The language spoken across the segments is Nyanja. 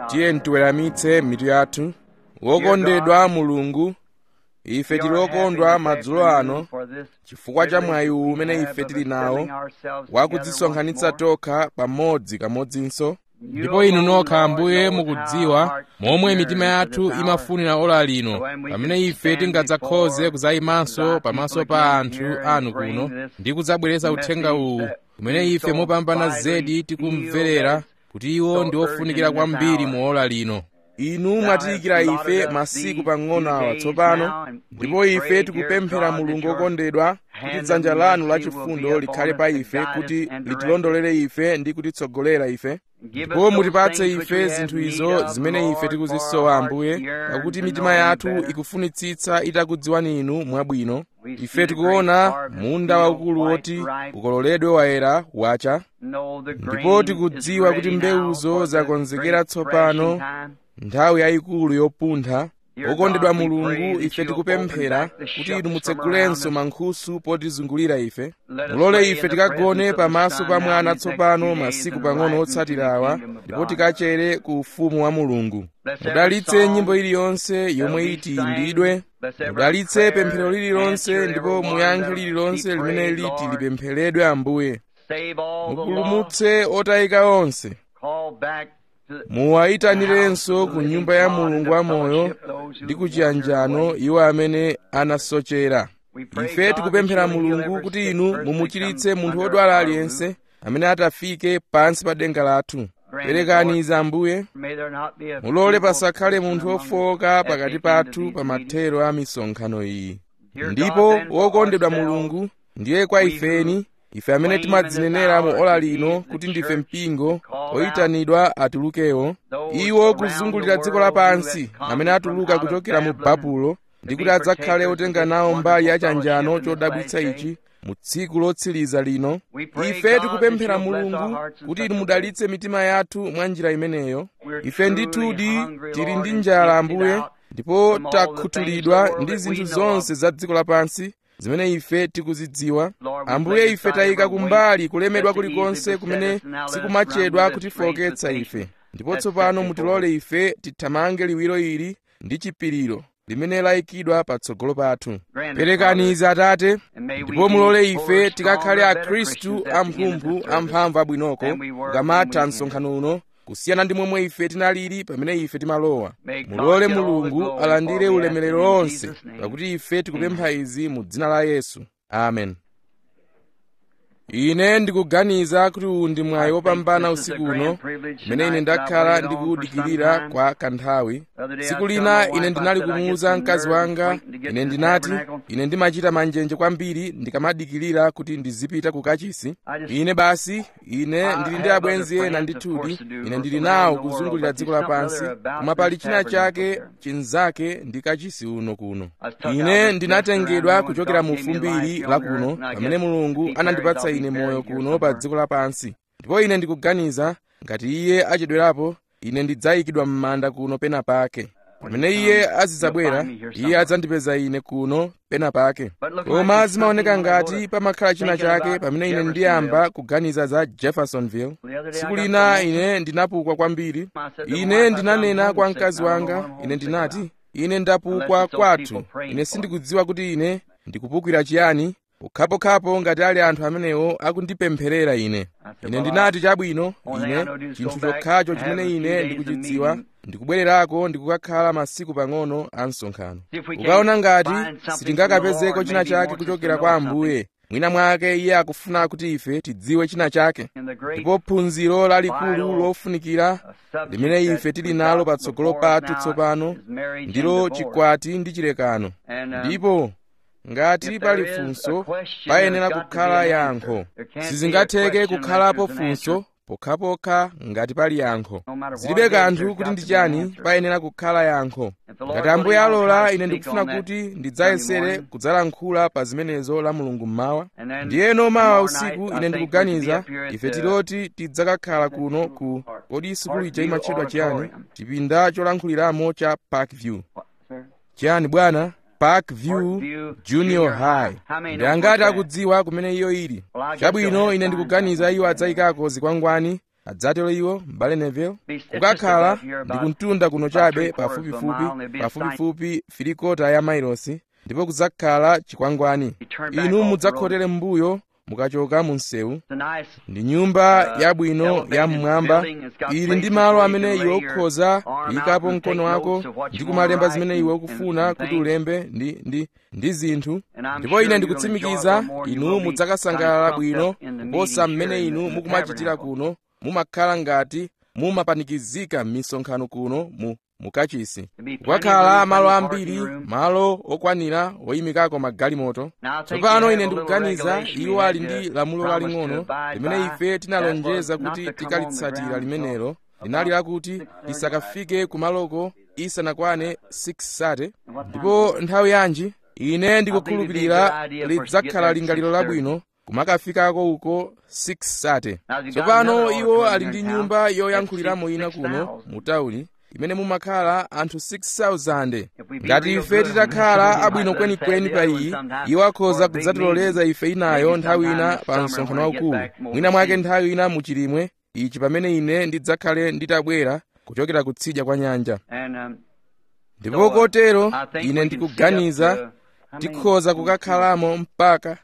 tiye ntiweramitse mitu yathu wokondedwa mulungu ife tili okondwa madzulo ano chifukwa cha mwayi uwu umene ife tili nawo wakudzisonkhanitsa tokha pamodzi kamodzinso ndipo inu nokha ambuye mukudziwa momwe mitima yathu imafunira ola lino pamene ife tingadzakhoze kudzayimanso pamaso pa anthu anu kuno ndi kudzabweretsa uthenga uwu umene ife mopambana zedi tikumverera kuti iwo ndi ofunikira kwambiri mu ola lino inu mwatiyikira ife masiku pang'ono awa tsopano ndipo ife tikupemphera mulungu okondedwa kuti dzanja lanu lachifundo likhale pa ife kuti litilondolere ife ndi kutitsogolera ife ndipo mutipatse ife zinthu izo zimene ife tikuzisowa ambuye pakuti mitima yathu ikufunitsitsa itakudziwani inu mwabwino ife tikuona munda waukulu woti ukololedwe wayera wacha ndipo tikudziwa kuti mbewuzo zakonzekera tsopano nthawi yayikulu yopuntha okondedwa mulungu ife tikupemphera kuti inu mutsegulenso mankhusu potizungulira ife mulole ife tikagone pamaso pa mwana tsopano masiku pang'ono otsatira awa ndipo tikachere ku ufumu wa mulungu mudalitse nyimbo iliyonse yomwe iti imbidwe mudalitse pemphero lililonse ndipo muyankhe lililonse limene liti lipempheredwe ambuye mupulumutse otayika onse muwayitanirenso ku nyumba ya mulungu wamoyo ndi ku chiyanjano iwo amene anasochera ife tikupemphera mulungu kuti inu mumuchiritse munthu wodwala aliyense amene atafike pansi pa denga lathu perekani izi ambuye mulole pasakhale munthu ofowoka pakati pathu pa mathero a misonkhano iyi ndipo wokondedwa mulungu ndiye kwa ifeni ife amene timadzinenera mu ola lino kuti ndife mpingo oyitanidwa atulukewo iwo kuzungulira dziko lapansi amene atuluka kuchokera mu babulo ndi kuti adzakhale otenga nawo mbali ya chanjano chodabwitsa ichi mu tsiku lotsiriza lino ife tikupemphera mulungu kuti inu mudalitse mitima yathu mwa njira imeneyo ife ndithudi tili ndi njala ambuye ndipo takhuthulidwa ndi zinthu zonse za dziko lapansi zimene ife tikuzidziwa ambuye ife tayika kumbali kulemedwa kulikonse kumene sikumachedwa kutifowoketsa ife ndipo tsopano mutilole ife tithamange liwiro ili ndi chipiriro limene layikidwa patsogolo pathu perekani izi atate ndipo mulole ife tikakhale akhristu amphumphu amphamvu abwinoko kukamatha msonkhano uno kusiyana ndi momwe ife tinalili pamene ife timalowa mulole mulungu alandire ulemerero onse pakuti ife tikupempha izi mu dzina la yesu amen ine ndikuganiza kuti uwu ndi mwayi wopambana usiku uno mmene ine ndakhala ndikuwudikirira kwa kanthawi tsiku lina ine ndinali kumuwuza mkazi wanga ine ndinati ine ndimachita manjenje kwambiri ndikamadikirira kuti ndizipita ku kachisi ine basi ine ndili ndi abwenzi ena ndithudi ine ndili nawo kuzungulira dziko lapansi koma pali china chake chinzake ndi kachisi uno kuno ine ndinatengedwa kuchokera mu fumbiri la kuno pamene mulungu anandipatsa ine moyo kuno pa dziko lapansi ndipo ine ndikuganiza ngati iye achedwerapo ine ndidzayikidwa m'manda kuno pena pake pamene iye azidzabwera iye adzandipeza ine kuno pena pake koma zimaoneka ngati pamakhala china chake pamene ine ndiyamba kuganiza za jeffersonville tsiku lina ine ndinapukwa kwambiri ine ndinanena kwa mkazi wanga ine ndinati ine ndapukwa kwathu ine sindikudziwa kuti ine ndikupukira chiyani pokhapokhapo ngati ali anthu amenewo akundipempherera ine ine ndinati chabwino ine chinthu chokhacho chimene ine ndikuchidziwa ndikubwererako ndikukakhala masiku pang'ono a msonkhano ukaona ngati sitingakapezeko china chake kuchokera kwa ambuye mwina mwake iye akufuna kuti ife tidziwe china chake ndipo phunziro lalikulu lofunikira limene ife tili nalo patsogolo pathu tsopano ndilo chikwati ndi chilekano ndipo ngati pali funso payenera kukhala yankho sizingatheke kukhalapo funso pokhapokha ngati pali yankho zilibe kanthu kuti ndi chani payenera kukhala yankho ngati ambuye alola ine ndikufuna kuti ndidzayesere kudzalankhula pa zimenezo la mulungu mmawa ndiyeno mawa usiku ine ndikuganiza ife tiloti tidzakakhala kuno ku kodi sukulu ija imatchedwa chiyani chipinda cholankhuliramo cha parkview chiyani bwana parkview junior high ndi angati akudziwa kumene iyo ili chabwino ine ndikuganiza iwo adzayikako zikwangwani adzatero iwo m'bale neville kukakhala ndi kuntunda kuno chabe pafupifupi pafupifupi filikota ya mailosi ndipo kudzakhala chikwangwani inu mudzakhotere m'mbuyo mukachoka mu msewu ndi nyumba yabwino ya mmwamba ili ndi malo amene iwe ukhoza kuyikapo mkono wako ndi kumalemba zimene iwe ukufuna kuti ulembe ndi, ndi, ndi zinthu ndipo ine ndikutsimikiza inu mudzakasangalala bwino kuposa mmene inu mukumachitira kuno mumakhala ngati mumapanikizika m'misonkhano kuno mu mukachisi kukakhala malo ambiri malo okwanira oyimikako magalimoto tsopano ine ndikuganiza iwo ali ndi lamulo laling'ono limene ife tinalonjeza kuti tikalitsatira limenelo linali lakuti lisakafike kumaloko isanakwane 6 sate ndipo nthawi yanji ine ndikukhulupirira lidzakhala lingaliro labwino kumakafikako uko 6 sate tsopano iwo ali ndi nyumba yoyankhuliramo ina kuno mu tawuni imene mumakhala anthu 6,000 ngati ife titakhala abwino kwenikweni pa iyi iwo akhoza kudzatiloleza ife inayo nthawi ina pa msonkhano waukulu mwina mwake nthawi ina muchilimwe ichi pamene ine ndidzakhale nditabwera kuchokera kutsidya kwa nyanja ndipo kotero ine ndikuganiza tikhoza kukakhalamo mpaka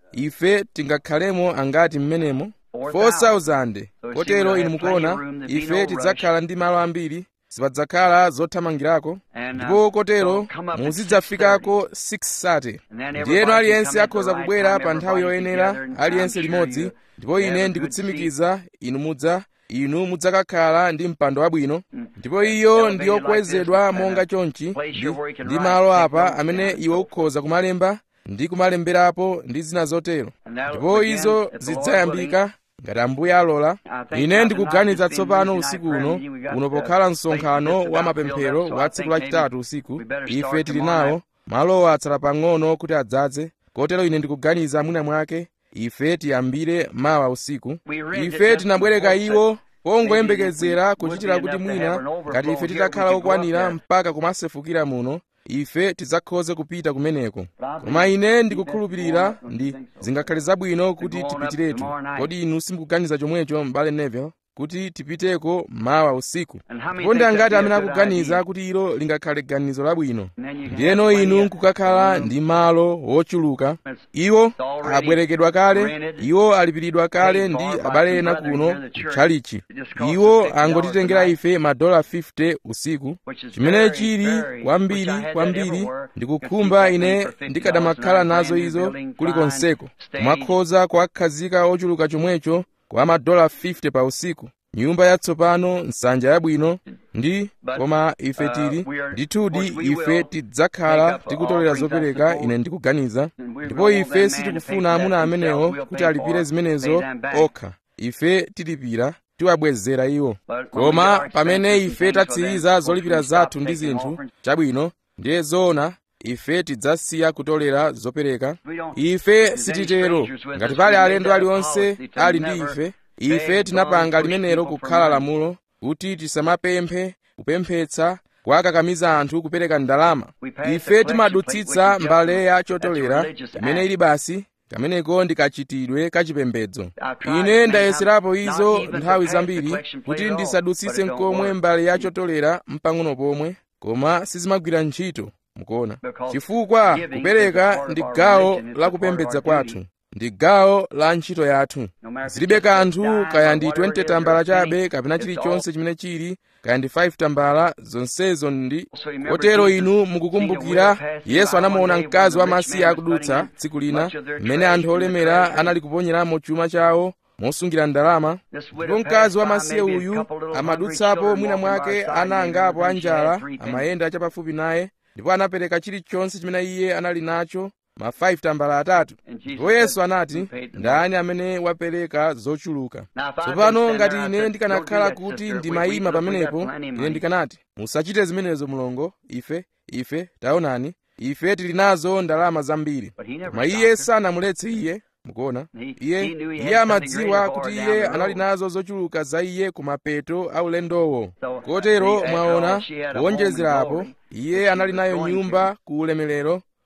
ife tingakhalemo angati mmenemo 4,000 kotero inu mukuona ife tidzakhala ndi malo ambiri sipadzakhala zothamangirako ndipo kotero muzidzafikako 6 sate ndiyeno aliyense akhoza kubwera pa nthawi yoyenera aliyense limodzi ndipo ine ndikutsimikiza inu mudza inu mudzakakhala ndi mpando wabwino ndipo iyo ndi yokwezedwa monga chonchi ndi, ndi malo apa amene iwe ukhoza kumalemba ndi kumalemberapo ndi zina zotero ndipo izo zidzayambika ngati ambuye alola ine ndikuganiza tsopano usiku uno uno pokhala msonkhano wa mapemphero wa tsiku lachitatu usiku ife tili nawo malowa atsala pang'ono kuti adzaze kotero ine ndikuganiza mwina mwake ife tiyambire mawa usiku ife tinabwereka iwo pongoyembekezera kuchitira kuti mwina ngati ife titakhala okwanira mpaka kumasefukira muno ife tidzakhoze kupita kumeneko koma ine ndikukhulupirira ndi zingakhale zabwino kuti tipitiretu kodi inu simukuganiza chomwecho m'bale neville kuti tipiteko mawa usiku ndipo ndi angati amene akuganiza kuti ilo lingakhale ganizo labwino ndiyeno inu nkukakhala ndi malo wochuluka iwo abwerekedwa kale iwo alipiridwa kale ndi abale ena kuno kutchalichi iwo angotitengera ife madola 50 usiku chimene chili kwambiri kwambiri ndikukhumba ine ndikadamakhala nazo izo kulikonseko kumakhoza kuwakhazika ochuluka chomwecho kwa madola 50 pa usiku nyumba yatsopano nsanja yabwino ndi koma ife tili ndithudi ife tidzakhala tikutolera zopereka ine ndikuganiza ndipo ife sitikufuna amuna amenewo kuti alipire zimenezo okha ife tilipira tiwabwezera iwo koma pamene ife tatsiriza zolipira zathu ndi zinthu chabwino ndiye zoona ife tidzasiya kutolera zopereka ife sititero ngati pali alendo aliwonse ali ndi ife ife tinapanga limenelo kukhala lamulo kuti tisamapemphe kupemphetsa kuwakakamiza anthu kupereka ndalama ife timadutsitsa mbale ya chotolera imene ili basi kameneko ndi kachitidwe kachipembedzo ine ndayeserapo izo nthawi zambiri kuti ndisadutsitse nkomwe mbale ya chotolera mpang'ono pomwe koma sizimagwira ntchito mukuona chifukwa kupereka ndi gawo la kupembedza kwathu ndi gawo la ntchito yathu zilibe kanthu kaya ndi 20 tambala chabe kapena chilichonse chimene chili kaya ndi 5 tambala zonsezo ndi kotero inu mukukumbukira yesu anamuona mkazi wamasiye akudutsa tsiku lina mmene anthu olemera anali kuponyeramo chuma chawo mosungira ndalama ndipo mkazi wamasiye uyu amadutsapo mwina mwake ana angapo anjala amayenda chapafupi naye ndipo anapereka chilichonse chimene iye anali nacho ma 5 tambala atatu ndipo yesu anati ndani amene wapereka zochuluka tsopano ngati ine ndikanakhala kuti ndimayima pamenepo ine ndikanati musachite zimenezo mlongo ife ife taonani ife tili nazo ndalama zambiri koma iye sanamuletse iye mukuona iye iye amadziwa kuti iye anali nazo zochuluka za iye ku mapeto a ulendowo kotero mwaona kuwonjezerapo iye anali nayo nyumba ku ulemerero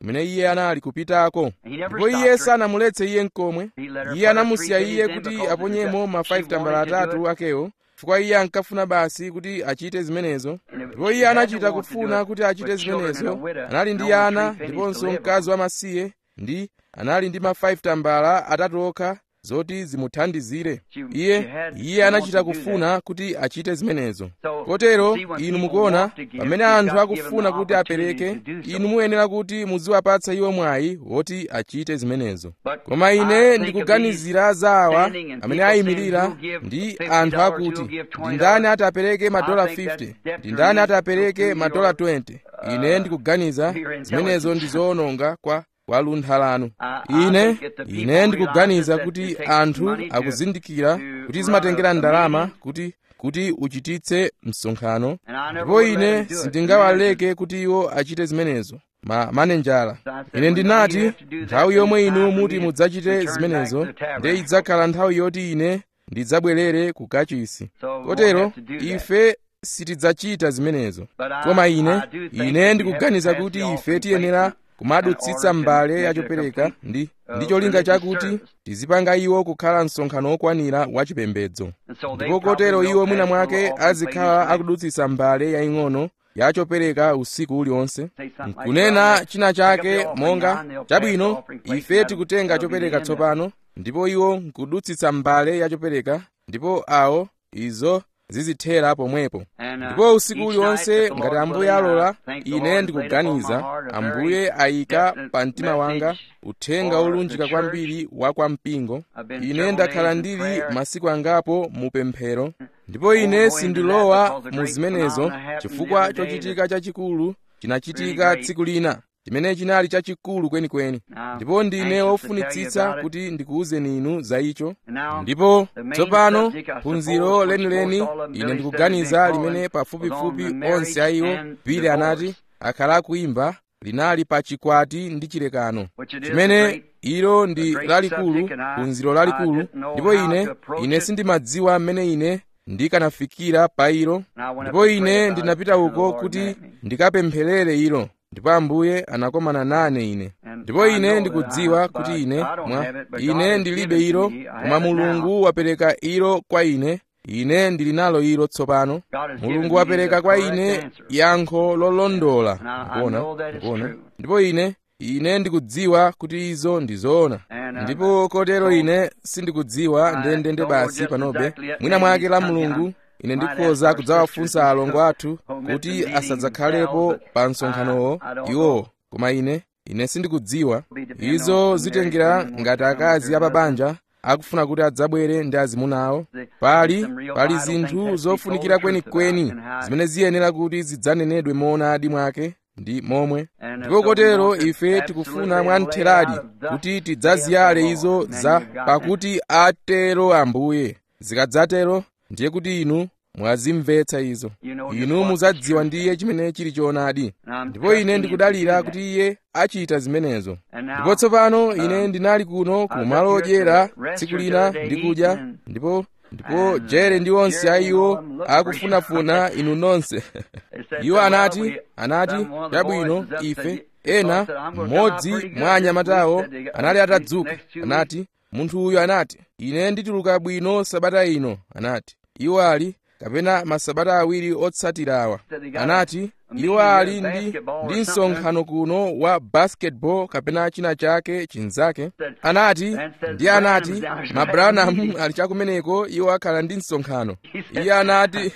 kumene iye anali kupitako ndipo iye sanamuletse iye mkomwe iye anamusiya iye kuti aponyemo ma 5 tambala atatu akewo chifukwa iye ankafuna basi kuti achite zimenezo ndipo iye anachita kufuna kuti achite zimenezo anali ndi ana ndiponso mkazi wamasiye ndi anali ndi ma 5 tambala atatu okha zoti zimuthandizire iye iye anachita kufuna kuti achite zimenezo kotero inu mukuona pamene anthu akufuna kuti apereke inu muyenera kuti muziwapatsa iwo mwayi woti achite zimenezo koma ine ndikuganizira za awa amene ayimirira ndi anthu akuti ndi ndani ati apereke madola 50 ndi ndani ati apereke madola 20 ine ndikuganiza zimenezo ndi zoononga kwa kwa luntha lanu ine ine ndikuganiza kuti anthu akuzindikira kuti zimatengera ndalama kuti kuti uchititse msonkhano ndipo ine sindingawaleke kuti iwo achite zimenezo ma manenjala ine ndinati nthawi yomwe inu muti mudzachite zimenezo nde idzakhala nthawi yoti ine ndidzabwerere ku kachisi kotero ife sitidzachita zimenezo koma ine ine ndikuganiza kuti ife tiyenera kumadutsitsa mbale yachopereka ndi ndi cholinga chakuti tizipanga iwo kukhala msonkhano wokwanira wachipembedzo ndipo kotero iwo mwina mwake azikhala akudutsitsa mbale yaying'ono yachopereka usiku uliwonse nkunena china chake monga chabwino ife tikutenga chopereka tsopano ndipo iwo nkudutsitsa mbale yachopereka ndipo awo izo zizithera pomwepo ndipo usiku uliwonse ngati ambuye alola ine ndikuganiza ambuye ayika pa mtima wanga uthenga olunjika kwambiri wa kwa mpingo ine ndakhala ndili masiku angapo mu pemphero ndipo ine sindilowa mu zimenezo chifukwa chochitika chachikulu chinachitika tsiku lina chimene chinali chachikulu kwenikweni ndipo ndine wofunitsitsa kuti ndikuwuzeni inu za icho ndipo tsopano phunziro lenileni ine ndikuganiza limene pafupifupi onse a iwo pili anati akhala akuimba linali pa chikwati ndi chilekano chimene ilo ndi lalikulu phunziro lalikulu ndipo ine ine sindimadziwa mmene ine ndikanafikira pa ilo ndipo ine ndinapita uko kuti ndikapempherere ilo ndipo ambuye anakomana nane ine ndipo ine ndikudziwa kuti ine mwa ine ndilibe ilo koma mulungu wapereka ilo kwa ine ine ndili nalo ilo tsopano mulungu wapereka kwa ine yankho lolondola kuona kuona ndipo ine ine ndikudziwa kuti izo ndi zoona ndipo kotero ine sindikudziwa ndendende basi panobe mwina mwake la mulungu ine ndikhoza kudzawafunsa alongo athu kuti asadzakhalepo pa msonkhanowo iwowo koma ine ine sindikudziwa izo zitengera ngati akazi apabanja akufuna kuti adzabwere ndi azimuna awo pali pali zinthu zofunikira kwenikweni zimene ziyenera kuti zidzanenedwe moonadi mwake ndi momwe ndipo kotero ife tikufuna mwamtheradi kuti tidzaziyale izo za pakuti atero ambuye zikadzatero ndiye kuti inu mwazimvetsa izo inu muzadziwa ndiye chimene chili choonadi ndipo ine ndikudalira kuti iye achita zimenezo ndipo tsopano ine ndinali kuno ku malo odyera tsiku lina ndikudya ndipo ndipo jere ndi onse a iwo akufunafuna inu nonse iwo anati anati chabwino ife ena mmodzi mwa anyamatawo anali atadzuka anati munthu uyu anati ine ndituluka bwino sabata ino anati iwo ali kapena masabata awiri otsatira awa anati iwo ali ndi ndi msonkhano kuno wa basketball kapena china chake chinzake anati ndi anati mabranham ali chakumeneko iwo akhala ndi msonkhano iye anati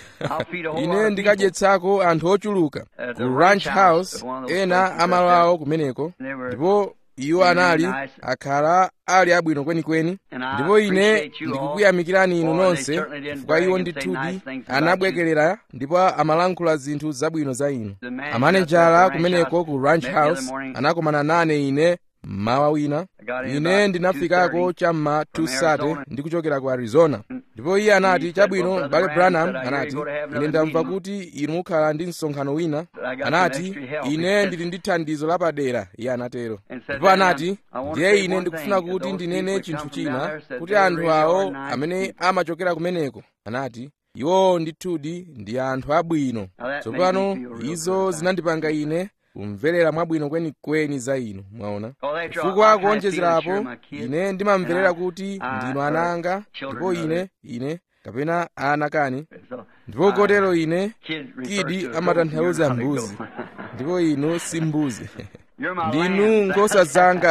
ine ndikadyetsako anthu ochuluka ku ranch house ena amalo awo kumeneko ndipo iwo anali akhala ali abwino kwenikweni ndipo ine ndikukuyamikirani inu nonse chifukwa iwo ndithudi anabwekerera ndipo amalankhula zinthu zabwino za inu amanejala kumeneko ku ranch house anakomana nane ine mmawa wina ine ndinafikako cham'ma 2 ndikuchokera ku arizona ndipo iye anati chabwino bale branham anati ine ndamva kuti inu mukhala ndi msonkhano wina anati ine ndili ndi thandizo lapadera iye anatero ndipo anati ndiye ine ndikufuna kuti ndinene chinthu china kuti anthu awo amene amachokera kumeneko anati iwo ndithudi ndi anthu abwino tsopano izo zinandipanga ine kumverera mwabwino kwenikweni za inu mwaona chifukwa kuonjezerapo ine ndimamverera kuti ndinu ana anga ndipo ine ine kapena ana kani ndipo kotero ine kidi amatanthauza mbuzi ndipo inu si mbuzi ndinu nkhosa zanga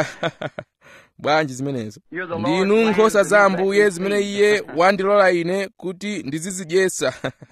bwanji zimenezo ndinu nkhosa za ambuye zimene iye wandilola ine kuti ndizizidyesa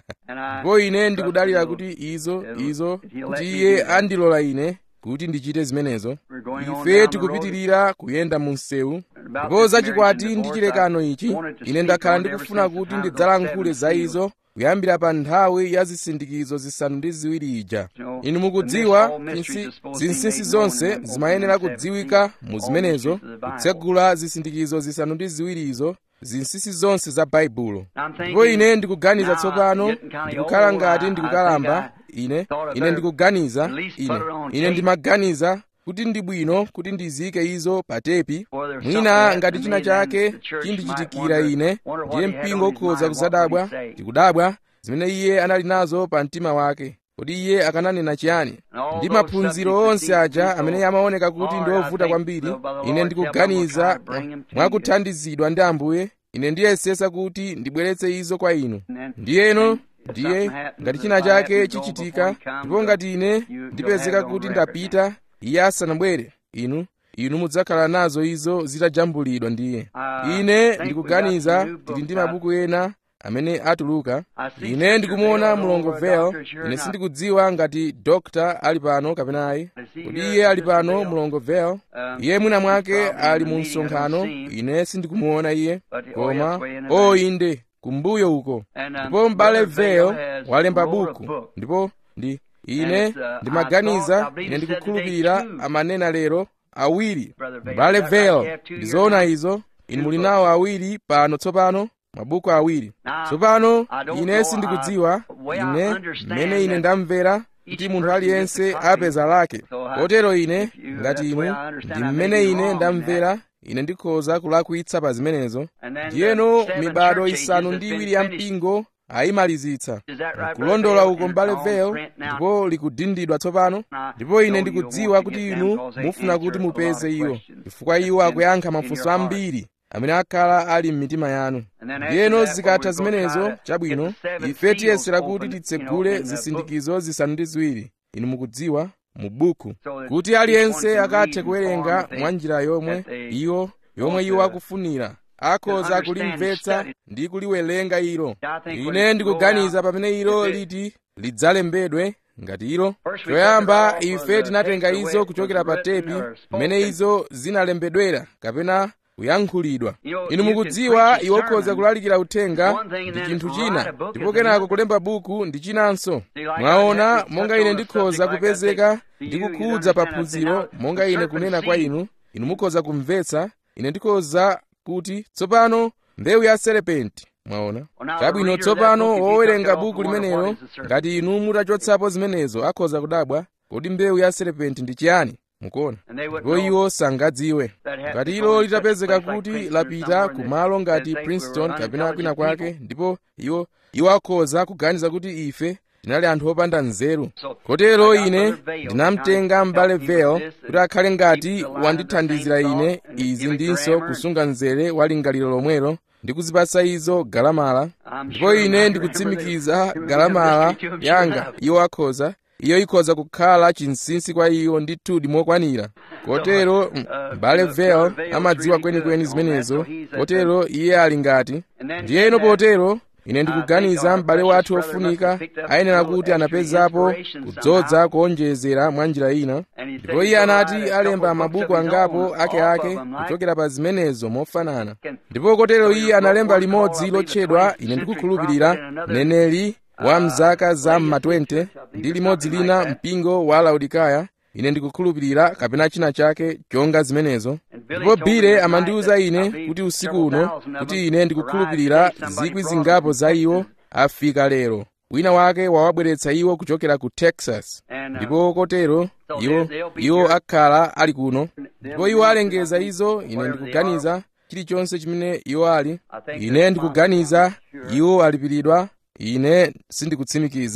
ndipo ine ndikudalira kuti izo izo kuti iye andilola ine kuti ndichite zimenezo ife tikupitirira kuyenda mu msewu ndipo zachikwati ndi chilekano ichi ine ndakhala ndikufuna kuti ndidzalankhule za izo kuyambira pa nthawi ya zisindikizo zisanu ndi ziwiri ija inu mukudziwa zinsinsi zonse zimayenera kudziwika mu zimenezo kutsegula zisindikizo zisanu ndi ziwirizo zinsinsi zonse za baibulo ndipo ine ndikuganiza tsopano ndikukhala ngati ndikukalamba ine ine ndikuganiza ine ine ndimaganiza kuti ndi bwino kuti ndiziyike izo pa tepi mwina ngati china chake chindichitikira ine ndiye mpingo ukhoza kuzadabwa ndikudabwa zimene iye anali nazo pa mtima wake kodi iye akananena chiyani ndi maphunziro onse aja amene amaoneka kuti ndi ovuta kwambiri ine ndikuganiza mwakuthandizidwa ndi ambuye ine ndiyesesa kuti ndibweretse izo kwa inu ndiyeno ndiye ngati china chake chichitika ndipo ngati ine ndipezeka kuti ndapita iye asanabwere inu inu mudzakhala nazo izo zitajambulidwa ndiye ine ndikuganiza tili ndi mabuku ena amene atuluka ine ndikumuona mlongo vel ine sindikudziwa ngati dokta ali pano kapena ayi kodi iye ali pano mlongo vel iye mwina mwake ali mu msonkhano ine sindikumuona iye koma o inde kumbuyo uko ndipo m'bale vel walemba buku ndipo ndi ine ndimaganiza ine ndikukhulupirira amanena lero awiri m'bale vel ndizoona izo inu muli nawo awiri pano tsopano mabuku awiri tsopano ine sindikudziwa ine mmene ine ndamvera kuti munthu aliyense apeza lake kotero ine ngati inu ndi mmene ine ndamvera ine ndikhoza kulakwitsa pa zimenezo ndiyeno mibado isanu ndi iwiri ya mpingo ayimalizitsa kulondola uko mbale vel ndipo likudindidwa tsopano ndipo ine ndikudziwa kuti inu mufuna kuti mupeze iwo chifukwa iwo akuyankha mafunso ambiri amene akhala ali m'mitima yanu ndiyeno zikatha zimenezo chabwino ife tiyesera kuti titsegule zisindikizo zisanu ndi ziwiri inu mukudziwa mu buku kuti aliyense akathe kuwerenga mwa njira yomwe iwo yomwe iwo akufunira akhoza kulimvetsa ndi kuliwerenga ilo ine ndikuganiza pamene ilo liti lidzalembedwe ngati ilo choyamba ife tinatenga izo kuchokera pa tepi mmene izo zinalembedwera kapena kuyankhulidwa inu mukudziwa iwo ukhoza kulalikira uthenga ndi chinthu china ndipo kenako kulemba buku ndi chinanso mwaona monga ine ndikhoza kupezeka ndi kukhudza paphunziro monga ine kunena kwa inu inu mukhoza kumvetsa ine ndikhoza kuti tsopano mbewu ya serepenti mwaona chabwino tsopano wowerenga buku limenelo ngati inu mutachotsapo zimenezo akhoza kudabwa kodi mbewu ya serepenti ndi chiyani mukuona ndipo iwo sangadziwe ngati ilo litapezeka kuti lapita kumalo ngati princeton kapena kwina kwake ndipo iwo iwo akhoza kuganiza kuti ife tinali anthu opanda nzeru kotero ine ndinamtenga m'bale vel kuti akhale ngati wandithandizira ine izi ndinso kusunga mzere wa lingaliro lomwelo ndi kuzipatsa izo galamala ndipo ine ndikutsimikiza galamala yanga iwo akhoza iyo ikhoza kukhala chinsinsi kwa iwo ndithudi mokwanira kotero m'bale vel amadziwa kwenikweni zimenezo kotero iye ali ngati ndiyeno potero ine ndikuganiza m'bale wathu ofunika ayenera kuti anapezapo kudzodza kuonjezera mwa njira ina ndipo iye anati alemba mabuku angapo akeake kuchokera pa zimenezo mofanana ndipo kotero iye analemba limodzi lotchedwa ine ndikukhulupirira mneneri wa mzaka za mma 20 ndi limodzi lina mpingo wa laodikaya ine ndikukhulupirira kapena china chake chonga zimenezo ndipo bile amandiwuza ine kuti usiku uno kuti ine ndikukhulupirira zikwi zingapo za iwo afika lero wina wake wawabweretsa iwo kuchokera ku texas ndipo kotero iwo iwo akhala ali kuno ndipo iwo alengeza izo ine ndikuganiza chilichonse chimene iwo ali ine ndikuganiza iwo alipiridwa ine sindikutsimikiza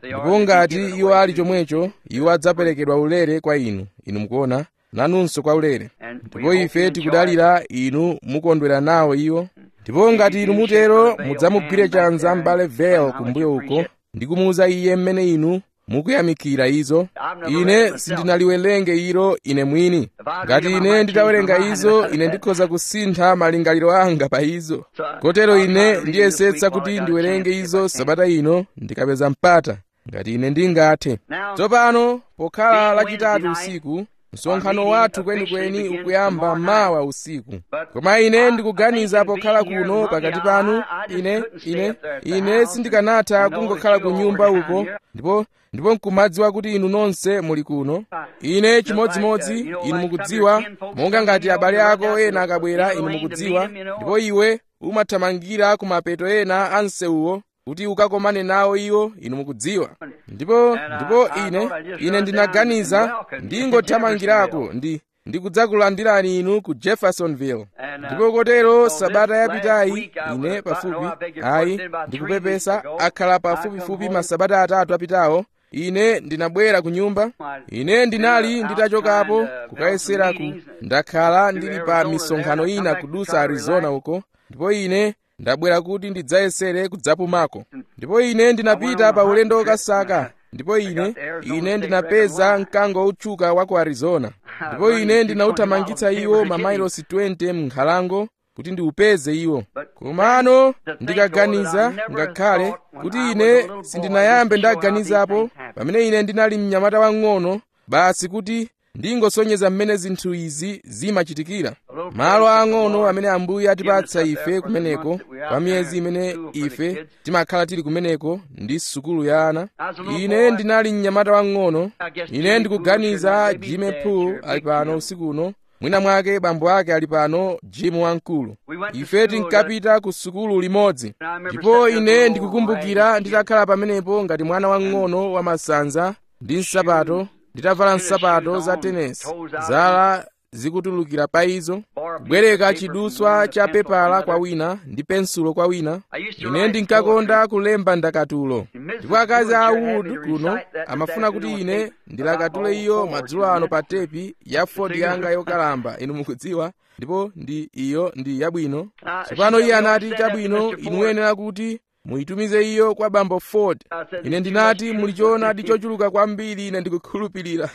ndipo ngati iwo ali chomwecho iwo adzaperekedwa ulere kwa inu inu mukuona nanunso kwa ulere ndipo ife tikudalira inu mukondwera nawo iwo ndipo ngati inu mutero mudzamugwire chanza m'bale vel kumbuyo uko ndi kumuwuza iye mmene inu mukuyamikira izo ine sindinaliwerenge ilo ine mwini ngati ine nditawerenga izo ine ndikhoza kusintha malingaliro anga pa izo kotero ine ndiyesetsa kuti ndiwerenge izo sabata ino ndikapeza mpata ngati ine ndingathe tsopano pokhala lachitatu usiku msonkhano wathu kwenikweni ukuyamba mawa usiku koma ine ndikuganiza pokhala kuno pakati panu ine ine ine sindikanatha kungokhala ku nyumba uko ndipo ndipo nkumadziwa kuti inu nonse muli kuno ine chimodzimodzi inu mukudziwa monga ngati abale ako ena akabwera inu mukudziwa ndipo iwe umathamangira ku mapeto ena a msewuwo kuti ukakomane nawo iwo inu mukudziwa ndipo ndipo ine ine ndinaganiza ndingothamangirako ndi ndikudzakulandirani inu ku jeffersonville ndipo kotero sabata yapitayi ine pafupi ayi ndikupepesa akhala pafupifupi masabata atatu apitawo ine ndinabwera ku nyumba ine ndinali nditachokapo kukayeseraku ndakhala ndili pa misonkhano ina kudusa arizona uko ndipo ine ndabwera kuti ndidzayesere kudzapumako ndipo ine ndinapita pa ulendo wokasaka ndipo ine ine ndinapeza mkango otchuka wa ku arizona ndipo ine ndinauthamangitsa iwo mamailosi 20 m'nkhalango kuti ndiupeze iwo komano ndikaganiza ngakhale kuti ine sindinayambe ndaganizapo pamene ine ndinali mnyamata wang'ono basi kuti ndingosonyeza mmene zinthu izi zimachitikira malo ang'ono amene ambuye atipatsa ife kumeneko kwa miyezi imene ife timakhala tili kumeneko ndi sukulu ya ana ine ndinali mnyamata wang'ono ine ndikuganiza jime pool ali pano usikuno mwina mwake bambo ake ali pano jimu wamkulu ife tinkapita ku sukulu limodzi ndipo ine ndikukumbukira nditakhala pamenepo ngati mwana wang'ono wamasanza ndi nsapato nditavala nsapato za tenesi zala zikutulukira pa izo kubwereka chiduswa cha pepala kwa wina ndi pensulo kwa wina ine ndinkakonda kulemba ndakatulo ndipo akazi a wood kuno amafuna kuti ine ndilakatule iyo madzulo ano pa tepi ya ford yanga yokalamba inu mukudziwa ndipo ndi iyo ndi yabwino tsopano iye anati chabwino inu muyenera kuti muyitumize iyo kwa bambo ford ine ndinati mulichoonadi chochuluka kwambiri ine ndikukhulupirira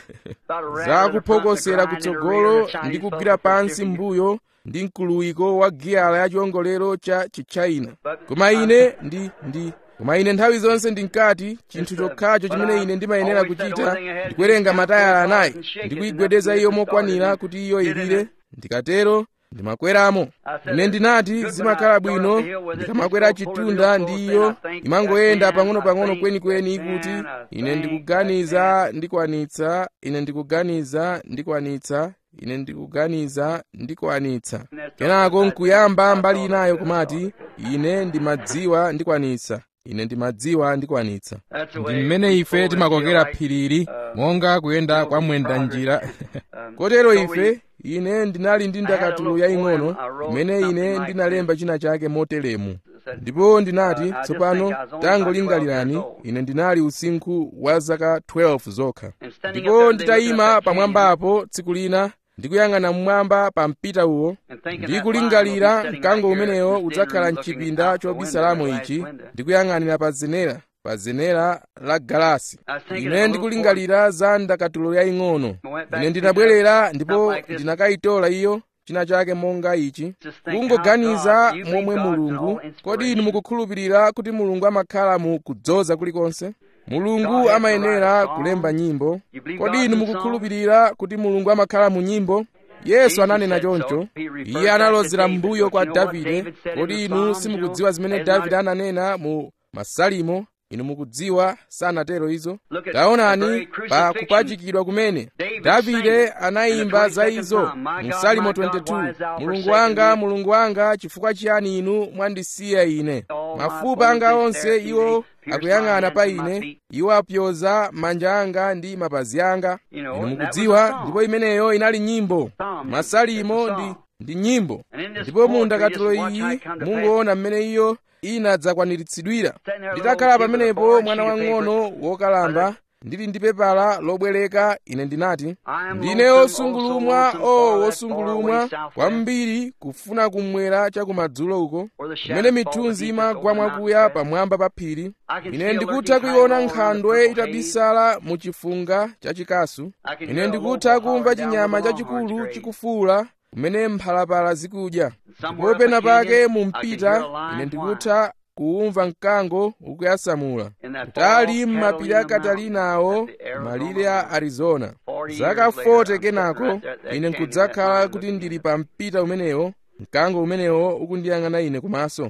za kuphokosera kutsogolo ndi kugwira pansi mbuyo ndi mkuluwiko wa giyala ya chiwongolero cha chichina koma ine ndi ndi koma ine nthawi zonse ndinkati chinthu chokhacho chimene ine ndimayenera kuchita ndikuwerenga matayala anayi ndikuyigwedeza iyo mokwanira kuti iyo ilire ndikatero ndimakweramo ine ndinati zimakhala bwino ndikamakwera chitunda ndi iyo imangoyenda pang'ono-pang'ono kwenikweni kuti ine ndikuganiza ndikwanitsa ine ndikuganiza ndikwanitsa ine ndikuganiza ndikwanitsa kenako nkuyamba mbali inayo kumati ine ndimadziwa ndikwanitsa ine ndimadziwa ndikwanitsa ndi mmene ife timakokera phiriri monga kuyenda kwa mwenda njira kotero ife ine ndinali ndi ndakatulo yaying'ono imene ine ndinalemba china chake motelemu ndipo ndinati tsopano tangolingalirani ine ndinali usinkhu wa zaka 12 zokha ndipo nditayima pamwambapo tsiku lina ndikuyang'ana mmwamba pa mpita uwo ndikulingalira mkango umenewo udzakhala mchipinda chobisalamo ichi ndikuyang'anira pa zenera pa zenera la galasi ine ndikulingalira za ndakatulo yaying'ono ine ndinabwerera ndipo ndinakayitola iyo china chake monga ichi kungoganiza momwe mulungu kodi inu mukukhulupirira kuti mulungu amakhala mu kudzoza kulikonse mulungu amayenera kulemba nyimbo kodi inu mukukhulupirira kuti mulungu amakhala mu nyimbo yesu ananena choncho iye analozera mbuyo kwa davide kodi inu simukudziwa zimene davide ananena mu masalimo inu mukudziwa sanatero izo taonani pa kupachikidwa kumene davide anayimba za izo mu salimo 22 mulungu wanga mulungu wanga chifukwa chiyani inu mwandisiya ine mafupa anga onse iwo akuyang'ana pa ine iwo apyoza manja anga ndi mapazi anga inu mukudziwa ndipo imeneyo inali nyimbo masalimo ndi ndi nyimbo ndipo mu ndakatulo iyi mungoona mmene iyo inadzakwaniritsidwira nditakhala pamenepo mwana wang'ono wokalamba ndili ndi pepala lobwereka ine ndinati ndine wosungulumwa o wosungulumwa kwambiri kufuna kumwera chakumadzulo uko kumene mithunzi imagwa mwakuya pamwamba pa phiri ine ndikutha kuiona nkhandwe itabisala mu chifunga chachikasu ine ndikutha kumva chinyama chachikulu chikufuula kumene mphalapala zikudya ndipo pena pake mu mpita ine ndikutha kuumva mkango ukuyasamula kutali m'mapiri a katalinawo malire a arizona zaka 40 kenako ine nkudzakhala kuti ndili pa mpita umenewo mkango umenewo ukundiyang'ana ine kumaso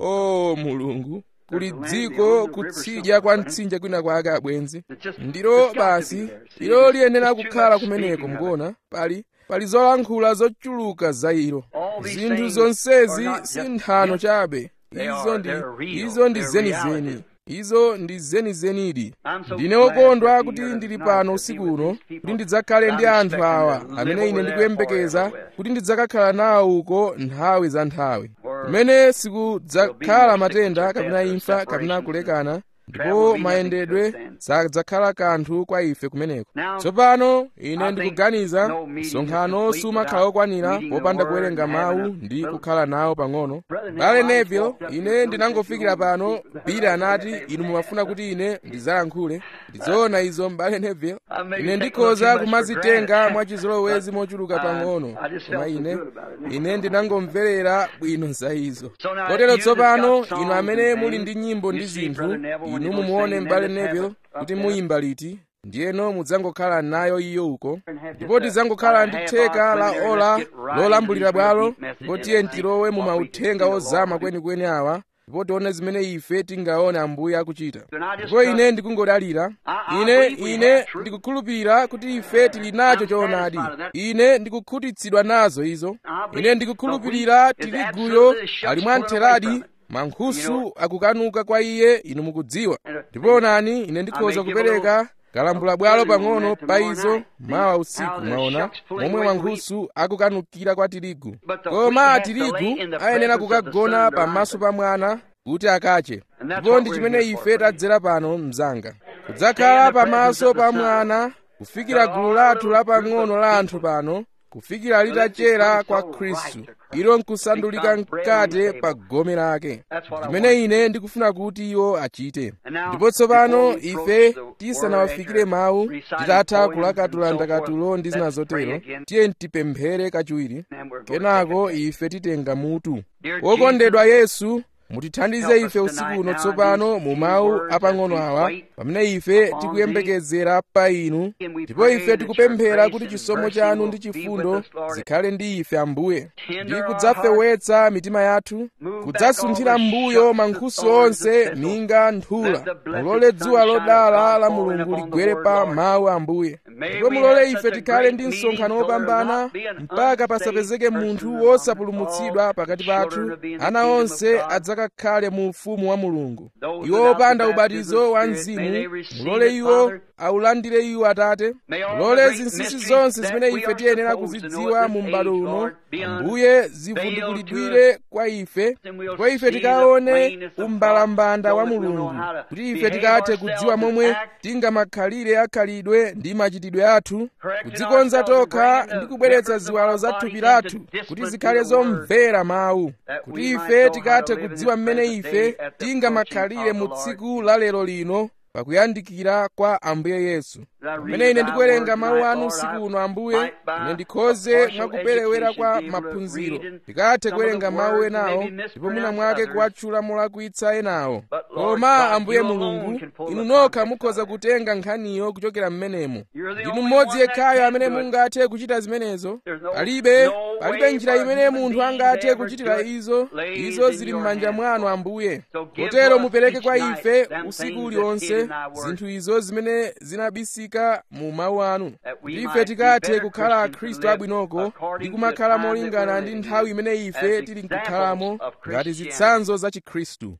o mulungu kuli dziko kutsidya kwa mtsinje kwina kwake abwenzi ndilo basi ilo liyenera kukhala kumeneko mukuona pali pali zolankhula zochuluka za ilo zinthu zonsezi si nthano chabe izo ndi izo ndi zenizeni izo ndi zenizenidi ndine wokondwa kuti ndili pano usiku uno kuti ndidzakhale ndi anthu awa amene ine ndikuyembekeza kuti ndidzakakhala nawo uko nthawi za nthawi kumene sikudzakhala matenda kapena imfa kapena kulekana ndipo mayendedwe sadzakhala kanthu kwa ife kumeneko tsopano ine ndikuganiza msonkhano sumakhala okwanira popanda kuwerenga mawu ndi kukhala nawo pang'ono bale neville ine ndinangofikira pano bili anati inu mumafuna kuti ine ndidzayankhule ndizoona izo mbale neville ine ndikhoza kumazitenga mwachizolowezi mochuluka pang'ono koma ine ine ndinangomverera bwino za izo kotero tsopano inu amene muli ndi nyimbo ndi zinthu inu mumuone mbale neville kuti muyimba liti ndiyeno mudzangokhala nayo iyo uko ndipo tidzangokhala ndi theka la ola lolambulira bwalo ndipo tiye tilowe mu mauthenga ozama kwenikweni awa ndipo tione zimene ife tingaone ambuye akuchita ndipo ine ndikungodalira ine ine ndikukhulupirira kuti ife tili nacho choonadi ine ndikukhutitsidwa nazo izo ine ndikukhulupirira tiliguyo ali mwamtheradi mankhusu akukanuka kwa iye inu mukudziwa ndipo onani ine ndikhoza kupereka kalambula bwalo pang'ono pa izo mawa usiku mwaona momwe mankhusu akukanukira kwa tirigu koma tirigu ayenera kukagona pamaso pa mwana kuti akache ndipo ndi chimene ife tadzera pano mzanga kudzakhala pamaso pa mwana kufikira gulu lathu lapang'ono la anthu pano kufikira litachera kwa khristu ilo nkusandulika mkate pa gome lake chimene ine ndikufuna kuti iwo achite ndipo tsopano ife tisanawafikire mawu titatha kulakatula ndakatulo ndi zina zotero tiye tipemphere kachiwiri kenako ife titenga mutu wokondedwa yesu mutithandize ife usiku uno tsopano mu mawu apang'ono awa pamene ife tikuyembekezera pa inu ndipo ife tikupemphera kuti chisomo chanu ndi chifundo zikhale ndi ife ambuye ndi kudzafewetsa mitima yathu kudzasunthira mbuyo mankhusu onse minga nthula mulole dzuwa lodala la mulungu ligwere pa mawu ambuye ndipo mulole ife tikhale ndi msonkhano wopambana mpaka pasapezeke munthu wosapulumutsidwa pakati pathu ana onse adzakakhale mu ufumu wa mulungu iwo opanda ubatizo wa mzimu mulole iwo awulandire iwo atate mulole zinsinsi zonse zimene ife tiyenera kuzidziwa mu m'bado uno ambuye zivundukulidwire kwa ife ndipo ife tikaone umbalambanda wa mulungu kuti ife tikathe kudziwa momwe tingamakhalire akhalidwe ndi machitidwe athu kudzikonza tokha ndi kubweretsa ziwalo za thupi lathu kuti zikhale zomvera mawu kuti ife tikathe kudziwa mmene ife tingamakhalire mu tsiku la lero lino pakuyandikira kwa ambuye yesu pamene ine ndikuwerenga mawu anu usiku uno ambuye ine ndikhoze mwakuperewera kwa maphunziro ndikathe kuwerenga mawu enawo ndipo mwina mwake kuwatchula molakwitsa enawo koma ambuye mulungu inu nokha mukhoza kutenga nkhaniyo kuchokera m'menemo ndinu mmodzi yekhayo amene mungathe kuchita zimenezo palibe palibe njira imene munthu angathe kuchitira izo izo zili m'manja mwanu ambuye kotero mupereke kwa ife usiku uliwonse zinthu izo zimene zinabisika mu mawu anu kuti ife tikathe kukhala akhristu abwinoko ndi kumakhala molingana ndi nthawi imene ife tili nkukhalamo ngati zitsanzo za chikhristu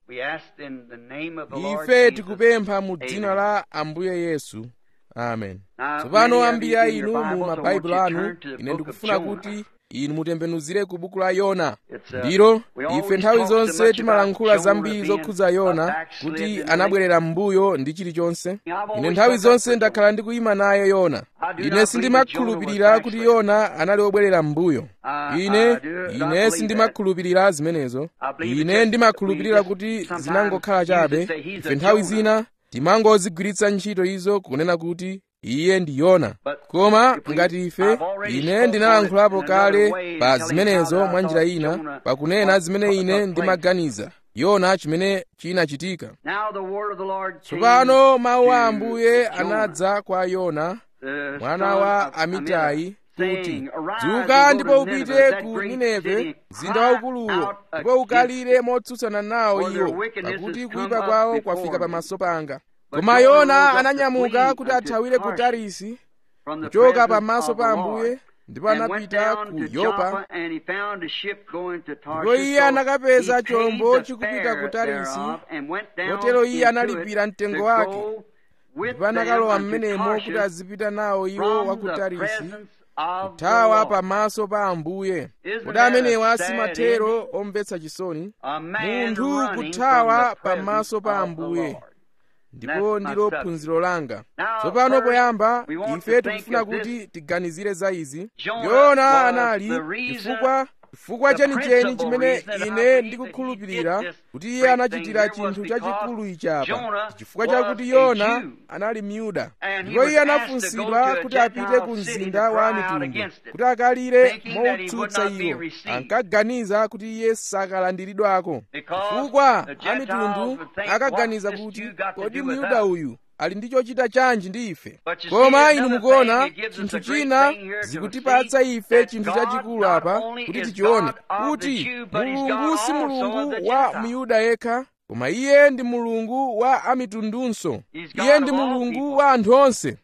ife tikupempha mu dzina la ambuye yesu amen tsopano ambiri a inu mu mabaibulo anu ine ndikufuna kuti inu mutembenuzire ku buku la yona ndilo ife nthawi zonse timalankhula zambiri zokhudza yona kuti anabwerera m'mbuyo ndi chilichonse ine nthawi zonse ndakhala ndikuyima naye yona ine sindimakhulupirira kuti yona anali wobwerera m'mbuyo ine ine sindimakhulupirira zimenezo ine ndimakhulupirira kuti zinangokhala chabe ife nthawi zina timangozigwiritsa ntchito izo kunena kuti iye ndi yona koma ngati ife ine ndinalankhulapo kale pa zimenezo mwa njira ina pakunena zimene ine ndimaganiza yona chimene chinachitika tsopano mawu a ambuye anadza kwa yona mwana wa amitai kuti dzuka ndipo upite ku nineve mzinda waukuluwo ndipo ukalire motsutsana nawo iwo pakuti kuyipa kwawo kwafika pamaso panga koma yona ananyamuka kuti athawire ku tarisi kuchoka pamaso pa ambuye ndipo anapita ku yopa ndipo iye anakapeza chombo chikupita ku tarisi kotero iye analipira mtengo wake ndipo anakalowa m'menemo kuti azipita nawo iwo wa ku tarisi kuthawa pamaso pa ambuye kodi amenewa simathero omvetsa chisoni munthu kuthawa pamaso pa ambuye ndipo ndilo phunziro langa tsopano poyamba ife tikufuna kuti tiganizire za izi yona anali chifukwa chifukwa chenicheni chimene ine ndikukhulupirira kuti iye anachitira chinthu chachikulu ichapa chifukwa chakuti yona anali myuda ndipo iye anafunsidwa kuti apite ku mzinda wa mitundu kuti akalire motsutsa iwo ankaganiza kuti iye sakalandiridwako chifukwa amitundu akaganiza kuti kodi myuda uyu ali ndi chochita chanji ndi ife koma inu mukuona chinthu china zikutipatsa ife chinthu chachikulu apa kuti tichione kuti mulungu si mulungu wa miyuda yekha koma iye ndi mulungu wa amitundunso iye ndi mulungu wa anthu onse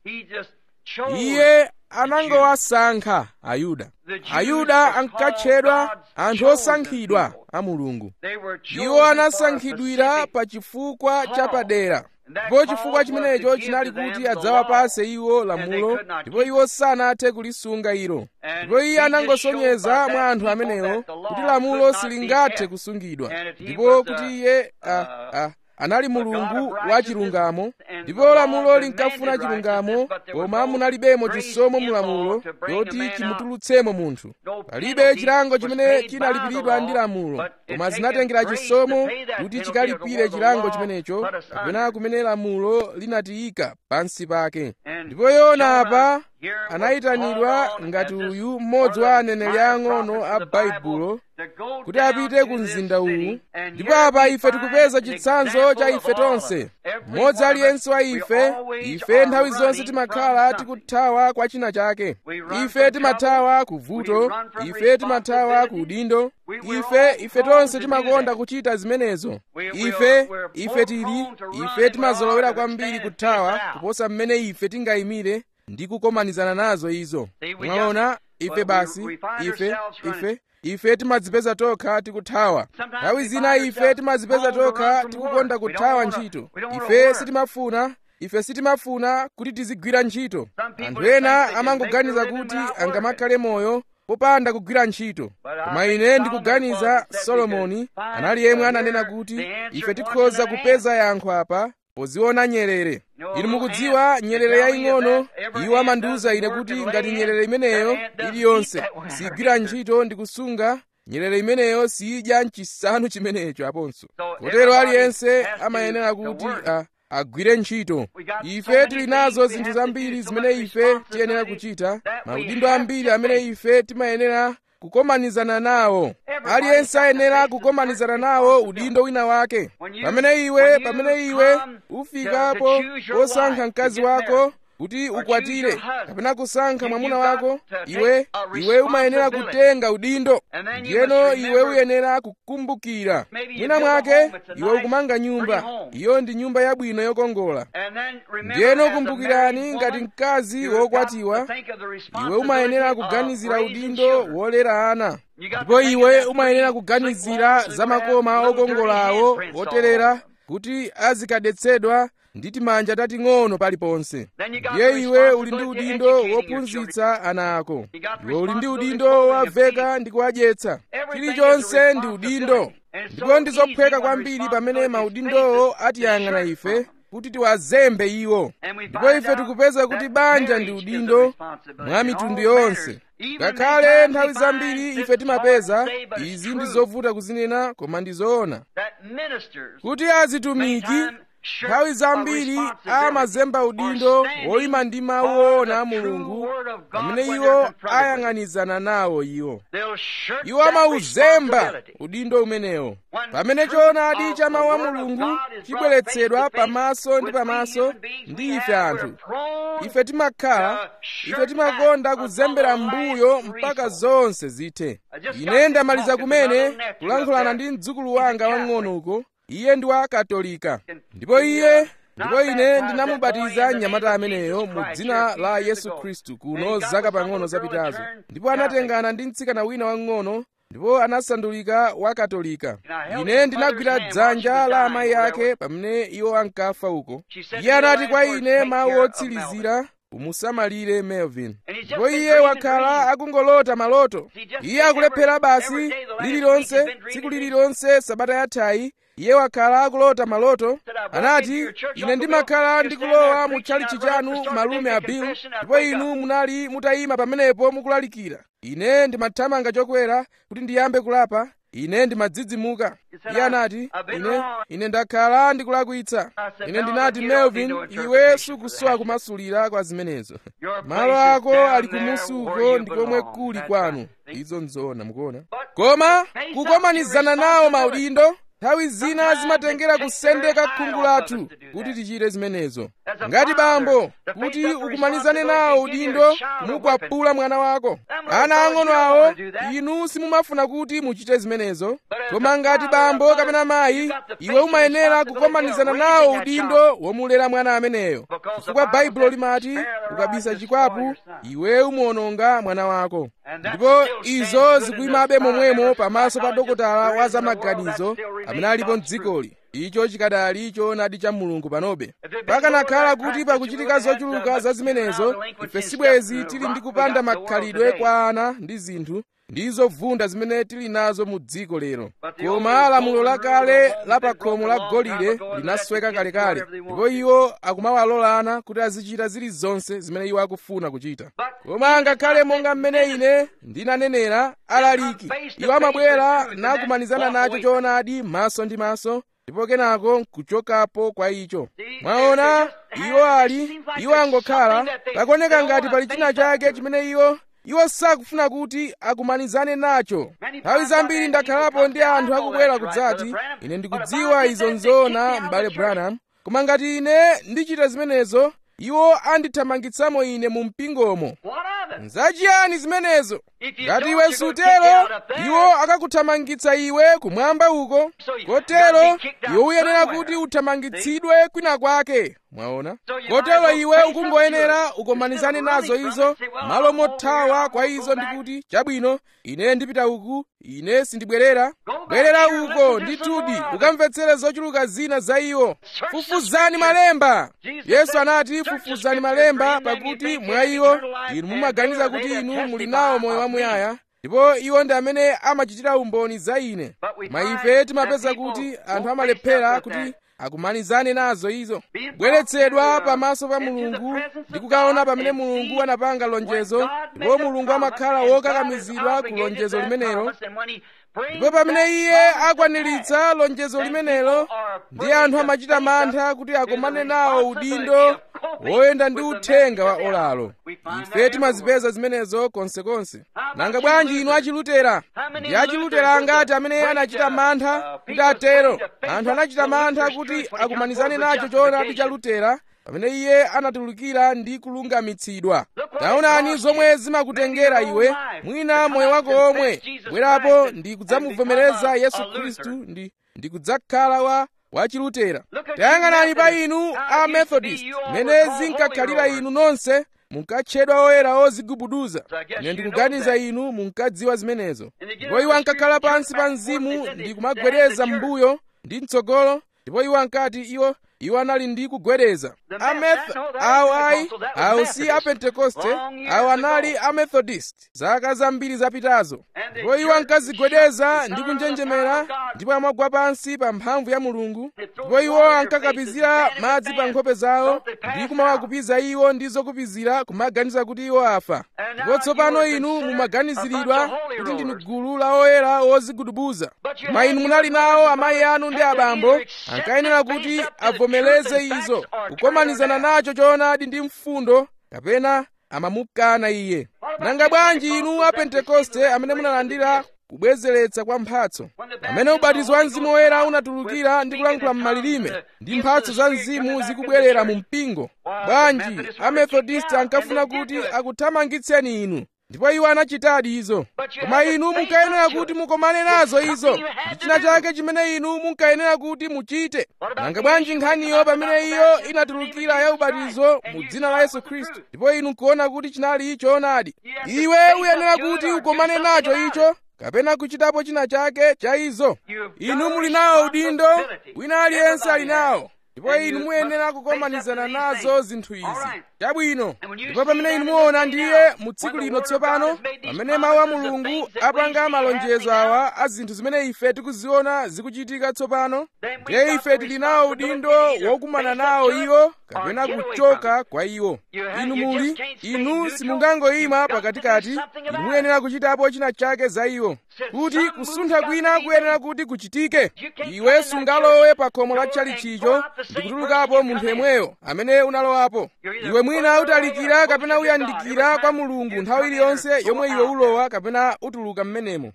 iye anangowasankha ayuda ayuda ankatchedwa anthu osankhidwa a mulungu iwo anasankhidwira pa chifukwa chapadera ndipo chifukwa chimenecho chinali kuti adzawapase iwo lamulo ndipo iwo sanathe kulisunga ilo ndipo iye anangosonyeza mwa anthu amenewo kuti lamulo silingathe kusungidwa ndipo kuti iye a, a, anali mulungu wa chilungamo ndipo lamulo linkafuna chilungamo koma munalibemo chisomo mulamulo yoti chimutulutsemo munthu palibe chilango chimene chinalipiridwa ndi lamulo koma zinatengera chisomo kuti chikalipire chilango chimenecho kapena kumene lamulo linatiyika pansi pake ndipo yona apa anayitanidwa ngati uyu mmodzi wa aneneri ang'ono a baibulo kuti apite ku mzinda uwu ndipo apa ife tikupeza chitsanzo cha ife tonse mmodzi aliyense wa ife ife nthawi zonse timakhala tikuthawa kwa china chake ife timathawa ku vuto ife timathawa ku udindo ife ife tonse timakonda kuchita zimenezo ife ife tili ife timazolowera kwambiri kuthawa kuposa mmene ife tingayimire ndi kukomanizana nazo izo mwaona ife basi ife ife ife timadzipeza tokha tikuthawa nthawi zina ife timadzipeza tokha tikukonda kuthawa ntchito ife sitimafuna ife sitimafuna kuti tizigwira ntchito anthu ena amangoganiza kuti angamakhale moyo popanda kugwira ntchito koma ine ndikuganiza solomoni anali yemwe ananena kuti ife tikhoza kupeza yankho apa poziona nyerere inu mukudziwa nyerere yaying'ono iwo amandiwuza ine kuti ngati nyerere imeneyo iliyonse sigwira ntchito ndi kusunga nyerere imeneyo siyidya mchisanu chimenecho aponso kotero aliyense amayenera kuti a agwire ntchito ife tili nazo zinthu zambiri zimene ife tiyenera kuchita maudindo ambiri amene ife timayenera kukomanizana nawo aliyense ayenera kukomanizana nawo udindo wina wake pamene iwe pamene iwe ufikapo posankha mkazi wako kuti ukwatire kapena kusankha mwamuna wako iwe iwe umayenera kutenga udindo ndiyeno iwe uyenera kukumbukira mwina mwake iwe ukumanga nyumba iyo ndi nyumba yabwino yokongola ndiyeno kumbukirani ngati mkazi wokwatiwa iwe umayenera kuganizira udindo wolera ana ndipo iwe umayenera kuganizira za makoma okongola awo oterera kuti azikadetsedwa ndi timanja tating'ono paliponse ndiye iwe uli ndi udindo wophunzitsa ana ako iwe uli ndi udindo wowaveka ndi kuwadyetsa chilichonse ndi udindo ndipo ndi zophweka kwambiri pamene maudindowo atiyang'ana ife kuti tiwazembe iwo ndipo ife tikupeza kuti banja ndi udindo mwa mitundu yonse ngakhale nthawi zambiri ife timapeza izi ndi zovuta kuzinena koma ndi zoona kuti azitumiki nthawi zambiri amazemba udindo woyima ndi mawu oona a mulungu pamene iwo ayang'anizana nawo iwo iwo amauzemba udindo umenewo pamene choonadi cha mawu a mulungu chibweretsedwa pamaso ndi pamaso ndi ife anthu ife timakhala ife timakonda kuzembera mbuyo mpaka zonse zithe ine ndamaliza kumene kulankhulana ndi mdzukulu wanga wang'ono uko iye ndi wa katolika ndipo iye ndipo ine ndinamubatiza mnyamata ameneyo mu dzina la yesu khristu kuno zaka pang'ono zapitazo ndipo anatengana ndi mtsikana wina wang'ono ndipo anasandulika wa katolika ine ndinagwira dzanja la amayi ake pamene iwo ankafa uko iye anati kwa ine mawu otsirizira umusamalire melvin ndipo iye wakhala akungolota maloto iye akulephera basi lililonse tsiku lililonse sabata yathayi iye wakhala akulota maloto anati ine ndimakhala ndikulowa mu tchalitchi chanu malume a bill ndipo inu munali mutayima pamenepo mukulalikira ine ndimathamanga chokwera kuti ndiyambe kulapa ine ndimadzidzimuka iye anati ine ine ndakhala ndikulakwitsa ine ndinati melvin iwe sukusowa kumasulira kwa zimenezo malo ako ali kumusi uko ndi komwe kuli kwanu izo nzoona mukuona koma kukomanizana nawo maudindo nthawi zina zimatengera kusendeka khungu lathu kuti tichite zimenezo ngati bambo kuti ukumanizane nawo udindo kumukwapula mwana wako ana ang'ono awo inu simumafuna kuti muchite zimenezo koma ngati bambo kapena mayi iwe umayenera kukomanizana nawo udindo womulera mwana ameneyo chifukwa baibulo limati ukabisa chikwapu iwe umuwononga mwana wako ndipo izo zikuyimabe momwemo pamaso pa dokotala wa zamaganizo amene alipo mdzikoli icho chikadali choonadi cha mulungu panobe pakanakhala kuti pakuchitika zochuluka za zimenezo ife sibwezi tili ndi kupanda makhalidwe kwa ana ndi zinthu ndi zovunda zimene tili nazo mu dziko lero koma lamulo lakale la pa khomo la golide linasweka kalekale ndipo iwo akumawalolana kuti azichita zilizonse zimene iwo akufuna kuchita koma ngakhale monga mmene ine ndinanenera alaliki iwo amabwera nakumanizana nacho choonadi maso ndi maso ndipo kenako nkuchokapo kwa icho mwaona iwo ali iwo angokhala pakuoneka ngati pali china chake chimene iwo iwo sakufuna kuti akumanizane nacho nthawi zambiri ndakhalapo ndi anthu akubwera kudzati ine ndikudziwa izo nzoona m'bale branham koma ngati ine ndichita zimenezo iwo andithamangitsamo ine mu mpingomo nzachiyani zimenezo ngati iwe sutero iwo akakuthamangitsa iwe kumwamba uko kotero iwe uyenera kuti uthamangitsidwe kwina kwake mwaona kotero iwe ukungoyenera ukomanizane nazo izo malo mothawa kwa izo ndikuti chabwino ine ndipita uku ine sindibwerera bwerera uko ndithudi ukamvetsere zochuluka zina za iwo fufuzani malemba yesu anati fufuzani malemba pakuti mwa iwo inu mumaganiza kuti inu muli nawo moyo wamuyaya ndipo iwo ndi amene amachitira umboni za ine ma ife timapeza kuti anthu amalephera kuti akumanizane nazo izo bweretsedwa pamaso pa mulungu ndi kukaona pamene mulungu anapanga lonjezo ndipo mulungu amakhala wokakamizidwa ku lonjezo limenelo ndipo pamene iye akwaniritsa lonjezo limenelo ndi anthu amachita mantha kuti akomane nawo udindo woyenda ndi uthenga wa olalo ife timazipeza zimenezo konsekonse nanga bwanji inu achilutera ndi achilutera angati amene anachita mantha kuti atero anthu anachita mantha kuti akumanizane nacho choonadi cha lutera pamene iye anatulukira ndi kulungamitsidwa taonani zomwe zimakutengera iwe mwina moyo wako omwe bwerapo ndi kudzamuvomereza yesu khristu ndi ndi kudzakhala wa wachilutera tayang'anani pa inu a methodist mmene zinkakhalira inu nonse munkatchedwa oyera ozigubuduza ine ndikuganiza inu munkadziwa zimenezo ndipo iwo ankakhala pansi pa mzimu ndi kumagwereza m'mbuyo ndi mtsogolo ndipo iwo ankati iwo iwo anali ndi kugwedeza ameth awo ayi awo si apentekoste awo anali amethodist zaka zambiri zapitazo ndipo iwo ankazigwedeza ndi kunjenjemera ndipo amagwa pansi pa mphamvu ya mulungu ndipo iwo ankakapizira madzi pa nkhope zawo ndi kumawakupiza iwo ndi zokupizira kumaganiza kuti iwo afa ndipo tsopano inu mumaganiziridwa kuti ndinu gulu la oyera wozigudubuza koma inu munali nawo amayi anu ndi abambo ankayenera kuti avomereze izo kukomanizana nacho choonadi ndi mfundo kapena amamukana iye nanga bwanji inu a pentekoste amene munalandira kubwezeretsa kwa mphatso pamene ubatizo wa mzimu woyera unatulukira ndi kulankhula m'malilime ndi mphatso za mzimu zikubwerera mu mpingo bwanji amethodist ankafuna kuti akuthamangitseni inu ndipo iwo anachitadi izo koma inu munkayenera kuti mukomane nazo izo ndi china chake chimene inu munkayenera kuti muchite nanga bwanji nkhaniyo pamene iyo inatulukira ya ubatizo mu dzina la yesu khristu ndipo inu nkuona kuti chinali choonadi iwe uyenera kuti ukomane nacho icho kapena kuchitapo china chake cha izo inu muli nawo udindo wina aliyense ali nawo ndipo inu muyenera kukomanizana nazo zinthu izi chabwino ndipo pamene inu muona ndiye mu tsiku lino tsopano pamene mawu a mulungu apanga malonjezo awa a zinthu zimene ife tikuziona zikuchitika tsopano ndiye ife tili nawo udindo wokumana nawo iwo kapena kuchoka kwa iwo inu muli inu simungangoyima pakatikati inu muyenera kuchitapo china chake za iwo kuti kusuntha kwina kuyenera kuti kuchitike iwe sungalowe pa khomo la tchalichicho ndi kutulukapo munthu yemweyo amene unalowapo iwe mwina utalikira kapena uyandikira kwa mulungu nthawi iliyonse yomwe iwe ulowa kapena utuluka mmenemo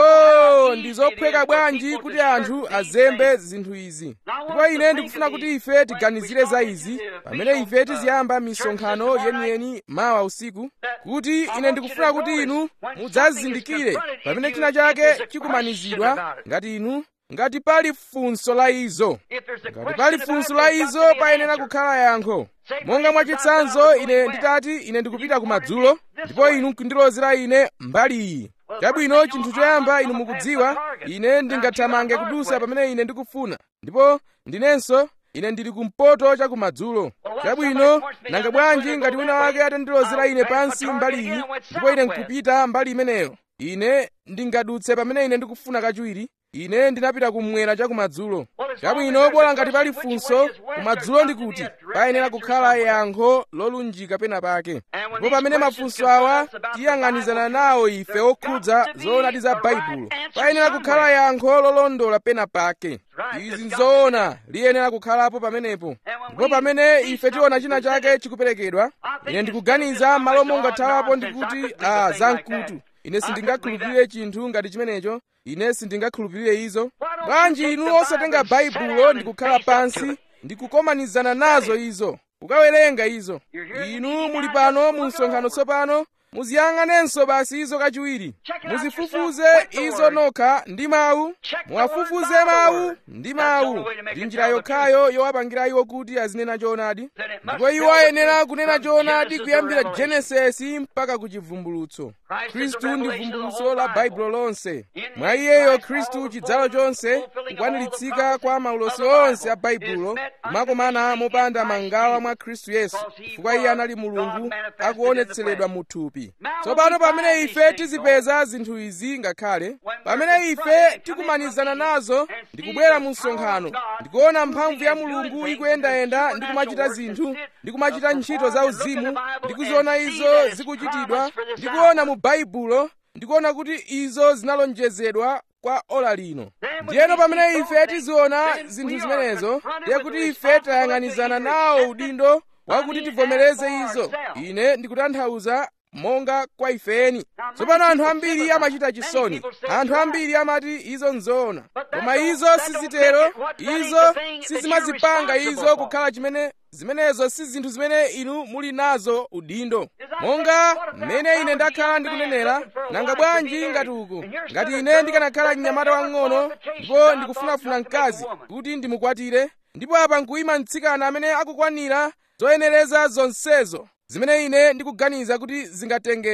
oh ndi zophweka bwanji kuti anthu azembe zinthu izi ndipo ine ndikufuna kuti ife tiganizire za izi pamene ife tiziyamba misonkhano yeniyeni mawa usiku kuti ine ndikufuna kuti inu mudzazindikire pamene china chake chikumanizidwa ngati inu ngati pali funso la izo ngati pali funso la izo payenera kukhala yankho monga mwachitsanzo ine nditati ine ndikupita kumadzulo ndipo inu nkundilozera ine mbali iyi chabwino chinthu choyamba inu mukudziwa ine ndingathamange kudusa pamene ine ndikufuna ndipo ndinenso ine ndili kumpoto cha kumadzulo chabwino nanga bwanji ngati wina wake atandilozera ine pansi mbali iyi ndipo ine nkupita mbali imeneyo ine ndingadutse pamene ine ndikufuna kachiwiri ine ndinapita kumwera cha kumadzulo chabwino bola ngati pali funso kumadzulo ndi kuti payenera kukhala yankho lolunjika pena pake ndipo pamene mafunso awa tiyang'anizana nawo ife okhudza zoonadi za baibulo payenera kukhala yankho lolondola pena pake izi nzoona liyenera kukhalapo pamenepo ndipo pamene ife tiona china chake chikuperekedwa ine ndikuganiza malo mongathawapo ndikuti a zamkutu ine sindingakhulupirire chinthu ngati chimenecho ine sindingakhulupirire izo bwanji inu osatenga baibulo ndi kukhala pansi ndi kukomanizana nazo izo kukawerenga izo inu muli pano mu msonkhano tsopano muziyang'anenso basi izo kachiwiri muzifufuze izo nokha ndi mawu muwafufuze mawu ndi mawu ndi njira yokhayo yowapangira iwo kuti azinena choonadi ndipo iwo ayenera kunena choonadi kuyambira genesisi mpaka ku chivumbulutso khristu ndi vumbulutso la baibulo lonse mwa iyeyo khristu chidzalo chonse kukwaniritsidwa kwa maulosi onse a baibulo kumakomana mopanda mangawa mwa khristu yesu chifukwa iye anali mulungu akuonetseredwa mu thupi tsopano pamene ife tizipeza zinthu izi ngakhale pamene ife tikumanizana nazo ndikubwera mu msonkhano ndikuona mphamvu ya mulungu ikuyendayenda ndi kumachita zinthu ndi kumachita ntchito za uzimu ndikuziona izo zikuchitidwa ndikuona mu baibulo ndikuona kuti izo zinalonjezedwa kwa ola lino ndiyeno pamene ife tiziona zinthu zimenezo ndiye kuti ife tayang'anizana nawo udindo wakuti tivomereze izo ine ndikutanthauza monga kwa ifeni tsopano anthu ambiri amachita chisoni anthu ambiri amati izo nzoona koma izo sizitero izo sizimazipanga izo kukhala chimene zimenezo si zinthu zimene inu muli nazo udindo monga mmene ine ndakhala ndikunenera nanga bwanji ngati uku ngati ine ndikanakhala mnyamata wang'ono ndipo ndikufunafuna mkazi kuti ndimukwatire ndipo apa nkuyima mtsikana amene akukwanira zoyenereza zonsezo zimene ine ndikuganiza kuti zingatengere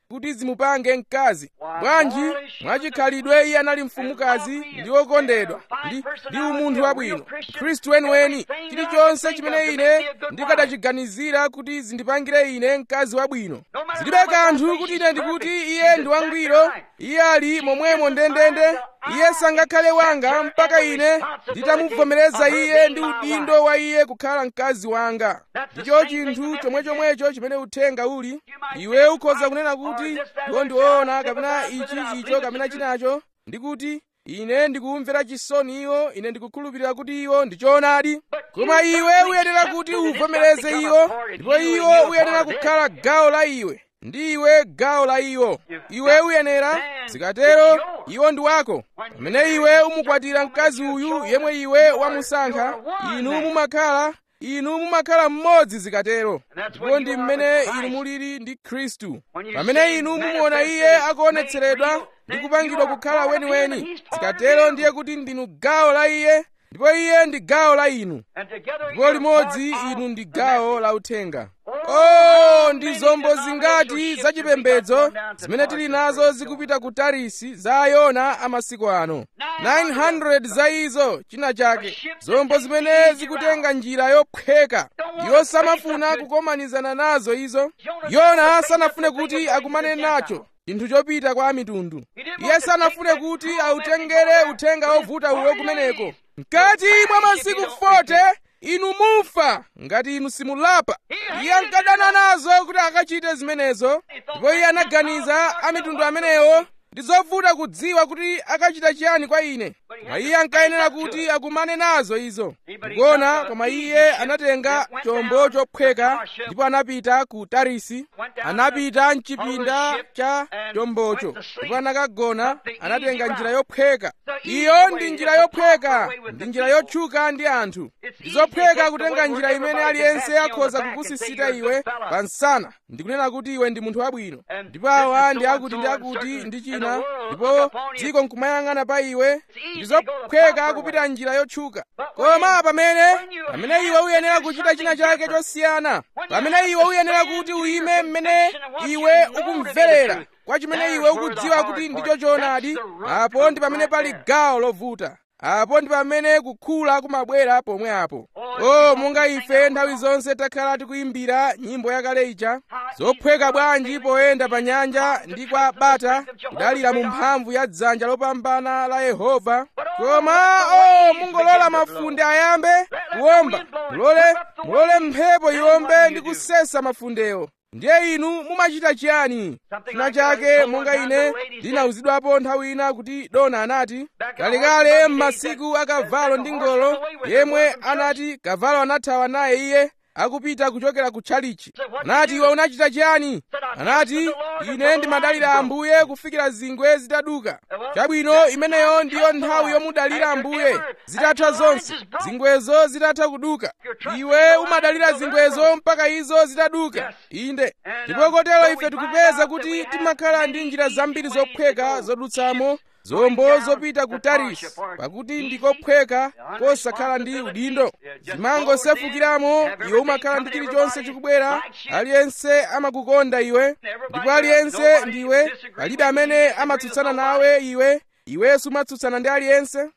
kuti zimupange mkazi bwanji mwachikhalidwe iye anali mfumukazi ndi wokondedwa ndi ndi umunthu wabwino khristu weniweni chilichonse chimene ine ndikadachiganizira kuti zindipangire ine mkazi wabwino zilibe kanthu kuti ine ndikuti iye ndi wangwiro iye ali momwemo ndendende iye sangakhale wanga mpaka ine nditamuvomereza iye ndi udindo wa iye kukhala mkazi wanga ndicho chinthu chomwechomwecho chimene uthenga uli iwe ukhoza kunena kuti iwo ndiwoona kapena ichi icho kapena chinacho ndikuti ine ndikumvera chisoni iwo ine ndikukhulupirira kuti iwo ndichoonadi koma iwe uyenera kuti uvomereze iwo ndipo iwo uyenera kukhala gawo la iwe ndi iwe gawo la iwo iwe uyenera zikatero iwo ndi wako pamene iwe umukwatira mkazi uyu yemwe iwe wamusankha inu mumakhala inu mumakhala mmodzi zikatero ndipo ndi mmene inu mulili ndi khristu pamene inu mumuona iye akuonetseredwa ndi kupangidwa kukhala weniweni zikatero ndiye kuti ndinu gawo la iye ndipo iye ndi gawo la inu ndipo limodzi inu ndi gawo la uthenga oh ndi zombo zingati zachipembedzo zimene tili nazo zikupita ku tarisi za ayona amasiku ano 900 za izo china chake zombo zimene zikutenga njira yophweka iwo samafuna kukomanizana nazo izo yona sanafune kuti akumane nacho chinthu chopita kwa mitundu iye sanafune kuti autengere uthenga wovuta uwo kumeneko mkati mwa masiku 40 inu mufa ngati inu simulapa iye ankadana nazo kuti akachite zimenezo ndipo iye anaganiza a mitundu amenewo ndi zovuta kudziwa kuti akachita chiyani kwa ine koma iye ankayenera kuti akumane nazo izo kuona koma iye anatenga chombo chophweka ndipo anapita ku tarisi anapita mchipinda cha chombocho ndipo anakagona anatenga njira yophweka iyo ndi njira yophweka ndi njira yotchuka ndi anthu ndi zophweka kutenga njira imene aliyense akhoza kukusisita iwe pa nsana ndikunena kuti iwe ndi munthu wabwino ndipo awa ndi akuti ndi akuti ndi china ndipo dziko nkumayang'ana pa iwe ndi zophweka kupita njira yotchuka koma pamene pamene iwe uyenera kuchita china chake chosiyana pamene iwe uyenera kuti uyime mmene iwe ukumverera kwa chimene iwe ukudziwa kuti ndicho choonadi apo ndi pamene pali gawo lovuta apo ndi pamene kukhula kumabwera pomwe apo o monga ife nthawi zonse takhala tikuyimbira nyimbo yakale ija zophweka bwanji poyenda pa nyanja ndi kwa bata kudalira mu mphamvu ya dzanja lopambana la yehova koma o mungolola mafunde ayambe kuwomba mulole mulole mphepo iwombe ndi kusesa mafundewo ndiye inu mumachita chiyani china chake monga ine ndinawuzidwapo nthawi ina kuti dona anati kalekale m'masiku akavalo ndi ngolo yemwe anati kavalo anathawa naye iye akupita kuchokera ku tchalichi anati iwe unachita chiyani anati ine ndimadalira ambuye kufikira zingwe zitaduka chabwino imeneyo ndiyo nthawi yomudalira ambuye zitatha zonse zingwezo zitatha kuduka iwe umadalira zingwezo mpaka izo zitaduka inde ndipo kotero ife tikupeza kuti timakhala ndi njira zambiri zophweka zodutsamo zombo zopita ku tarisi pakuti ndikophweka kosakhala ndi udindo zimangosefukiramo iwe umakhala ndi chilichonse chikubwera aliyense amakukonda iwe ndipo aliyense ndiwe palibe amene amatsutsana nawe iwe iwenso umatsutsana ndi aliyense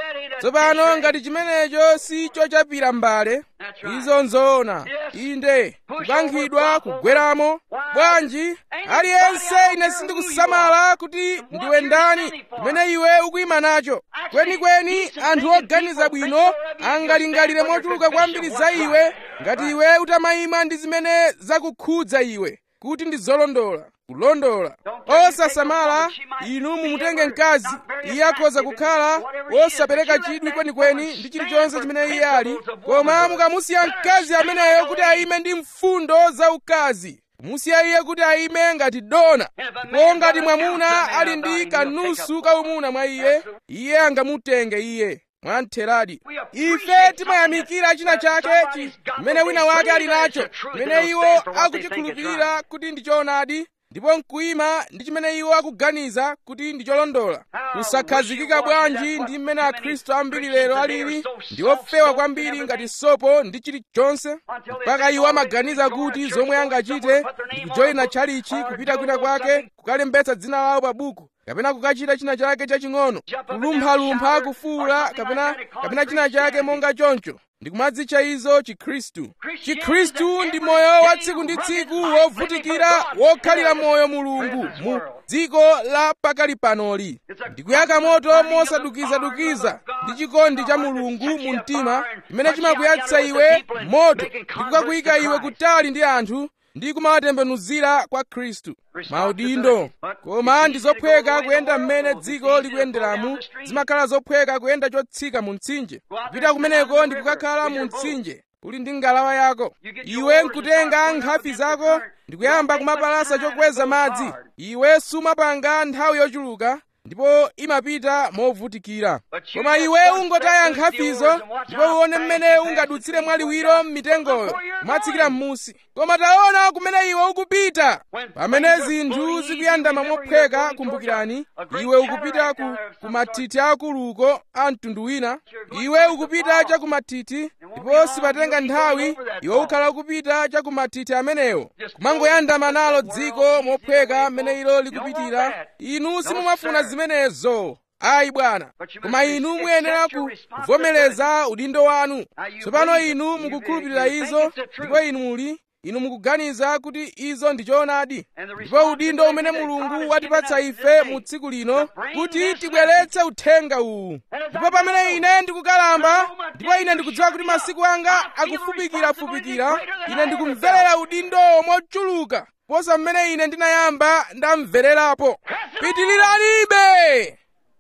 tsopano ngati chimenecho si chochapira mbale izo nzoona inde kukankhidwa kugweramo bwanji aliyense ine sindikusamala kuti ndiwe ndani kumene iwe ukuyima nacho kwenikweni anthu oganiza bwino angalingalire mochuluka kwambiri za iwe ngati iwe utamayima ndi zimene zakukhudza iwe kuti ndi zolondola kulondola osasamala inu mumutenge mkazi iye akhoza kukhala wosapereka chidwi kwenikweni ndi chilichonse chimene iye ali koma mukamusiya mkazi ameneyo kuti ayime ndi mfundo za ukazi musiya iye kuti ayime ngati dona ndipo ngati mwamuna ali ndi kanusu kaumuna mwa iye iye angamutenge iye mwamtheradi ife timayamikira china chake chimene wina wake ali nacho chimene iwo akuchikhulupirira kuti ndi choonadi ndipo nkuyima ndi chimene iwo akuganiza kuti ndi cholondola kusakhazikika bwanji ndi mmene akhristu ambiri lero alili ndi ofewa kwambiri ngati sopo ndi chilichonse mpaka iwo amaganiza kuti zomwe angachite ndi kujoyina tchalichi kupita kwina kwake kukalembetsa dzina lawo pa buku kapena kukachita china chake chaching'ono kulumphalumpha kufuwula kapena kapena china chake monga choncho ndikumadzitcha izo chikhristu chikhristu ndi moyo wa tsiku ndi tsiku wovutikira wokhalira moyo mulungu mu dziko la pakali panoli ndikuyaka moto mosadukizadukiza ndi chikondi cha mulungu mu mtima chimene chimakuyatsa iwe moto ndikukakuyika iwe kutali ndi anthu ndi kumawatembenuzira kwa khristu maudindo koma ndi zophweka kuyenda mmene dziko likuyenderamu zimakhala zophweka kuyenda chotsika mu mtsinje kupita kumeneko ndi kukakhala mu mtsinje uli ndi ngalawa yako iwe nkutenga nkhafi zako ndikuyamba kumapalasa chokweza madzi iwe sumapanga nthawi yochuluka ndipo imapita movutikira koma iwe ungotaya nkhafizo ndipo uone mmene ungadutsire mwaliwiro m'mitengoyo kumatsikira m'musi koma taona kumene iwe ukupita pamene zinthu zikuyandama mophweka kumbukirani iwe ukupita ku, ku mathithi akuluko a mtundu wina iwe ukupita cha ku mathithi ndipo sipatenga nthawi iwe ukhala ukupita cha ku mathithi amenewo kumangoyandama nalo dziko mophweka mmene ilo likupitira inu simumafuna zimenezo ayi bwana koma inu muyenera kuvomereza udindo wanu tsopano inu mukukhulupirira izo ndipo inu muli inu mukuganiza kuti izo ndi choonadi ndipo udindo umene mulungu watipatsa ife mu tsiku lino kuti tibweretse uthenga uwu ndipo pamene ine ndikukalamba ndipo ine ndikudziwa kuti masiku anga akufupikirafupikira ine ndikumverera udindo mochuluka posa mmene ine ndinayamba ndamvererapo pitiliranibe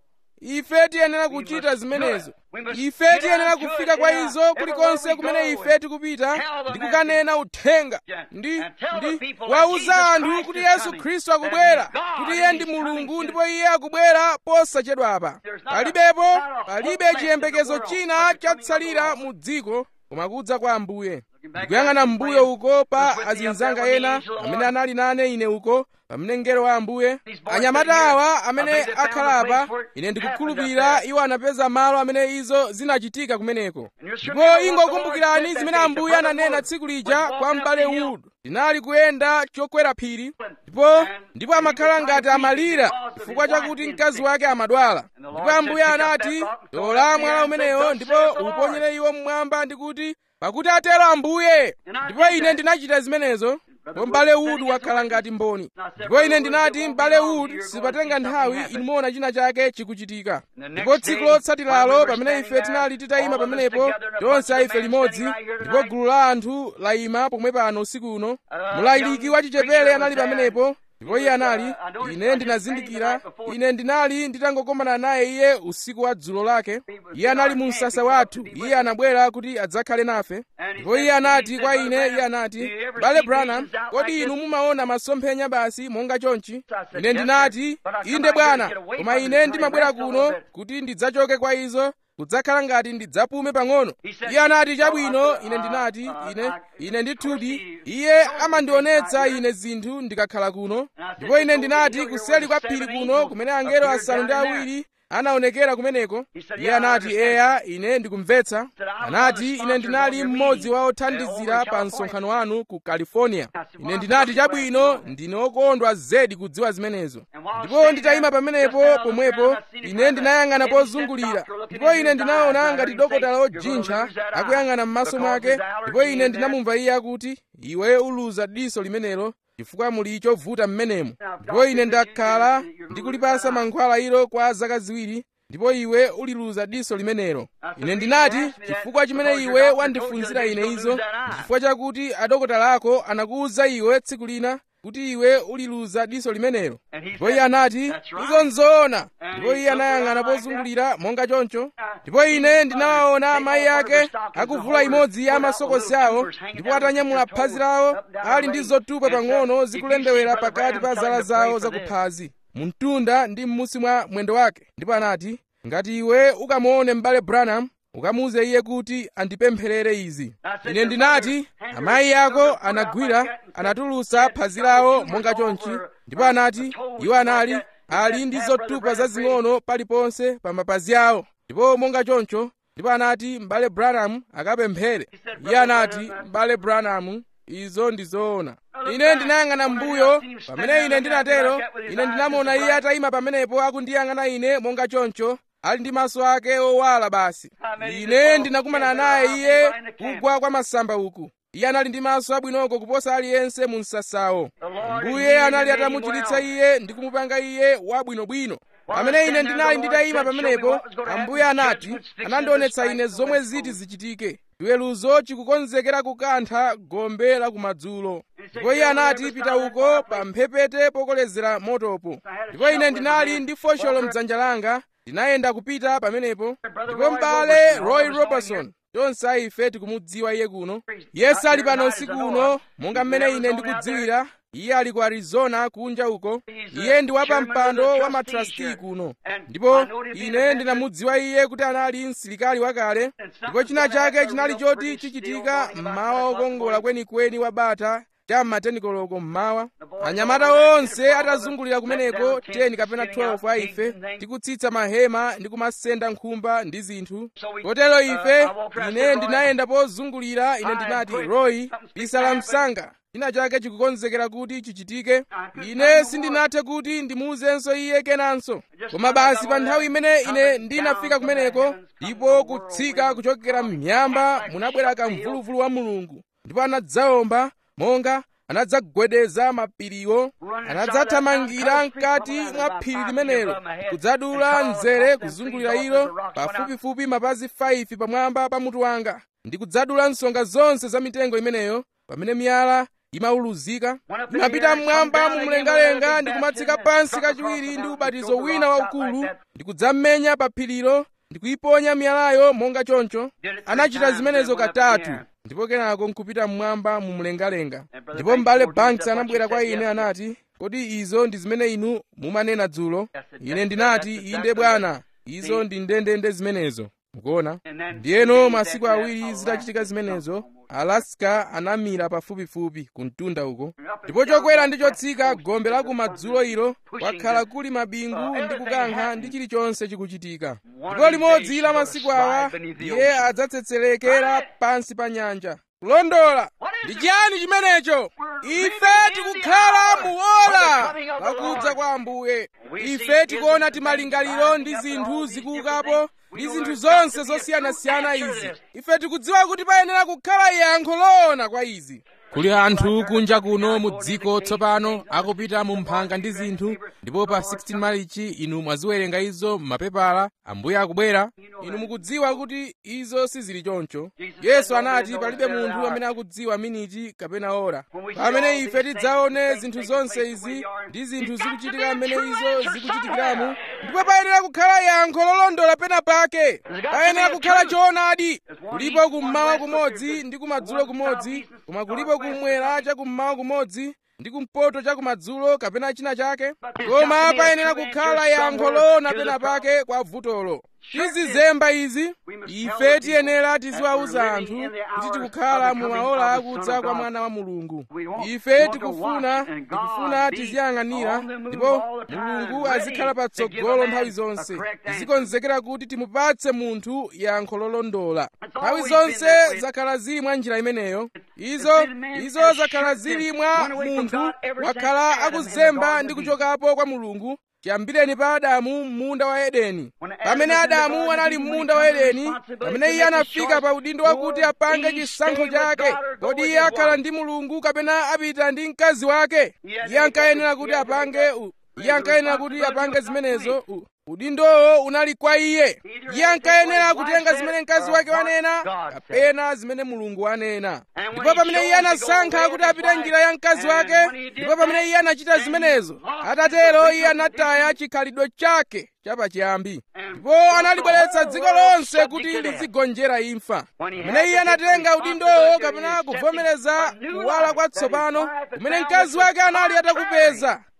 ife tiyenera kuchita zimenezo ife tiyenera kufika kwa izo kulikonse kumene ife tikupita ndi kukanena uthenga ndi ndi wauza anthu kuti yesu khristu akubwera kuti iye ndi mulungu ndipo iye akubwera posachedwapa palibepo palibe chiyembekezo china chatsalira mu dziko koma kudza kwa ambuye ndikuyang'ana mbuyo uko pa azinzanga ena amene anali nane ine uko pamene mngelo wa ambuye anyamata awa amene akhala apa ine ndikukhulupirira iwo anapeza malo amene izo zinachitika kumeneko ndipo ingokumbukirani zimene ambuye ananena tsiku lija kwa m'bale Wood linali kuyenda chokwera phiri ndipo ndipo amakhala ngati amalira chifukwa chakuti mkazi wake amadwala ndipo ambuye anati tola mwala umenewo ndipo uponyere iwo mmwamba ndikuti pakuti atero ambuye ndipo ine ndinachita zimenezo ndipo m'bale Wood wakhala ngati mboni ndipo ine ndinati m'bale Wood sipatenga nthawi inu muona china chake chikuchitika ndipo tsiku lotsatiralo pamene ife tinali titayima pamenepo tonse ife limodzi ndipo gulu la anthu layima pomwe pano usiku uno mlaliki wachichepere anali pamenepo ndipo iye anali ine ndinazindikira ine ndinali nditangokomana naye iye usiku wa dzulo lake iye anali mu msasa wathu iye anabwera kuti adzakhale nafe ndipo iye anati kwa ine iye anati bale branham kodi inu mumaona masomphenya basi monga chonchi ine ndinati inde bwana koma ine ndimabwera kuno kuti ndidzachoke kwa izo kudzakhala ngati ndidzapume pang'ono iye anati chabwino ine ndinati ine ine ndithudi iye amandionetsa ine zinthu ndikakhala kuno ndipo ine ndinati kuseli kwa phiri kuno kumene angelo asanu ndi awiri anaonekera kumeneko iye anati eya ine ndikumvetsa anati ine ndinali mmodzi wa othandizira pa msonkhano wanu ku california ine ndinati chabwino ndine okondwa zedi kudziwa zimenezo ndipo nditayima pamenepo pomwepo ine ndinayang'ana pozungulira ndipo ine ndinaona ngati dokotala ojintcha akuyang'ana m'maso mwake ndipo ine ndinamumva iye akuti iwe uluza diso limenelo chifukwa muli chovuta mmenemo ndipo ine ndakhala ndikulipasa mankhwala ilo kwa zaka ziwiri ndipo iwe uliluza diso limenelo ine ndinati chifukwa chimene iwe wandifunzira ine izo ndi chifukwa chakuti adokotala ako anakuwuza iwe tsiku lina kuti iwe uliluza diso limenelo ndipo iye anati izo nzoona ndipo iye anayang'ana pozungulira monga choncho ndipo ine ndinawaona amayi ake akuvula imodzi ya masokosi awo ndipo atanyamula phazi lawo ali ndi zotupa pang'ono zikulendewera pakati pa zala zawo zakuphazi mumtunda ndi m'musi mwa mwendo wake ndipo anati ngati iwe ukamuone m'bale branham ukamuuze iye kuti andipempherere izi ine ndinati amayi ako anagwira anatulutsa phazi lawo monga chonchi ndipo anati iwo anali ali ndi zotupa zazing'ono paliponse pa mapazi awo ndipo monga choncho ndipo anati m'bale branham akapemphere iye anati m'bale branham izo ndi zoona ine ndinayang'ana mbuyo pamene ine ndinatero ine ndinamuona iye atayima pamenepo akundiyang'ana ine monga choncho ali ndi maso ake owala basi ine ndinakumana naye iye kugwa kwa masamba uku iye anali ndi maso abwinoko kuposa aliyense mu msasawo mbuye anali atamuchiritsa iye ndi kumupanga iye wabwinobwino pamene ine ndinali nditayima pamenepo ambuye anati anandionetsa ine zomwe ziti zichitike chiweruzo chikukonzekera kukantha gombe la kumadzulo ndipo iye anati pita uko pa mphepete pokolezera motopo ndipo ine ndinali ndi fosholo mdzanja langa ndinayenda kupita pamenepo ndipo m'bale roy robertson tonse ife tikumudziwa iye kuno yesu ali pano usiku uno monga mmene ine ndikudziwira iye ali ku arizona kunja uko iye ndi wapa mpando wa matrasti kuno ndipo ine ndinamudziwa iye kuti anali msilikali wakale ndipo china chake chinali choti chichitika mmawa okongola kwenikweni wa bata cha matenikoloko mmawa anyamata onse atazungulira kumeneko 10 kapena 12 a ife tikutsitsa mahema ndi kumasenda nkhumba ndi zinthu kotero ife ine ndinayenda pozungulira ine ndinati roy bisala msanga china chake chikukonzekera kuti chichitike ine sindinathe kuti ndimuuzenso iye kenanso koma basi pa nthawi imene ine ndinafika kumeneko ndipo kutsika kuchokera m'miyamba munabwera kamvuluvulu wa mulungu ndipo anadzawomba monga anadzagwedeza mapiriwo anadzathamangira mkati mwa phiri limenelo kudzadula mzere kuzungulira ilo pafupifupi mapazi 5 pamwamba pa mutu wanga ndi kudzadula nsonga zonse za mitengo imeneyo pamene miyala imauluzika inapita mmwamba mumlengalenga ndi kumatsika pansi kachiwiri ndi ubatizo wina waukulu ndi kudzamenya pa phirilo ndi kuyiponya miyalayo monga choncho anachita zimenezo katatu ndipo kenako nkupita mmwamba mumlengalenga ndipo m'bale banks anabwera kwa ine anati kodi izo ndi zimene inu mumanena dzulo ine ndinati inde bwana izo ndi ndendende zimenezo mukuona ndiyeno masiku awiri zitachitika zimenezo alaska anamira pafupifupi ku mtunda uko ndipo chokwera ndi chotsika gombe la kumadzulo ilo kwakhala kuli mabingu ndi kukankha ndi chilichonse chikuchitika ndipo limodzi la masiku awa iye adzatsetserekera pansi pa nyanja kulondola ndi chiyani chimenecho ife tikukhala muola lakudza kwa ambuye ife tikuona timalingaliro ndi zinthu zikuukapo ndi zinthu zonse zosiyanasiyana izi ife tikudziwa kuti payenera kukhala yankho loona kwa izi kuli anthu kunja kuno mu dziko tsopano akupita mu mphanga ndi zinthu ndipo pa 16 malichi inu mwaziwerenga izo m'mapepala ambuye akubwera inu mukudziwa kuti izo sizili choncho yesu anati palibe munthu amene akudziwa miniti kapena ora pamene ife tidzaone zinthu zonse izi ndi zinthu zikuchitika mmene izo zikuchitikiramu ndipo payenera kukhala yankho lolondola pena pake payenera kukhala choonadi kulipo kummawa kumodzi ndi kumadzulo kumodzi koma kulipo kumwera chakummawa kumodzi ndi kumpoto chakumadzulo kapena china chake koma payenera kukhala yankho loona pena pake kwa vutolo tizizemba izi ife tiyenera tiziwauza anthu kuti tikukhala mu maola akudza kwa mwana wa mulungu ife tikufuna tikufuna tiziyang'anira ndipo mulungu azikhala patsogolo nthawi zonse tizikonzekera kuti timupatse munthu yankho lolondola nthawi zonse zakhala zili mwa njira imeneyo izo izo zakhala zili mwa munthu wakhala akuzemba ndi kuchokapo kwa mulungu chiyambireni pa adamu m'munda wa edeni pamene adamu anali m'munda wa edeni pamene iye anafika pa udindo wakuti apange chisankho chake kodi iye akhala ndi mulungu kapena apita ndi mkazi wake iye ankayenera kuti apange iye ankayenera kuti apange zimenezo udindowo unali kwa iye iye ankayenera kutenga zimene mkazi wake wanena kapena zimene mulungu wanena ndipo pamene iye anasankha kuti apite njira ya mkazi wake ndipo pamene iye anachita zimenezo atatero iye anataya chikhalidwe chake chapachiyambi ndipo analibweretsa dziko lonse kuti lizigonjera imfa pamene iye anatenga udindowo kapena kuvomereza kuwala kwatsopano kumene mkazi wake anali atakupeza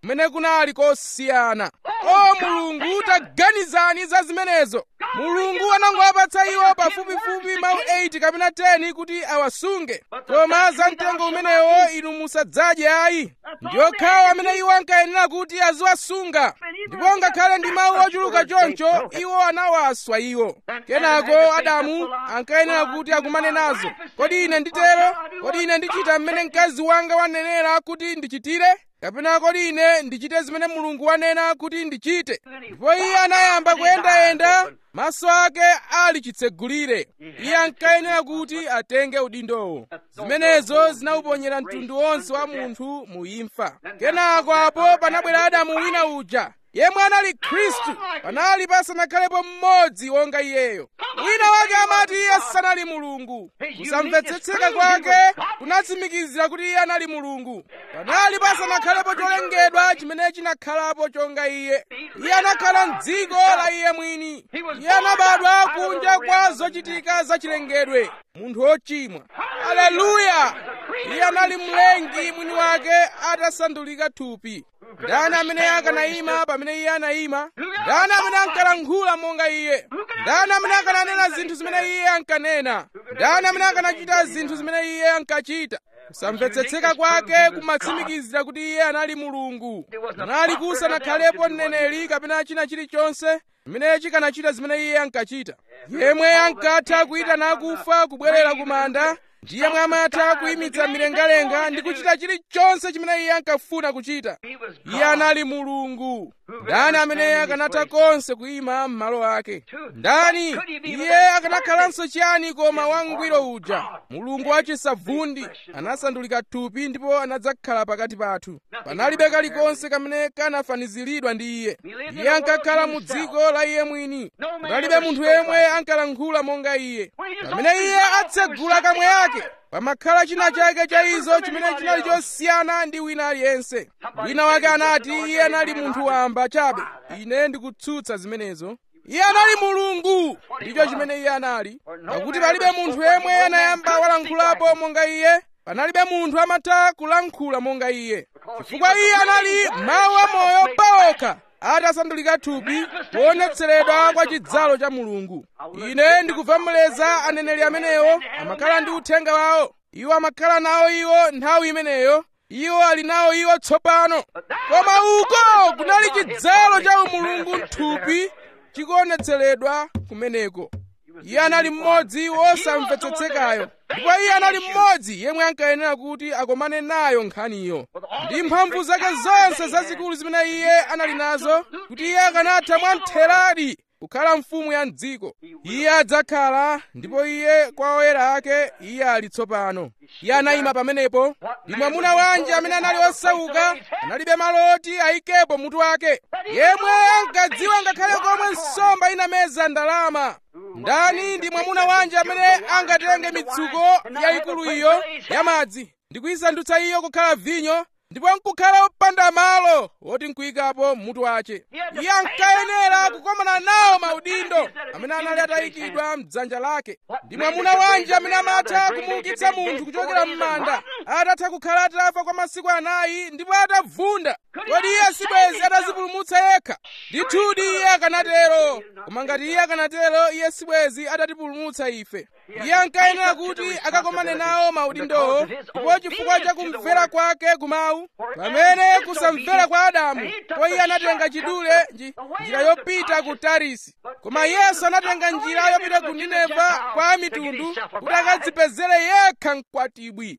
kumene kunali kosiyana o mulungu taganizani za zimenezo mulungu anangowapatsa iwo pafupifupi mawu 8 kapena 10 kuti awasunge koma za mtengo umenewo inu musadzadye ayi ndi okhawo amene iwo ankayenera kuti aziwasunga ndipo ngakhale ndi mawu ochuluka choncho iwo anawaswa iwo kenako adamu ankayenera kuti akumane nazo kodi ine nditero kodi ine ndichita mmene mkazi wanga wanenera kuti ndichitire kapena kodi ine ndichite zimene mulungu wanena kuti ndichite ndipo iye anayamba kuyendayenda maso ake ali chitsegulire iye ankayenera kuti atenge udindowo zimenezo zinawuponyera mtundu wonse wa munthu mu imfa kenako apo panabwera adamu wina uja yemwe anali khristu panali pasanakhalepo mmodzi wonga iyeyo wina wake amati iye sanali mulungu kusamvetsetseka kwake kunatsimikizira kuti iye anali mulungu panali pasanakhalepo cholengedwa chimene chinakhalapo chonga iye iye anakhala m'dziko la iye mwini iye anabadwa kunja kwa zochitika zachilengedwe munthu wochimwa aleluya iye anali mlengi mwini wake atasandulika thupi ndani amene akanayima pamene iye anayima ndani amene ankalankhula monga iye ndani amene akananena zinthu zimene iye ankanena ndani amene akanachita zinthu zimene iye ankachita kusamvetsetseka kwake kumatsimikizira kuti iye anali mulungu anali kusanakhalepo mneneri kapena china chilichonse chimene chikanachita zimene iye ankachita yemwe ankatha kuyitana akufa kubwerera ku manda ndi yemwe amatha kuyimitsa milengalenga ndi kuchita chilichonse chimene iye ankafuna kuchita iye anali mulungu ndani amene akanatha konse kuyima m'malo ake ndani iye akanakhalanso chiyani koma wangwiro uja mulungu wachisavundi anasandulika thupi ndipo anadzakhala pakati pathu panalibe kalikonse kamene kanafaniziridwa ndi iye iye ankakhala mu dziko la iye mwini panalibe munthu yemwe ankalankhula monga iye pamene iye atsegula kamwe yake pamakhala china chake cha izo chimene chinali chosiyana ndi wina aliyense wina wake anati iye anali munthu wamba chabe ine ndikutsutsa zimenezo iye anali mulungu ndicho chimene iye anali pakuti palibe munthu yemwe anayamba walankhulapo monga iye panalibe munthu amatha kulankhula monga iye chifukwa iye anali mawu amoyo paokha atasandulika thupi kuonetseredwa kwa chidzalo cha mulungu ine ndikuvomereza aneneri amenewo amakhala ndi uthenga wawo iwo amakhala nawo iwo nthawi imeneyo iwo ali nawo iwo tsopano koma uko kunali chidzalo cha umulungu mthupi chikuonetseredwa kumeneko iye anali mmodzi wosamvetsetsekayo ndipo iye anali mmodzi yemwe ankayenera kuti akomane nayo nkhaniyo ndi mphamvu zake zonse zazikulu zimene iye anali nazo kuti iye akanatha mwamtheradi kukhala mfumu ya mdziko iye adzakhala ndipo iye kwa oyera ake iye ali tsopano iye anayima pamenepo ndi mwamuna wanji amene anali osauka analibe malo oti ayikepo mutu wake yemwe ankadziwa ngakhale komwe nsomba inameza ndalama ndani ndi mwamuna wanji amene angatenge mitsuko yayikulu iyo yamadzi ndi kuyisandutsa iyo kukhala vinyo ndipo nkukhala opanda malo woti nkuyikapo mutu wace iye ankayenera kukomana nawo maudindo amene anali atayikidwa mdzanja lake ndi mwamuna wanji amene amatha kumuukitsa munthu kuchokera m'manda atatha kukhala atafa kwa masiku anayi ndipo atavunda kodi iye sibwezi atazipulumutsa yekha ndithudi iye akanatero koma ngati iye akanatero iye sibwezi atatipulumutsa ife iye ankayenera kuti akakomane nawo maudindowo ndipo chifukwa cha kumvera kwake kumawu pamene kusamvera kwa adamu po iye anatenga chidule njira yopita ku tarisi koma yesu anatenga njira yopita ku nineva kwa mitundu kuti akadzipezere yekha mkwatibwi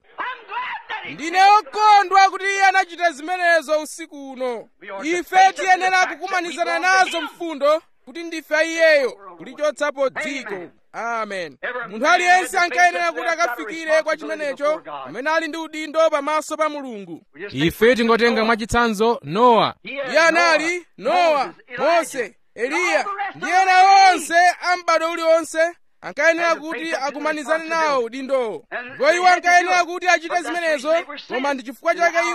ndine okondwa kuti iye anachita zimenezo usiku uno ife tiyenera kukumanizana nazo mfundo kuti ndife iyeyo kulichotsapo dziko amen munthu aliyense ankayenera kuti akafikire kwa chimenecho amene ali ndi udindo pamaso pa mulungu ife tingotenga mwachitsanzo nowa iye anali nowa mose eliya ndi ena onse a m'bado uliwonse ankayenera kuti akumanizane nawo udindowo ndipo iwo ankayenera kuti achite zimenezo koma ndi chifukwa chake iwo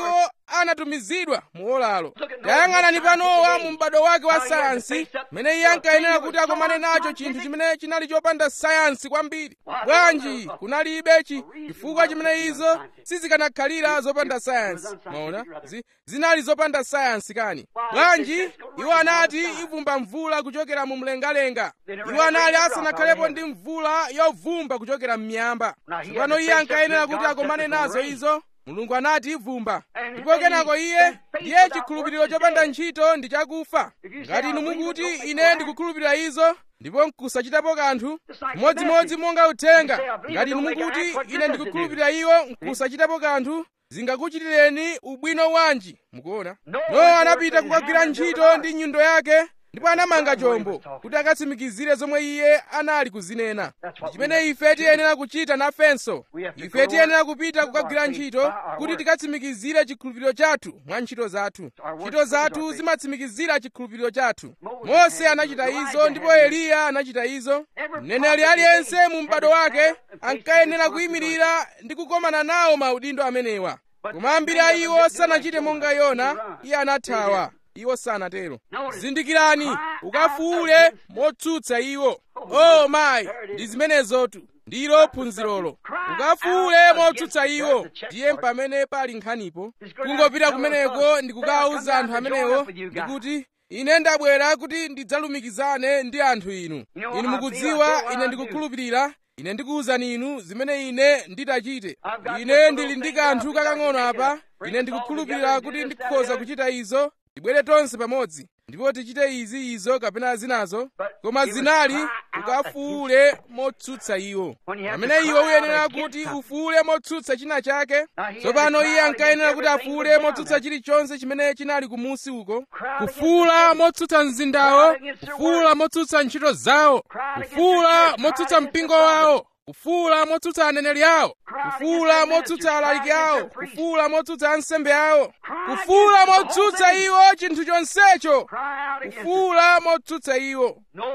anatumizidwa mu olalo tayang'anani pa nowa mu m'bado wake wa sayansi mmene iye ankayenera kuti akomane nacho chinthu chimene chinali chopanda sayansi kwambiri bwanji kunalibe chifukwa chimene izo sizikanakhalira zopanda sayansi maona Zi, zinali zopanda sayansi kani bwanji iwo anati ivumba mvula kuchokera mu mlengalenga iwo anali asanakhalepo ndi mvula yovumba kuchokera m'miyamba tsopano iye ankayenera kuti akomane nazo izo mulungu anati ivumba ndipo kenako iye ndiye chikhulupiriro chopanda ntchito ndi chakufa ngati inu mukuti ine ndikukhulupirira izo ndipo nkusachitapo kanthu chimodzimodzi monga uthenga ngati inu mukuti ine ndikukhulupirira iwo nkusachitapo kanthu zingakuchitireni ubwino wanji mukuona nowa anapita kukagwira ntchito ndi nyundo yake ndipo anamanga chombo kuti akatsimikizire zomwe iye anali kuzinena chimene ife tiyenera kuchita nafenso ife tiyenera kupita kukagwira ntchito kuti tikatsimikizire chikhulupiriro chathu mwa ntchito zathu ntchito zathu zimatsimikizira chikhulupiriro chathu mose anachita izo ndipo eliya anachita izo mneneri aliyense mu m'bado wake ankayenera kuyimirira ndi kukomana nawo maudindo amenewa koma ambiri a iwo sanachite monga yona iye anathawa iwo sanatero zindikirani ukafuule motsutsa iwo o mayi ndi zimenezotu ndilo phunzirolo ukafuule motsutsa iwo ndiye pamene pali nkhanipo kungopita kumeneko ndi kukawuza anthu amenewo ndikuti ine ndabwera kuti ndidzalumikizane ndi anthu inu inu mukudziwa ine ndikukhulupirira ine ndikuwuzani inu zimene ine nditachite ine ndili ndi kanthu kakang'ono apa ine ndikukhulupirira kuti ndikhoza kuchita izo tibwere tonse pamodzi ndipo tichite izi izo kapena zinazo koma zinali ukafuule motsutsa iwo pamene iwe uyenera kuti ufuule motsutsa china chake tsopano iye ankayenera kuti afuule motsutsa chilichonse chimene chinali kumusi uko kufuula motsutsa mzindawo kufuula motsutsa ntchito zawo kufuula motsutsa mpingo wawo kufuula motsutsa aneneri awo kufuula motsutsa alaliki awo kufuula motsutsa ansembe awo kufuula motsutsa iwo chinthu chonsecho kufuula motsutsa iwo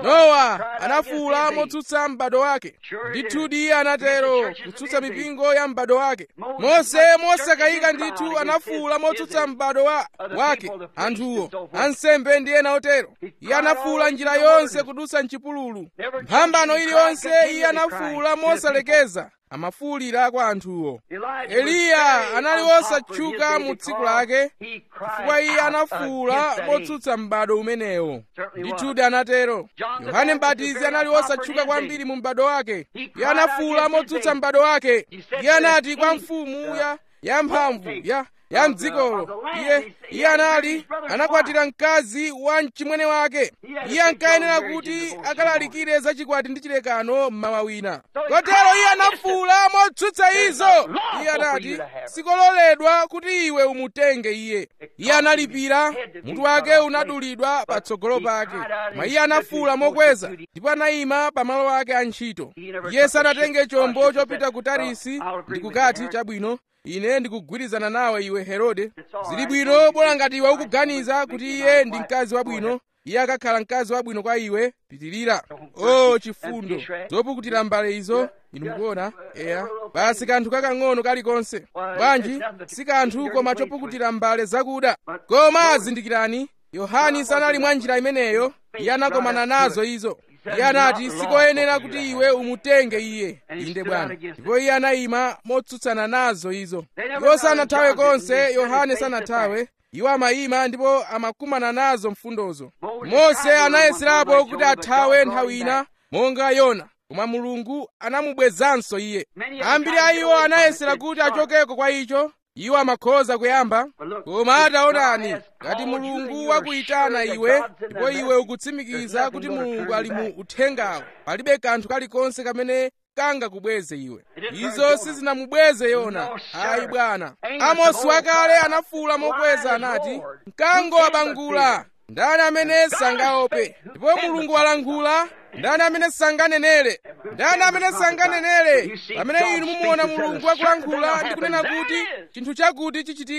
nowa anafuula motsutsa m'bado wake ndithudi iye anatero kutsutsa mipingo ya m'bado wake mose mosakayika ndithu anafuula motsutsa m'bado wa, wake anthuwo ansembe ndi ena otero iye anafuula njira yonse kudutsa mchipululu mphambano iliyonse iye anafuula mosalekeza amafuulira kwa anthuwo eliya anali wosatchuka mu tsiku lake chifukwa iye anafuula motsutsa m'bado umenewo ndithudi anatero yohane mbatizi anali wosatchuka kwambiri mu m'bado wake iye anafuula motsutsa m'bado wake iye anati kwa mfumu ya yamphamvu ya ya mdzikolo iye iye anali anakwatira mkazi wa mchimwene wake iye ankayenera kuti akalalikire za chikwati ndi chilekano mmawa wina kotero iye anafuula motsutsa izo iye anati sikololedwa kuti iwe umutenge iye iye analipira mutu wake unadulidwa patsogolo pake koma iye anafuula mokweza ndipo anayima pamalo ake a ntchito iye sanatenge chombo chopita ku tarisi ndi kukati chabwino ine ndikugwirizana nawe iwe herode zili bwino bola ngati iwe ukuganiza kuti iye ndi mkazi wabwino iye akakhala mkazi wabwino kwa iwe pitirira o oh, chifundo zopukutira mbale izo inu mukuona eya basi kanthu kakang'ono kalikonse bwanji si kanthu koma chopukutira mbale zakuda koma zindikirani yohani sanali mwa njira imeneyo iye anakomana nazo izo iye anati sikoyenera kuti iwe umutenge iye inde bwana ndipo iye anayima motsutsana nazo izo iwo sanathawe konse yohane sanathawe iwo amayima ndipo amakumana nazo mfundozo mose anayeserapo kuti athawe nthawi ina monga yona koma mulungu anamubwezanso iye ambiri a iwo anayesera kuti achokeko kwa icho iwo amakhoza kuyamba koma ataonani ngati mulungu wakuyitana iwe ndipo iwe ukutsimikiza kuti mulungu ali mu uthengawo palibe kanthu kalikonse kamene kangakubweze iwe izo sizinamubweze yona ayi bwana amosi wakale anafuwula mokweza anati mkango wabangula ndani amene sangaope ndipo mulungu walankhula ndani amene sanganenere ndani amene sanganenere pamene inu mumuona mulungu akulankhula ndi kunena kuti chinthu chakuti chichitika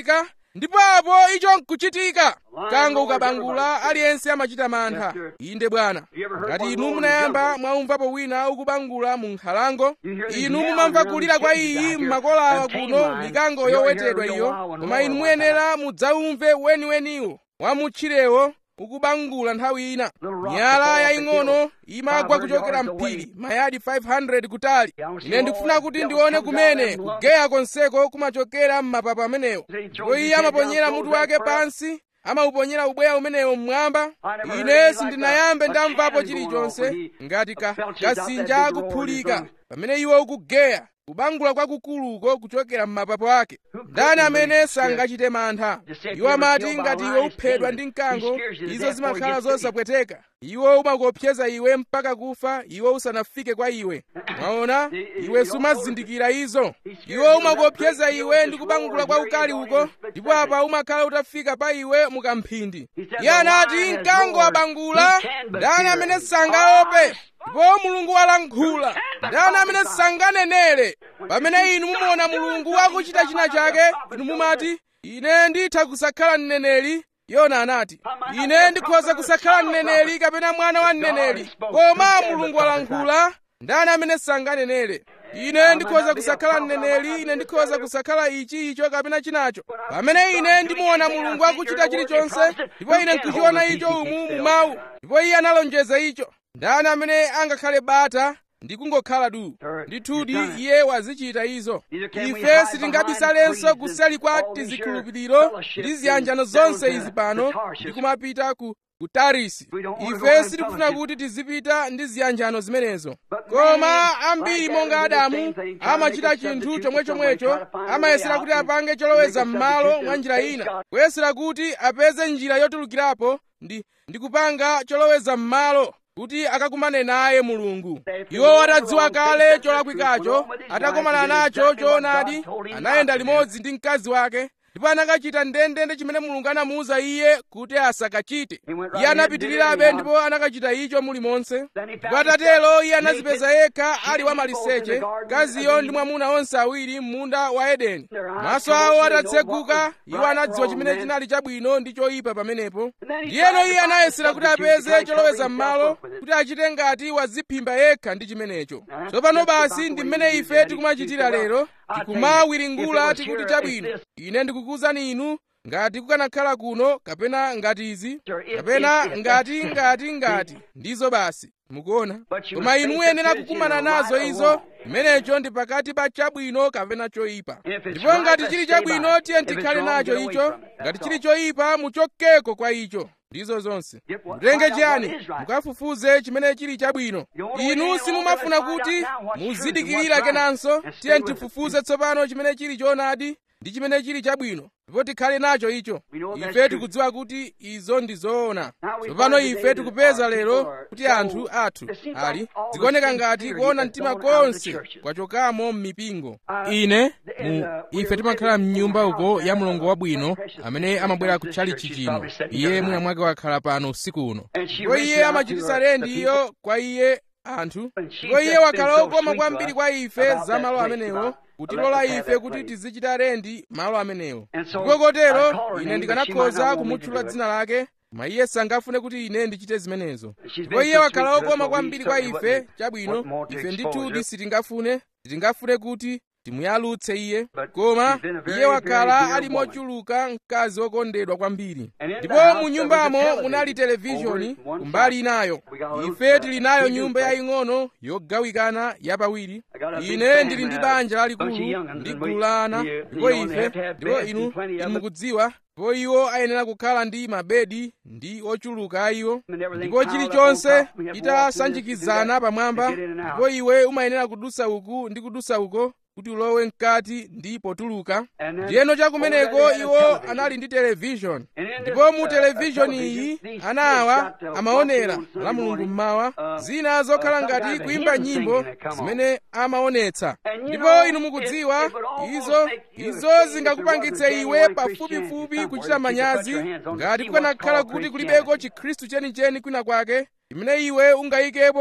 ndipo apo icho nkuchitika mkango ukabangula aliyense amachita mantha inde bwana ngati inu munayamba mwaumvapo wina ukubangula mu nkhalango inu mumamva kulira kwa iyi m'makolawa kuno mikango yowetedwa iyo koma inu muyenera mudzaumve weniweniwo wamutchirewo ukubangula nthawi ina miyala yaying'ono imagwa kuchokera mphiri mayadi 500 kutali ine ndikufuna kuti ndione kumene kugeya konseko kumachokera m'mapapa amenewo ndipo iye amaponyera mutu wake pansi amauponyera ubweya umenewo mmwamba ine sindinayambe ndamvapo chilichonse ngati ka kasinja akuphulika pamene iwo ukugeya kubangula kwakukuluko kuchokera m'mapapo ake ndani amene sangachite mantha iwo amati ngati iwe uphedwa ndi mkango izo zimakhala zosapweteka iwo umakopseza iwe mpaka kufa iwo usanafike kwa iwe mwaona iwe sumazindikira izo iwo umakopseza iwe ndi kubangula kwa ukali uko ndipo apa umakhala utafika pa iwe mukamphindi iye anati mkango wabangula ndani amene sangaope ndipo mulungu walankhula ndani amene sanganenere pamene inu mumaona mulungu akuchita china chake inu mumati ine nditha kusakhala mneneri yona anati ine ndikhoza kusakhala mneneri kapena mwana wa mneneri koma mulungu walankhula ndani amene sanganenere ine ndikhoza kusakhala mneneri ine ndikhoza kusakhala ichi icho kapena chinacho pamene ine ndimuona mulungu akuchita chilichonse ndipo ine nkuchiona icho umu mu mawu ndipo iye analonjeza icho ndani amene angakhale bata ndi kungokhala du ndithudi iye wazichita izo ife sitingabisalenso kuseli kwa tizikhulupiriro ndi ziyanjano zonse izi pano ndi kumapita ku ku tarisi ife sitikufuna kuti tizipita ndi ziyanjano zimenezo koma ambiri monga adamu amachita chinthu chomwechomwecho amayesera kuti apange choloweza m'malo mwa njira ina kuyesera kuti apeze njira yotulukirapo ndi ndi kupanga choloweza m'malo kuti akakumane naye mulungu iwo atadziwa kale cholakwikacho atakomana nacho choonadi anayenda limodzi ndi mkazi wake ndipo anakachita ndendende chimene mulungu anamuwuza iye kuti asakachite iye anapitirirabe ndipo anakachita icho mulimonse ndipo atatero iye anazipeza yekha ali wamaliseche mkaziyo ndi mwamuna onse awiri m'munda wa edeni maso awo atatseguka iwo anadziwa chimene chinali chabwino ndi choyipa pamenepo ndiyeno iye anayesera kuti apeze choloweza m'malo kuti achite ngati waziphimba yekha ndi chimenecho tsopano basi ndi mmene ife tikumachitira lero tikumawiringula tikuti chabwino ine ndikukuwuzani inu ngati kukanakhala kuno kapena ngati izi kapena ngati ngati ngati ndizo basi mukuona koma inu muyenera kukumana nazo izo imenecho ndi pakati pa chabwino kapena choyipa ndipo ngati chili chabwino tiye tikhale nacho icho ngati chili choyipa muchokeko kwa icho ndizo zonse mutenge chiyani mukafufuze chimene chili chabwino inu simumafuna kuti muzidikirira kenanso tiye tifufuze tsopano chimene chili choonadi ndi chimene chili chabwino ndipo tikhale nacho icho ife tikudziwa kuti izo ndi zoona tsopano ife tikupeza lero kuti anthu athu ali zikuoneka ngati kuona mtima konse kwachokamo m'mipingo ine mu ife timakhala mnyumba uko ya mlongo wabwino amene amabwera kutchalichi chino iye mwina mwake wakhala pano usiku uno ndipo iye amachititsa lendi iyo kwa iye anthu ndipo iye wakhala okoma kwambiri kwa ife za malo amenewo kutilola ife kuti tizichita lendi malo amenewo ndipo kotero ine ndikanakhoza kumutchula dzina lake koma iye sangafune kuti ine ndichite zimenezo ndipo iye wakhala okoma kwambiri kwa ife chabwino ife ndithudi sitingafune sitingafune kuti timuyalutse iye koma iye wakhala ali mochuluka mkazi wokondedwa kwambiri ndipo mu nyumbamo munali televishoni kumbali inayo ife tili nayo nyumba yaying'ono yogawikana yapawiri ine ndili ndi banja lalikulu ndi gulu la ana ndipo ife ndipo inu inu mukudziwa ndipo iwo ayenera kukhala ndi mabedi ndi ochuluka a iwo ndipo chilichonse chitasanjikizana pamwamba ndipo iwe umayenera kudusa uku ndi kudusa uko kuti ulowe mkati ndi potuluka ndiyeno chakumeneko iwo anali ndi televishoni ndipo mu televishoni iyi ana awa amaonera la mulungu mmawa zina zokhala ngati kuimba nyimbo zimene amaonetsa ndipo inu mukudziwa izo izo zingakupangitse iwe pafupifupi kuchita manyazi ngati kukanakhala kuti kulibeko chikhristu chenicheni kwina kwake chimene iwe ungayikepo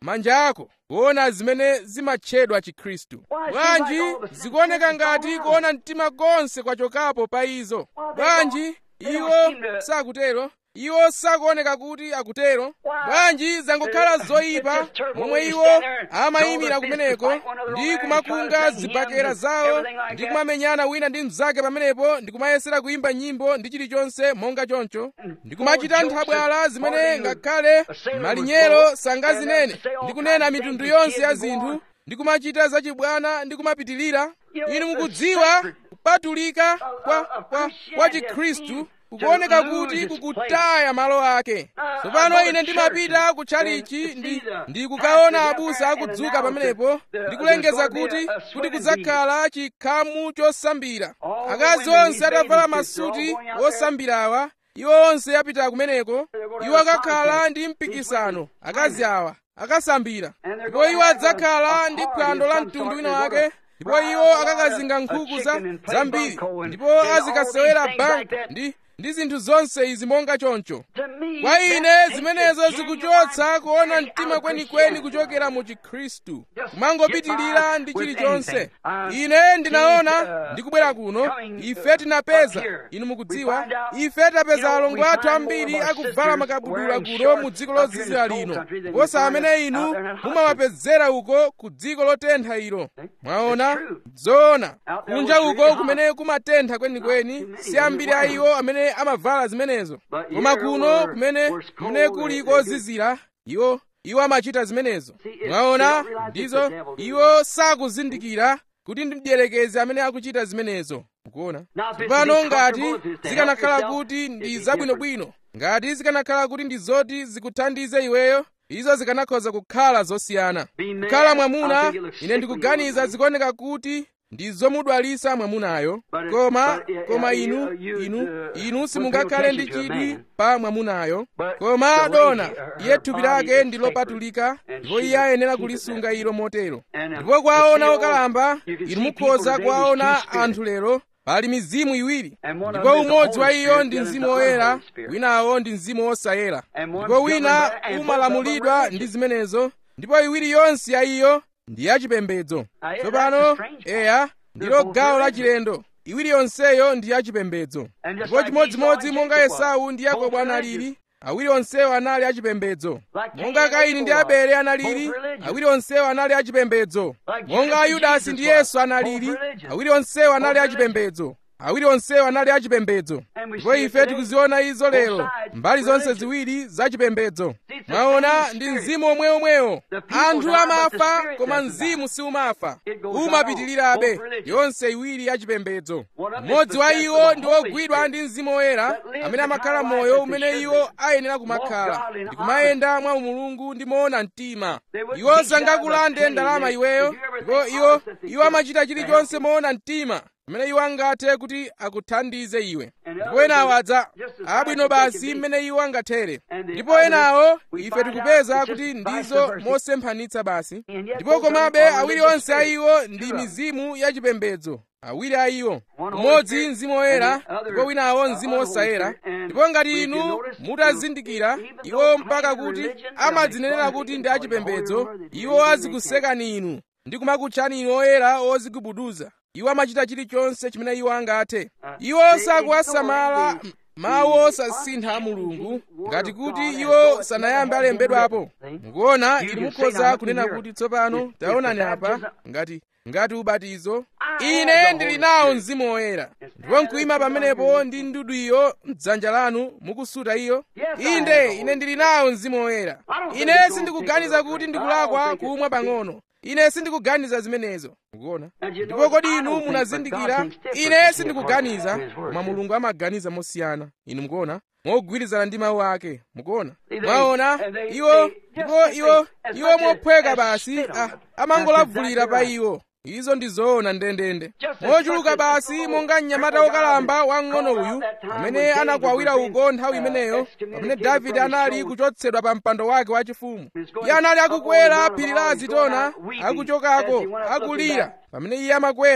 manja ako kuona zimene zimatchedwa chikhristu bwanji zikuoneka ngati kuona mtima konse kwachokapo pa izo bwanji iwo sakutero iwo sakuoneka kuti akutero bwanji zangokhala zoyipa momwe iwo amayimira kumeneko ndi kumakunga zibakera zawo ndi kumamenyana wina ndi mnzake pamenepo ndi kumayesera kuyimba nyimbo ndi chilichonse monga choncho ndi kumachita nthabwala zimene ngakhale malinyero sangazinene ndi kunena mitundu yonse ya zinthu ndi kumachita zachibwana ndi kumapitilira inu mukudziwa kupatulika kwa, kwa, kwa chikhristu kukuoneka kuti kukutaya malo ake tsopano ine ndimapita kutchalichi ndi, ndi kukaona abusa akudzuka pamenepo ndi kulengeza kuti kuti kudzakhala chikhamu chosambira akazi onse atavala masuti osambirawa iwo onse apita kumeneko iwo akakhala ndi mpikisano akazi awa akasambira ndipo iwo adzakhala ndi phwando la mtundu wina wake ndipo iwo akakazinga nkhuku za zambiri ndipo azikasewera bank ndi ndi zinthu zonse izi monga choncho kwa ine zimenezo zikuchotsa kuona mtima kwenikweni kuchokera mu chikhristu kumangopitilira ndi chilichonse ine ndinaona ndikubwera kuno ife tinapeza inu mukudziwa ife tapeza alongo athu ambiri akuvala makabudula kuno mu dziko lozizira lino kuposa amene inu mumawapezera uko ku dziko lotentha ilo mwaona zoona kunja uko kumene kumatentha kwenikweni si ambiri a iwo amene amavala zimenezo koma kuno kumene kumene kuli kozizira iwo iwo amachita zimenezo mwaona ndizo iwo sakuzindikira kuti ndi mdierekezi amene akuchita zimenezo mukuona tsopano ngati zikanakhala kuti ndi zabwinobwino ngati zikanakhala kuti ndi zoti zikuthandize iweyo izo zikanakhoza kukhala zosiyana kukhala mwamuna ine ndikuganiza zikuoneka kuti ndi zomudwalisa mwamunayo koma koma inu inu inu simungakhale ndi chidwi pa mwamunayo koma dona iye thupi lake ndi lopatulika ndipo iye ayenera kulisunga ilo motero ndipo kwaona okalamba inu mukhoza kwaona anthu lero pali mizimu iwiri ndipo umodzi wa iyo ndi mzimu woyera winawo ndi mzimu wosayera ndipo wina umalamulidwa ndi zimenezo ndipo iwiri yonse ya iyo ndi yachipembedzo tsopano eya ndilo gawo lachilendo iwiri yonseyo ndi yachipembedzo ndipo chimodzimodzi monga esau ndi yakobo analili awiri onsewo anali achipembedzo monga kaini ndi abele analili awiri onsewo anali achipembedzo monga yudasi ndi yesu analili awiri onsewo anali achipembedzo awiri onsewo anali achipembedzo ndipo ife tikuziona izo lero mbali zonse ziwiri zachipembedzo mwaona ndi mzimu omweomwewo anthu amafa koma mzimu siumafa umapitirirabe yonse iwiri yachipembedzo mmodzi wa iwo ndi wogwidwa ndi mzimu woyera amene amakhala moyo umene iwo ayenera kumakhala ndi kumayenda mwa umulungu ndi moona mtima iwo sangakulande ndalama iweyo ndipo iwo iwo amachita chilichonse moona mtima mmene iwo angathe kuti akuthandize iwe ndipo enawo adza abwino basi mmene iwo angathere ndipo enawo ife tikupeza kuti ndizo mosemphanitsa basi ndipo komabe awiri onse a iwo ndi mizimu yachipembedzo awiri a iwo umodzi mzimu woyera ndipo winawo mzimu wosayera ndipo ngati inu mutazindikira iwo mpaka kuti amadzinenera kuti ndi achipembedzo iwo azikusekani inu ndi kumakutchani inu oyera ozigubuduza iwo amachita chilichonse chimene iwo angathe iwo sakuwasamala mawu osasintha a mulungu ngati kuti iwo sanayambe alembedwapo mukuona inu mukhoza kunena kuti tsopano taonani apa ngati ngati ubatizo ine ndili nawo mzimu woyera ndipo nkuyima pamenepo ndi ndudu iyo mdzanja lanu mukusuta iyo inde ine ndili nawo mzimu woyera ine sindikuganiza kuti ndikulakwa kumwa pang'ono ine sindikuganiza zimenezo mukuona ndipo kodi inu munazindikira ine sindikuganiza koma mulungu amaganiza mosiyana inu mukuona mogwirizana ndi mawu ake mukuona mwaona iwo ndipo iwo iwo mophweka basi ah, amangolavulira pa iwo izo ndi zoona ndendende mochuluka basi monga mnyamata wokalamba wang'ono uyu amene anakwawira uko nthawi imeneyo pamene davide anali kuchotsedwa pa mpando wake wachifumu iye anali akukwera phiri la azitona akuchokako akulira pamene iye amakwera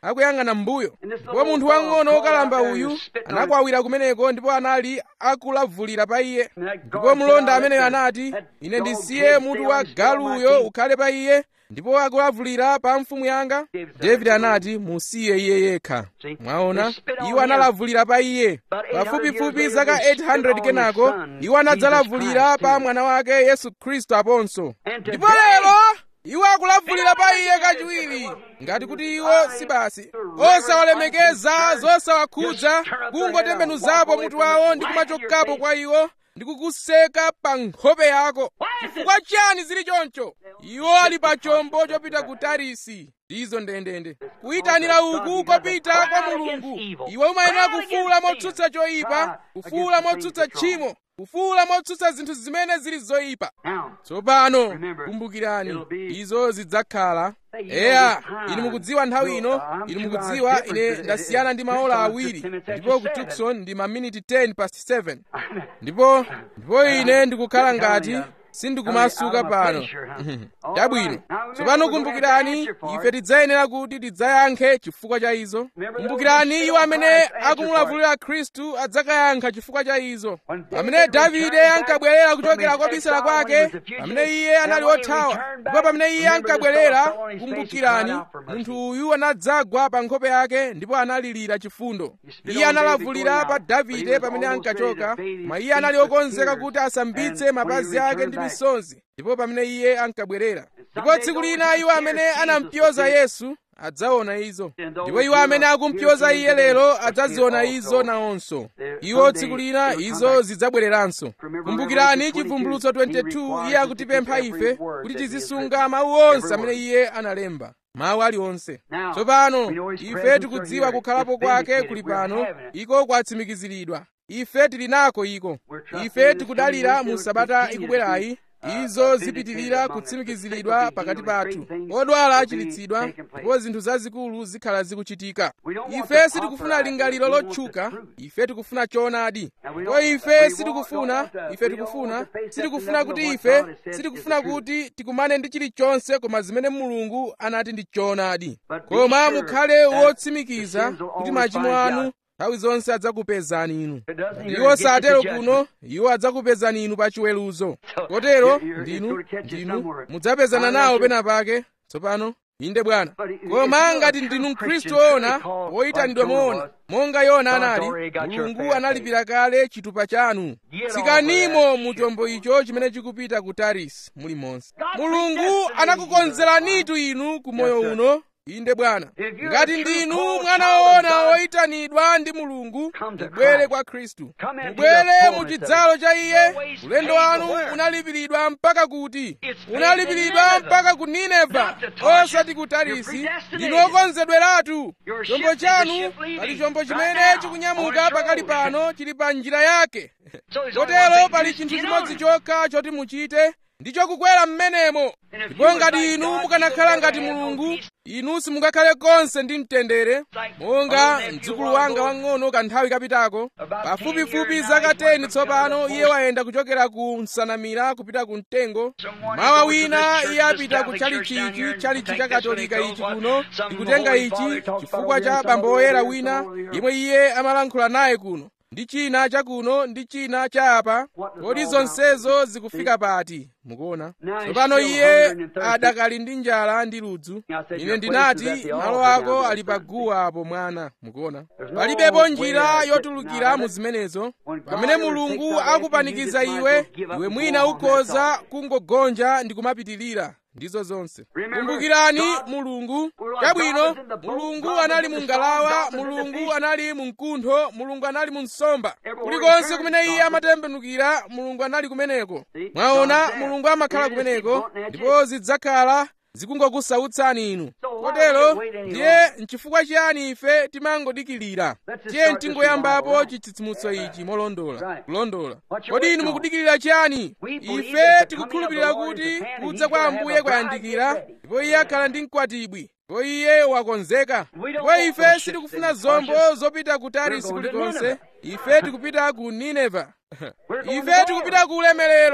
akuyang'ana m'mbuyo ndipo munthu wang'ono wokalamba uyu anakwawira kumeneko ndipo anali akulavulira pa iye ndipo mlonda ameneyo anati ine ndisiye mutu wa galuyo ukhale pa iye ndipo akulavulira pa mfumu yanga davide anati musiye iye yekha mwaona iwo analavulira pa iye pafupifupi zaka 800 kenako iwo anadzalavulira pa mwana wake yesu khristu aponso ndipo lero iwo akulavulira pa iye kachiwiri ngati kuti iwo si basi osawalemekeza zosawakhudza kungotembenuzapo mutu wawo ndi kumachokapo kwa iwo ndi kukuseka pa nkhope yako chifukwa chiyani zili choncho iwo ali pa chombo chopita ku tarisi ndizo ndendende kuyitanira uku kopita kwa mulungu iwe umayenera kufuula motsutsa choyipa kufuula motsutsa tchimo kufuula motsutsa zinthu zimene zili zoyipa tsopano kumbukirani izo zidzakhala eya inu mukudziwa nthawi ino inu mukudziwa ine ndasiyana ndi maola awiri ndipo ku tucson ndi maminiti 10 past 7 ndipo ndipo ine ndikukhala ngati sindikumasuka pano chabwino tsopano kumbukirani ife tidzayenera kuti tidzayankhe chifukwa cha izo kumbukirani iwo amene akumulavulira khristu adzakayankha chifukwa cha izo pamene davide ankabwerera kuchokera kwa bisala kwake pamene iye anali wothawa ndipo pamene iye ankabwerera kumbukirani munthu uyu anadzagwa pa nkhope yake ndipo analirira chifundo iye analavulira pa davide pamene ankachoka koma iye anali wokonzeka kuti asambitse mapazi ake ndi misozi ndipo pamene iye ankabwerera ndipo tsiku lina iwo amene anampyoza yesu adzaona izo ndipo iwo amene akumpyoza iye lero adzaziona izo nawonso iwo tsiku lina izo zidzabwereranso kumbukirani chivumbulutso 22 iye akutipempha ife kuti tizisunga mawu onse amene iye analemba mawu aliwonse tsopano ife tikudziwa kukhalapo kwake kuli pano iko kwatsimikiziridwa ife tili nako iko ife tikudalira mu sabata ikubwerayi izo zipitirira kutsimikiziridwa pakati pathu odwala achiritsidwa ndipo zinthu zazikulu zikhala zikuchitika ife sitikufuna lingaliro lotchuka ife tikufuna choonadi ndipo ife sitikufuna ife tikufuna sitikufuna kuti ife sitikufuna kuti tikumane ndi chilichonse koma zimene mulungu anati ndi choonadi koma mukhale wotsimikiza kuti machimo anu nthawi zonse adzakupezani inu iwo satero kuno iwo adzakupezani inu pa chiweruzo kotero ndinu ndinu mudzapezana nawo pena pake tsopano inde bwana koma ngati ndinu mkhristu woona woyitanidwa moona monga yona anali mulungu analipira kale chitupa chanu tsikanimo mu chombo icho chimene chikupita ku tarisi muli monse mulungu anakukonzeranitu inu ku moyo uno inde bwana ngati ndinu mwana woona woyitanidwa ndi mulungu mubwere kwa khristu mubwere mu chidzalo cha iye ulendo wanu unalipiridwa mpaka kuti unalipiridwa mpaka ku nineva osati ku tarisi ndinu okonzedweratu chombo chanu pali chombo chimene chikunyamuka pakali pano chili pa njira yake kotero pali chinthu chimodzi chokha choti muchite ndicho kukwera m'menemo ndipo ngati inu mukanakhala ngati mulungu inu simungakhale konse ndi mtendere monga mdzukulu wanga wang'ono kanthawi kapitako pafupifupi zaka 10 tsopano iye wayenda kuchokera ku nsanamira kupita ku mtengo mawa wina iye apita ku chalichi ichi chalichi cha katolika ichi kuno ndikutenga ichi chifukwa cha bambo woyera wina yemwe iye amalankhula naye kuno ndi china chakuno ndi china cha apa kodi zonsezo zikufika pati mukuona tsopano iye adakali ndi njala ndi ludzu ine ndinati malo ako ali pa guwa apo mwana mukuona palibepo njira yotulukira mu zimenezo pamene mulungu akupanikiza iwe iwe mwina ukhoza kungogonja ndi kumapitilira ndizo zonse kumbukirani mulungu chabwino mulungu anali mu ngalawa mulungu anali mu mkuntho mulungu anali mu nsomba kulikonse kumene iye amatembenukira mulungu anali kumeneko mwaona mulungu amakhala kumeneko ndipo zidzakhala zikungokusautsani inu kotero ndiye nchifukwa chiyani ife timangodikilira tiye tingoyambapo chitsitsimutso ichi molondola kulondola kodi inu mukudikilira chiyani ife tikukhulupirira kuti kudza kwa ambuye kwayandikira ndipo iye akhala ndi mkwatibwi ndipo iye wakonzeka ndipo ife sitikufuna zombo zopita ku tarisi kulikonse ife tikupita ku nineva ife tikupita ku ulemerero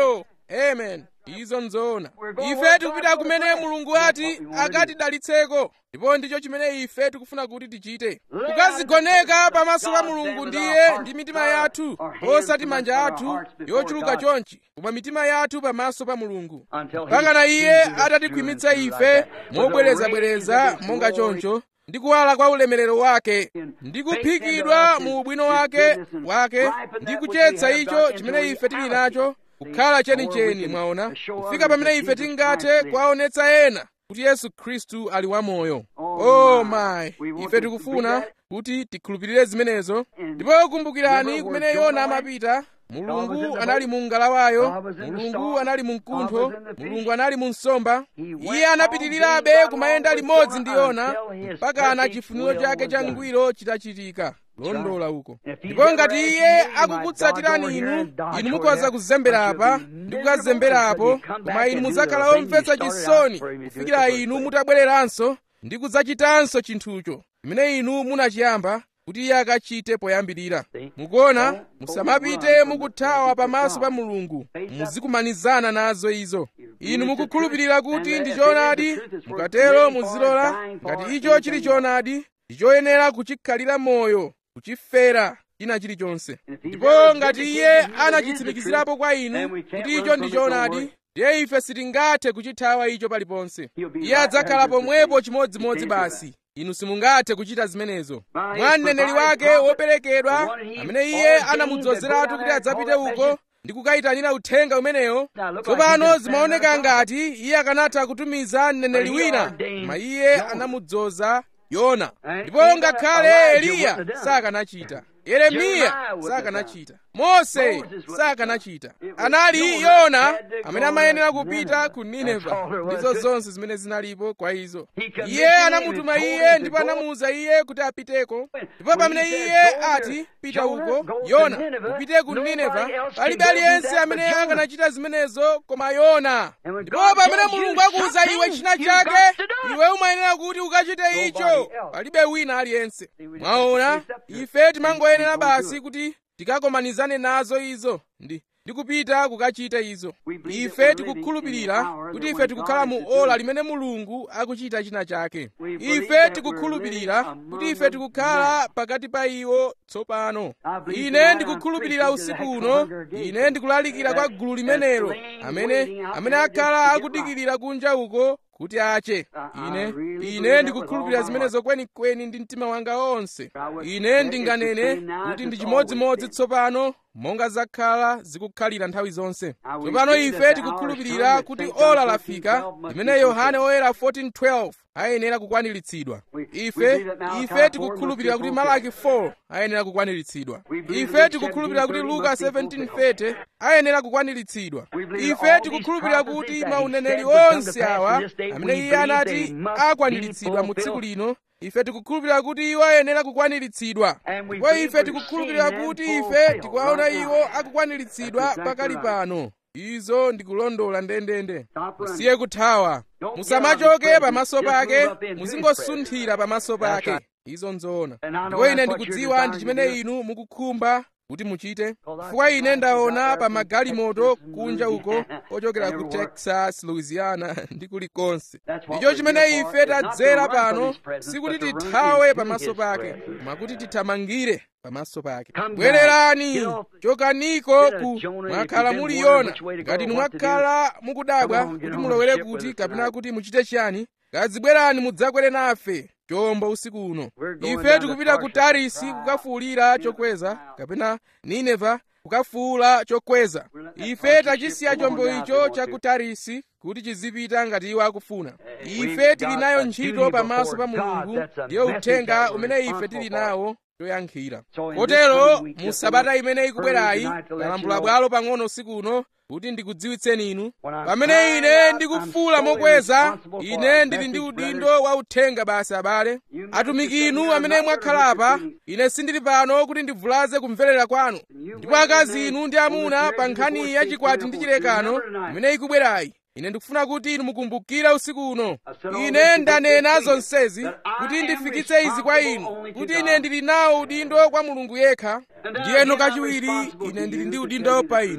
amen izo nzoona ife tikupita kumene mulungu ati akatidalitseko ndipo ndicho chimene ife tikufuna kuti tichite kukazigoneka pamaso pa mulungu ndiye ndi mitima yathu osati manja athu yochuluka chonchi koma mitima yathu pamaso pa mulungu mpakana iye atatikhwimitsa ife mobwerezabwereza monga choncho ndi kuwala kwa ulemerero wake ndi kuphikidwa mu ubwino wake wake ndi kuchetsa icho chimene ife tili nacho kukhala chenicheni mwaona kufika pamene ife tingathe kuwaonetsa ena kuti yesu khristu ali wamoyo oh my ife tikufuna kuti tikhulupirire zimenezo ndipo kumbukirani kumene yona amapita mulungu anali mu ngalawayo mulungu anali mu mkuntho mulungu anali mu nsomba iye anapitirirabe kumayenda limodzi ndi yona mpakana chifuniro chake changwiro chitachitika londola uko ndipo ngati iye akukutsatirani inu inu mukhoza kuzembera apa ndi kukazembera apo koma inu mudzakhala omvetsa chisoni kufikira inu mutabwereranso ndi kudzachitanso chinthucho chimene inu munachiyamba kuti iye akachite poyambirira mukuona musamapite mukuthawa pamaso pa mulungu muzikumanizana nazo izo inu mukukhulupirira kuti ndi choonadi mukatero muzilola ngati icho chili choonadi ndi choyenera kuchikhalira moyo kuchifera china chilichonse ndipo ngati iye anachitsimikizirapo kwa inu kuti icho ndi choonadi ndiye ife sitingathe kuchithawa icho paliponse iye adzakhala pomwepo chimodzimodzi basi inu simungathe kuchita zimenezo mwa mneneri wake woperekedwa amene iye anamudzozeratu kuti adzapite uko ndi kukayitanira uthenga umenewo tsopano zimaoneka ngati iye akanatha kutumiza mneneri wina koma iye anamudzoza yona ndipo ngakhale eliya sakanachita yeremiya sakanachita mose sakanachita anali yona amene amayenera kupita ku nineva ndizo zonse zimene zinalipo kwa izo iye anamutuma iye ndipo anamuwuza iye kuti apiteko ndipo pamene iye ati pita uko yona upite ku nineva palibe aliyense amene akanachita zimenezo koma yona ndipo pamene mulungu akuwuza iwe china chake iwe umayenera kuti ukachite icho palibe wina aliyense mwaona ife timangoyenera basi kuti tikakomanizane nazo izo ndi ndikupita kukachita izo ife tikukhulupirira kuti ife tikukhala mu ola limene mulungu akuchita china chake ife tikukhulupirira kuti ife tikukhala pakati pa iwo tsopano ine ndikukhulupirira usiku uno ine ndikulalikira kwa gulu limenelo amene amene akhala akudikirira kunja uko kuti ache ine ine ndikukhulupirira zimenezo kwenikweni ndi mtima wanga wonse ine ndinganene kuti ndi chimodzimodzi tsopano monga zakhala zikukhalira nthawi zonse tsopano ife tikukhulupirira kuti ola lafika limene yohane oyera 14:12 ayenera kukwaniritsidwa ife ife tikukhulupirira kuti malaki 4 ayenera kukwaniritsidwa ife tikukhulupirira kuti luka 17:30 ayenera kukwaniritsidwa ife tikukhulupirira kuti mauneneri onse awa amene iye anati akwaniritsidwa mu tsiku lino ife tikukhulupirira kuti iwo ayenera kukwaniritsidwa ndipo ife tikukhulupirira kuti ife tikuwaona iwo akukwaniritsidwa pakali pano izo ndikulondola ndendende musiye kuthawa musamachoke pamaso pake muzingosunthira pamaso pake izo nzoona ndipo ine ndikudziwa ndi chimene inu mukukhumba kuti muchite chifukwa ine ndaona pa magalimoto kunja uko ochokera ku texas louisiana ndi kulikonse ndicho chimene ife tadzera pano sikuti tithawe pamaso pake koma kuti tithamangire pamaso pake bwererani chokaniko ku mwakhala muli yona ngati inu mwakhala mukudabwa kuti mulowere kuti kapena kuti muchite chiyani kadzibwerani mudzakwere nafe chombo usiku uno ife tikupita ku tarisi kukafuwulira chokweza kapena nineva kukafuwula chokweza ife tachisiya chombo icho cha ku tarisi kuti chizipita ngati iwo akufuna ife tili nayo ntchito pamaso pa mulungu ndiyo uthenga umene ife tili nawo toyankhira kotero mu sabata imene ikubwerayi kalambula bwalo pang'ono usiku uno kuti ndikudziwitseni inu pamene ine ndikufuula mokweza ine ndili ndi udindo wa uthenga basi abale atumiki inu amene mwakhala apa ine sindili pano kuti ndivulaze kumverera kwanu ndipo akazi inu ndi amuna pa nkhani ya chikwati ndi chilekano imene ikubwerayi ine ndikufuna kuti inu mukumbukire usiku uno ine ndanena zonsezi kuti ndifikitse izi kwa inu kuti ine ndili nawo udindo kwa mulungu yekha ndiyeno kachiwiri ine ndili ndi udindo pa inu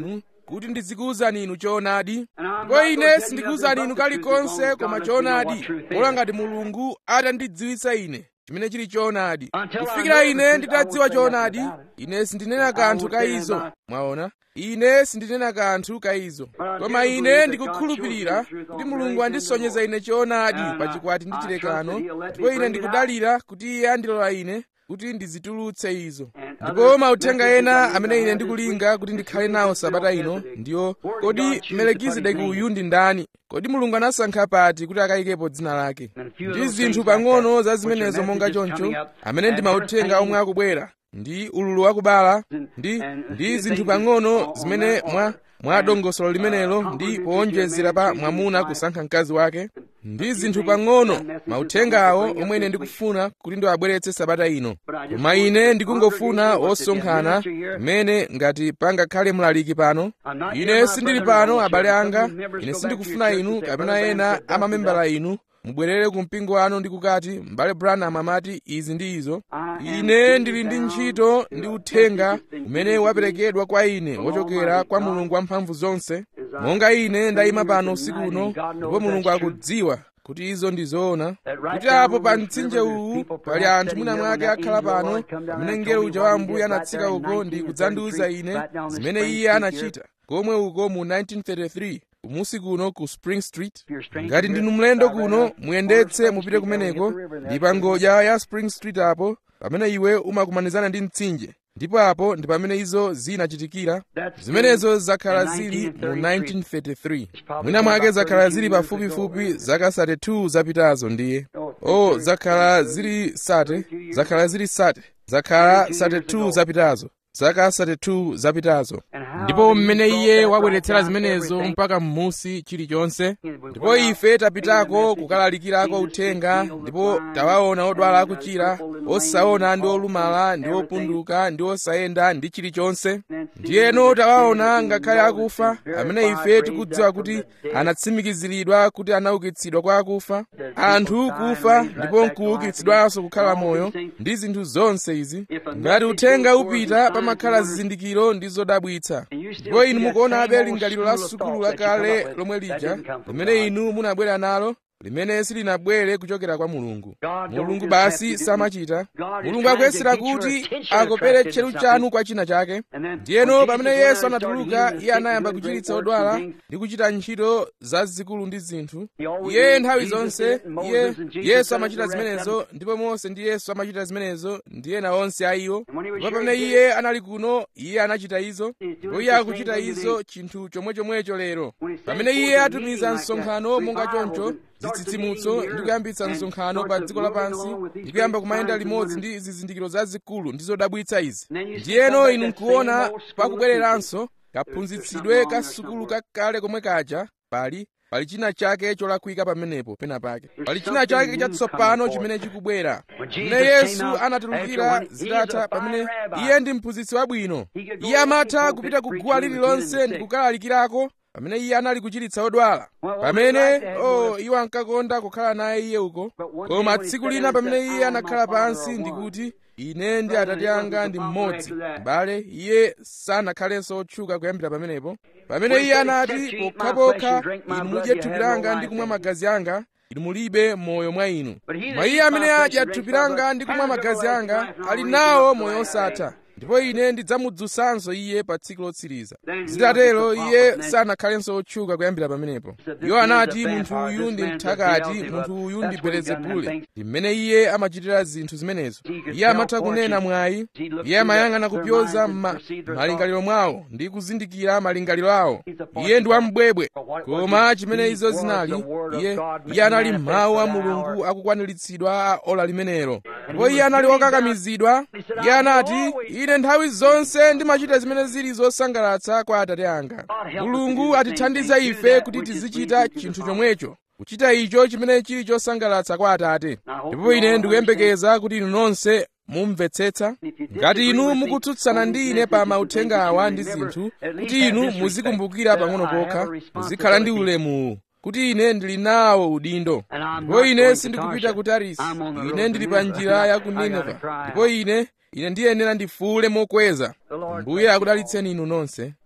kuti ndizikuwuzani inu choonadi ndipo ine sindikuwuzani inu kalikonse koma choonadi pola ngati mulungu atandidziwitsa ine chimene chili choonadi kufikira ine nditadziwa choonadi ine sindinena kanthu ka izo mwaona ine sindinena kanthu ka izo koma ine ndikukhulupirira kuti mulungu andisonyeza ine choonadi pa chikwati ndi chilekano ndipo ine ndikudalira kuti iye andilola ine kuti ndizitulutse izo ndipo mauthenga ena amene ine ndikulinga kuti ndikhale nawo sabata ino ndiyo kodi melekizedeki uyu ndi ndani kodi mulungu anasankha pati kuti akayikepo dzina lake ndi zinthu pang'ono za zimenezo monga choncho amene ndi mauthenga omwe akubwera ndi ululu wakubala ndi ndi zinthu pang'ono zimene mwa mwa dongosolo limenelo ndi powonjezera pa mwamuna kusankha mkazi wake ndi zinthu pang'ono mauthengawo omwe ine ndikufuna kuti ndiwabweretse sabata ino koma ine ndikungofuna osonkhana mmene ngati pangakhale mlaliki pano ine sindili pano abale anga ine sindikufuna inu kapena ena amamembala inu mubwerere ku mpingo wanu ndi kukati m'bale branham amati izi ndi izo ine ndili ndi ntchito ndi uthenga umene waperekedwa kwa ine wochokera kwa mulungu wamphamvu zonse monga ine ndayima pano usiku uno ndipo mulungu akudziwa kuti izo ndi zoona kuti apo pa mtsinje uwu pali anthu mwina mwake akhala pano amene mngelo uja wa ambuye anatsika uko ndi kudzandiwuza ine zimene iye anachita komwe uko mu 1933 kumusi kuno ku spring street ngati ndinu mlendo kuno muyendetse mupite kumeneko ndi pa ngodya ya spring street apo pamene iwe umakumanizana ndi mtsinje ndipo apo ndi pamene izo zinachitikira zimenezo zakhala zili mu 1933 mwina mwake zakhala zili pafupifupi zaka 32 zapitazo ndiye oh zakhala zili sate zakhala zili sate zakhala 32 zapitazo zaka 32 zapitazo ndipo mmene iye wabweretsera zimenezo mpaka m'musi chilichonse ndipo ife tapitako kukalalikirako uthenga ndipo tawaona odwala akuchira osaona ndi olumala ndi opunduka ndi osayenda ndi chilichonse ndiyeno tawaona ngakhale akufa amene ife tikudziwa kuti anatsimikiziridwa kuti anaukitsidwa kwa akufa anthu kufa ndipo nkuukitsidwanso kukhala moyo ndi zinthu zonse izi ngati uthenga upita pamakhala zizindikiro ndi zodabwitsa ndipo inu mukuonabe lingaliro la sukulu lakale lomwe lija limene inu munabwera nalo limene silinabwere kuchokera kwa mulungu mulungu basi samachita mulungu akuyesera kuti akopere tcheru chanu kwa china chake ndiyeno pamene yesu anatuluka iye anayamba kuchiritsa odwala ndi kuchita ntchito zazikulu ndi zinthu iye nthawi zonse iye yesu amachita zimenezo ndipo mose ndi yesu amachita zimenezo ndi ena onse a iwo ndipo pamene iye anali kuno iye anachita izo ndipo iye akuchita izo chinthu chomwechomwecho lero pamene iye atumiza msonkhano monga choncho zitsitsimutso ndi kuyambitsa msonkhano pa dziko lapansi ndi kuyamba kumayenda limodzi ndi zizindikiro zazikulu ndi zodabwitsa izi ndiyeno inu nkuona pakubwereranso kaphunzitsidwe ka sukulu kakale komwe kaja pali pali china chake cholakwika pamenepo pena pake pali china chake chatsopano chimene chikubwera pamene yesu anatulukira zitatha pamene iye ndi mphunzitsi wabwino iye amatha kupita ku guwa lililonse ndi kukalalikirako pamene iye anali kuchiritsa odwala pamene o iwo ankakonda kukhala naye iye uko koma tsiku lina pamene iye anakhala pansi ndikuti ine ndi atate anga ndi mmodzi m'bale iye sanakhalenso otchuka kuyambira pamenepo pamene iye anati pokhapokha inu mudye thupi langa ndi kumwa magazi anga inu mulibe moyo mwa inu mwa iye amene adya thupi langa ndi kumwa magazi anga ali nawo moyo osatha ndipo ine ndidzamudzutsanso iye pa tsiku lotsiriza zitatero iye sanakhalenso otchuka kuyambira pamenepo iwo anati munthu uyu ndi mthakati munthu uyu ndi belezebule ndi mmene iye amachitira zinthu zimenezo iye amatha kunena mwayi iye amayang'ana kupyoza ma malingaliro mwawo ndi kuzindikira malingaliro awo iye ndi wambwebwe koma chimene izo zinali iye iye anali mawu a mulungu akukwaniritsidwa a ola limenelo ndipo iye anali wokakamizidwa iye anati ine nthawi zonse ndimachita zimene zili zosangalatsa kwa atate anga mulungu atithandiza ife kuti tizichita chinthu chomwecho kuchita icho chimene chili chosangalatsa kwa atate ndipo ine ndikuyembekeza kuti inu nonse mumvetsetsa ngati inu mukutsutsana ndi ine pa mauthenga awa ndi zinthu kuti inu muzikumbukira pang'ono pokha muzikhala ndi ulemuwu kuti ine ndili nawo udindo ndipo ine sindikupita ku tarisi ine ndili pa njira ya ku nineva ndipo ine ine ndiyenera ndifuule mokweza mbuye akudalitseni inu nonse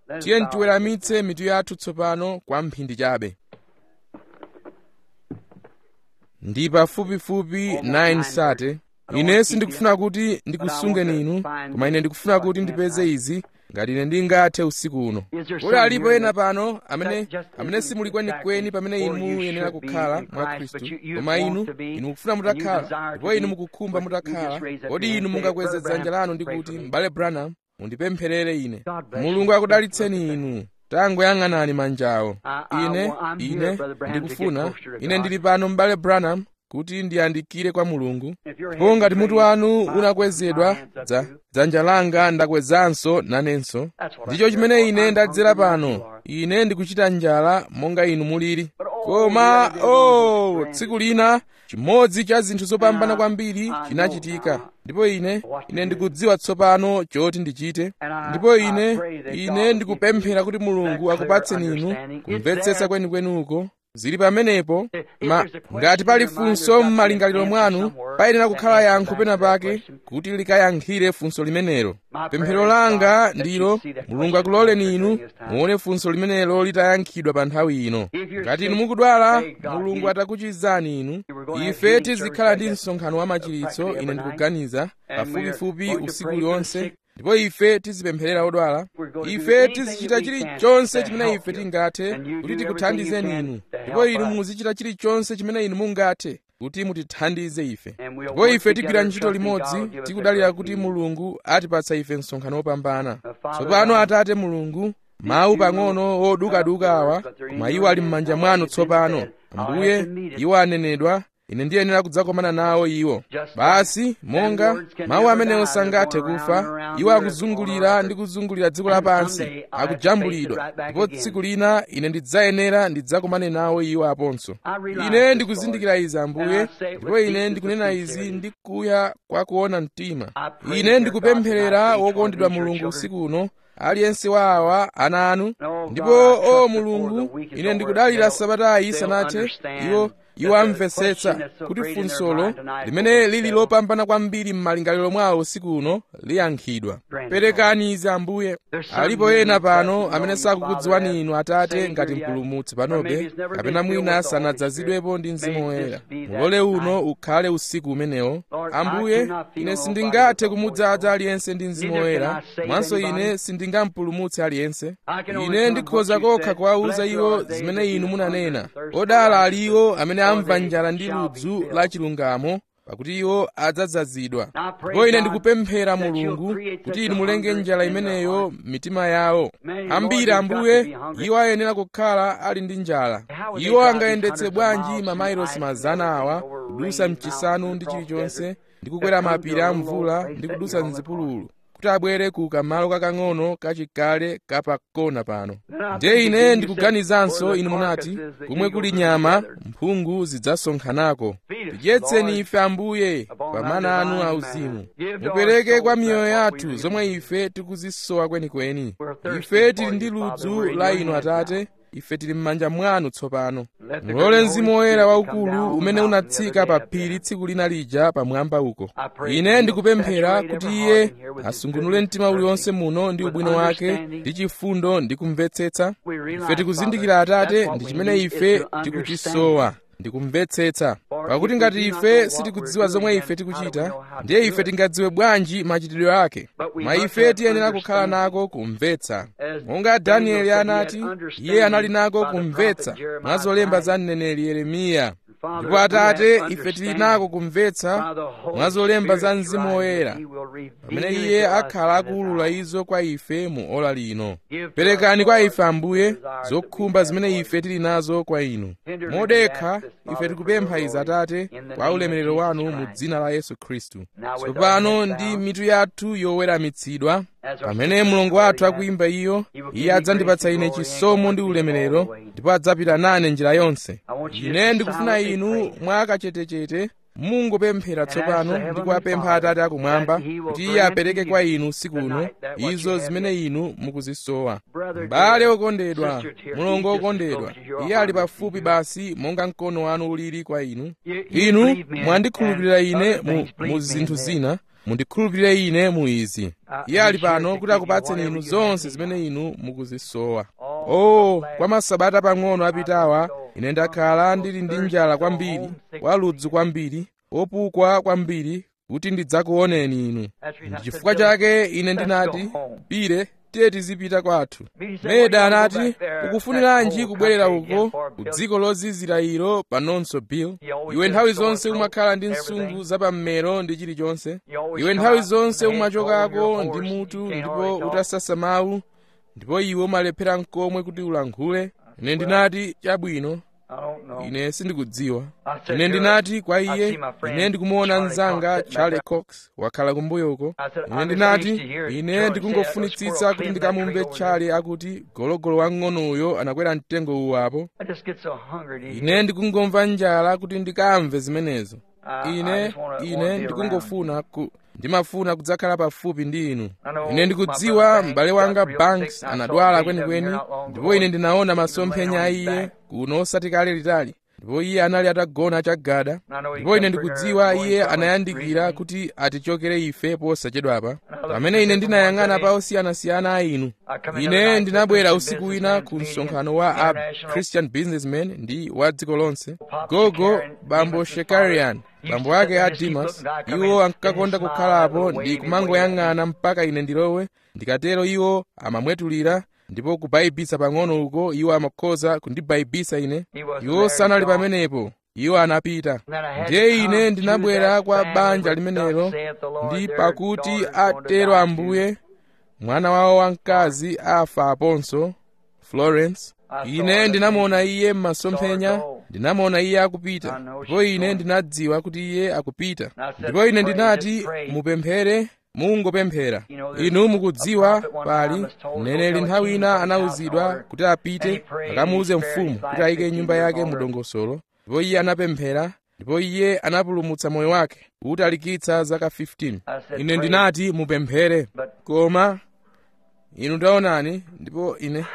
tiye tiweramitse mitu yathu tsopano kwa mphindi chabe ndi pafupifupi 9 sate ine sindikufuna kuti ndikusungeni inu koma ine ndikufuna kuti ndipeze izi ngati ine ndingathe usiku uno kodi alipo ena pano amene amene simuli kwenikweni pamene inu muyenera kukhala mwa khristu koma inu inu mukufuna mutakhala ndipo inu mukukhumba mutakhala kodi inu mungakweze dzanja lanu ndi kuti m'bale branham mundipempherere ine mulungu akudalitseni inu tangoyang'anani manjawo ine ine ndikufuna ine ndili pano m'bale branham kuti ndiyandikire kwa mulungu ndipo ngati mutu wanu unakwezedwa dza dzanja langa ndakwezanso nanenso ndicho chimene ine ndadzera pano ine ndikuchita njala monga inu mulili koma o oh, tsiku lina chimodzi cha zinthu zopambana kwambiri chinachitika ndipo ine ine ndikudziwa tsopano choti ndichite ndipo ine ine ndikupemphera kuti mulungu akupatseni inu kumvetsetsa kwenikwenuko zili pamenepo ma ngati pali funso m'malingaliro mwanu payenera kukhala yankho pena pake kuti likayankhire funso limenelo pemphero langa ndilo mulungu akuloleni inu muone funso limenelo litayankhidwa pa nthawi ino ngati inu mukudwala mulungu atakuchizani inu ife tizikhala ndi msonkhano wa machiritso ine ndikuganiza pafupifupi usiku uliwonse ndipo ife tizipempherera odwala ife tizichita chilichonse chimene ife tingathe kuti tikuthandizeni inu ndipo inu muzichita chilichonse chimene inu mungathe kuti mutithandize ife ndipo ife tigwira ntchito limodzi tikudalira kuti mulungu atipatsa ife msonkhano wopambana tsopano atate mulungu mawu pang'ono odukaduka awa koma iwo ali m'manja mwanu tsopano ambuye iwo anenedwa ine ndiyenera kudzakomana nawo iwo basi monga mawu amenewo sangathe kufa iwo akuzungulira ndi kuzungulira dziko lapansi akujambulidwa ndipo tsiku lina ine ndidzayenera ndidzakomane nawo iwo aponso ine ndikuzindikira izi ambuye ndipo ine ndikunena izi ndi kuya kwa kuona mtima ine ndikupempherera wokondedwa mulungu usiku uno aliyense wa awa ana anu ndipo o mulungu ine ndikudalira sabatayi sanathe iwo iwo amvetsetsa kuti funsolo limene lili lopambana kwambiri m'malingaliro mwawo usiku uno liyankhidwa perekani izi ambuye alipo ena pano amene sakukudziwani inu atate ngati mpulumutsi panobe kapena mwina sanadzazidwepo ndi mzimu woyera mulole uno ukhale usiku umenewo ambuye ine sindingathe kumudzaza aliyense ndi mzimu woyera mwanso ine sindingampulumutse aliyense ine ndikhoza kokha kuwawuza iwo zimene inu munanena odala ali iwo amene amva njala ndi ludzu la chilungamo pakuti iwo adzadzazidwa ndipo ine ndikupemphera mulungu kuti inu mulenge njala imeneyo m'mitima yawo ambiri ambuye iwo ayenera kukhala ali ndi njala iwo angayendetse bwanji mamailosi mazana awa kudusa mchisanu ndi chilichonse ndi kukwera mapiri a mvula ndi kudusa mzipululu kuti abwere ku kamalo kakang'ono kachikale kapakona pano ndiye ine ndikuganizanso inu munati kumwe kuli nyama mphungu zidzasonkhanako tidyetseni ife ambuye pa mana anu auzimu mupereke kwa miyoyo yathu zomwe ife tikuzisowa kwenikweni ife tili ndi ludzu la inu atate ife tili m'manja mwanu tsopano mulole mzimu woyera waukulu umene unatsika pa phiri tsiku lina lija pamwamba uko ine ndikupemphera kuti iye asungunule mtima uliwonse muno ndi ubwino wake ndi chifundo ndi kumvetsetsa ife tikuzindikira atate ndi chimene ife tikuchisowa ndikumvetsetsa pakuti ngati ife sitikudziwa zomwe ife tikuchita ndiye ife tingadziwe bwanji machitidwe ake ma ife tiyenera kukhala nako kumvetsa monga danieli anati iye anali nako kumvetsa mwa zolemba za mneneri yeremiya ndipo atate ife tili nako kumvetsa mwa zolemba za mzimu woyera pamene iye akhala akuwulula izo kwa ife mu ola lino perekani kwa ife ambuye zokhumba zimene ife tili nazo kwa inu modekha ife tikupempha izi atate kwa ulemerero wanu mu dzina la yesu khristu tsopano ndi mitu yathu yoweramitsidwa pamene mulungu wathu akuyimba iyo iye adzandipatsa ine chisomo ndi ulemerero ndipo adzapita nane njira yonse ine ndikufuna inu mwakachetechete mungopemphera tsopano ndi kuwapempha atate akumwamba kuti iye apereke kwa inu usiku uno izo zimene inu mukuzisowa m'bale okondedwa mulongo okondedwa iye ali pafupi basi monga mkono wanu ulili kwa inu inu mwandikhulupirira ine mu, mu zinthu zina mundikhulupirire ine mu izi iye ali pano kuti akupatseni inu zonse zimene inu mukuzisowa oh kwa masabata pang'ono apitawa ine ndakhala ndili ndi njala kwambiri waludzu kwambiri opukwa kwambiri kuti ndidzakuoneni inu ndi chifukwa chake ine ndinati pire tiye tizipita kwathu meda anati ukufuniranji kubwerera uko ku dziko lozizira ilo panonso bill iwe nthawi zonse umakhala ndi nsungu zapammero ndi chilichonse iwe nthawi zonse umachokako ndi mutu ndipo utasasa mawu ndipo iwe umalephera mkomwe kuti ulankhule ine ndinati chabwino ine sindikudziwa ine ndinati kwa iye ine ndikumuona mnzanga charlie cox wakhala kumbuyo uko ine ndinati ine ndikungofunitsitsa kuti ndikamumve charlie akuti gologolo wang'onoyo anakwera mtengo uwu apo ine ndikungomva njala kuti ndikamve zimenezo ine ine ndikungofuna ku ndimafuna kudzakhala pafupi ndi inu ine ndikudziwa m'bale wanga banks anadwala kwenikweni ndipo ine ndinaona masomphenya a iye kuno osati kale litali ndipo iye anali atagona chagada ndipo ine ndikudziwa iye anayandikira kuti atichokere ife posachedwapa pamene ine ndinayang'ana pa osiyanasiyana a inu ine ndinabwera usiku wina ku msonkhano wa a christian businessman ndi wa dziko lonse gogo bambo shekarian bambo ake a dimas iwo ankakonda kukhalapo ndi kumangoyang'ana mpaka ine ndilowe ndikatero iwo amamwetulira ndipo kubayibisa pang'ono uko iwo amakhoza kundibayibisa ine iwo sanali pamenepo iwo anapita ndiye ine ndinabwera kwa banja limenelo ndi pakuti atero ambuye mwana wawo wamkazi afa aponso florence ine ndinamuona iye m'masomphenya ndinamuona iye akupita ndipo ine ndinadziwa kuti iye akupita ndipo ine ndinati mupemphere mungopemphera inu mukudziwa pali mneneri nthawi ina anawuzidwa kuti apite akamuuze mfumu kuti ayike nyumba yake mu dongosolo ndipo iye anapemphera ndipo iye anapulumutsa moyo wake utalikitsa zaka 15 ine ndinati mupemphere koma inu taonani ndipo ine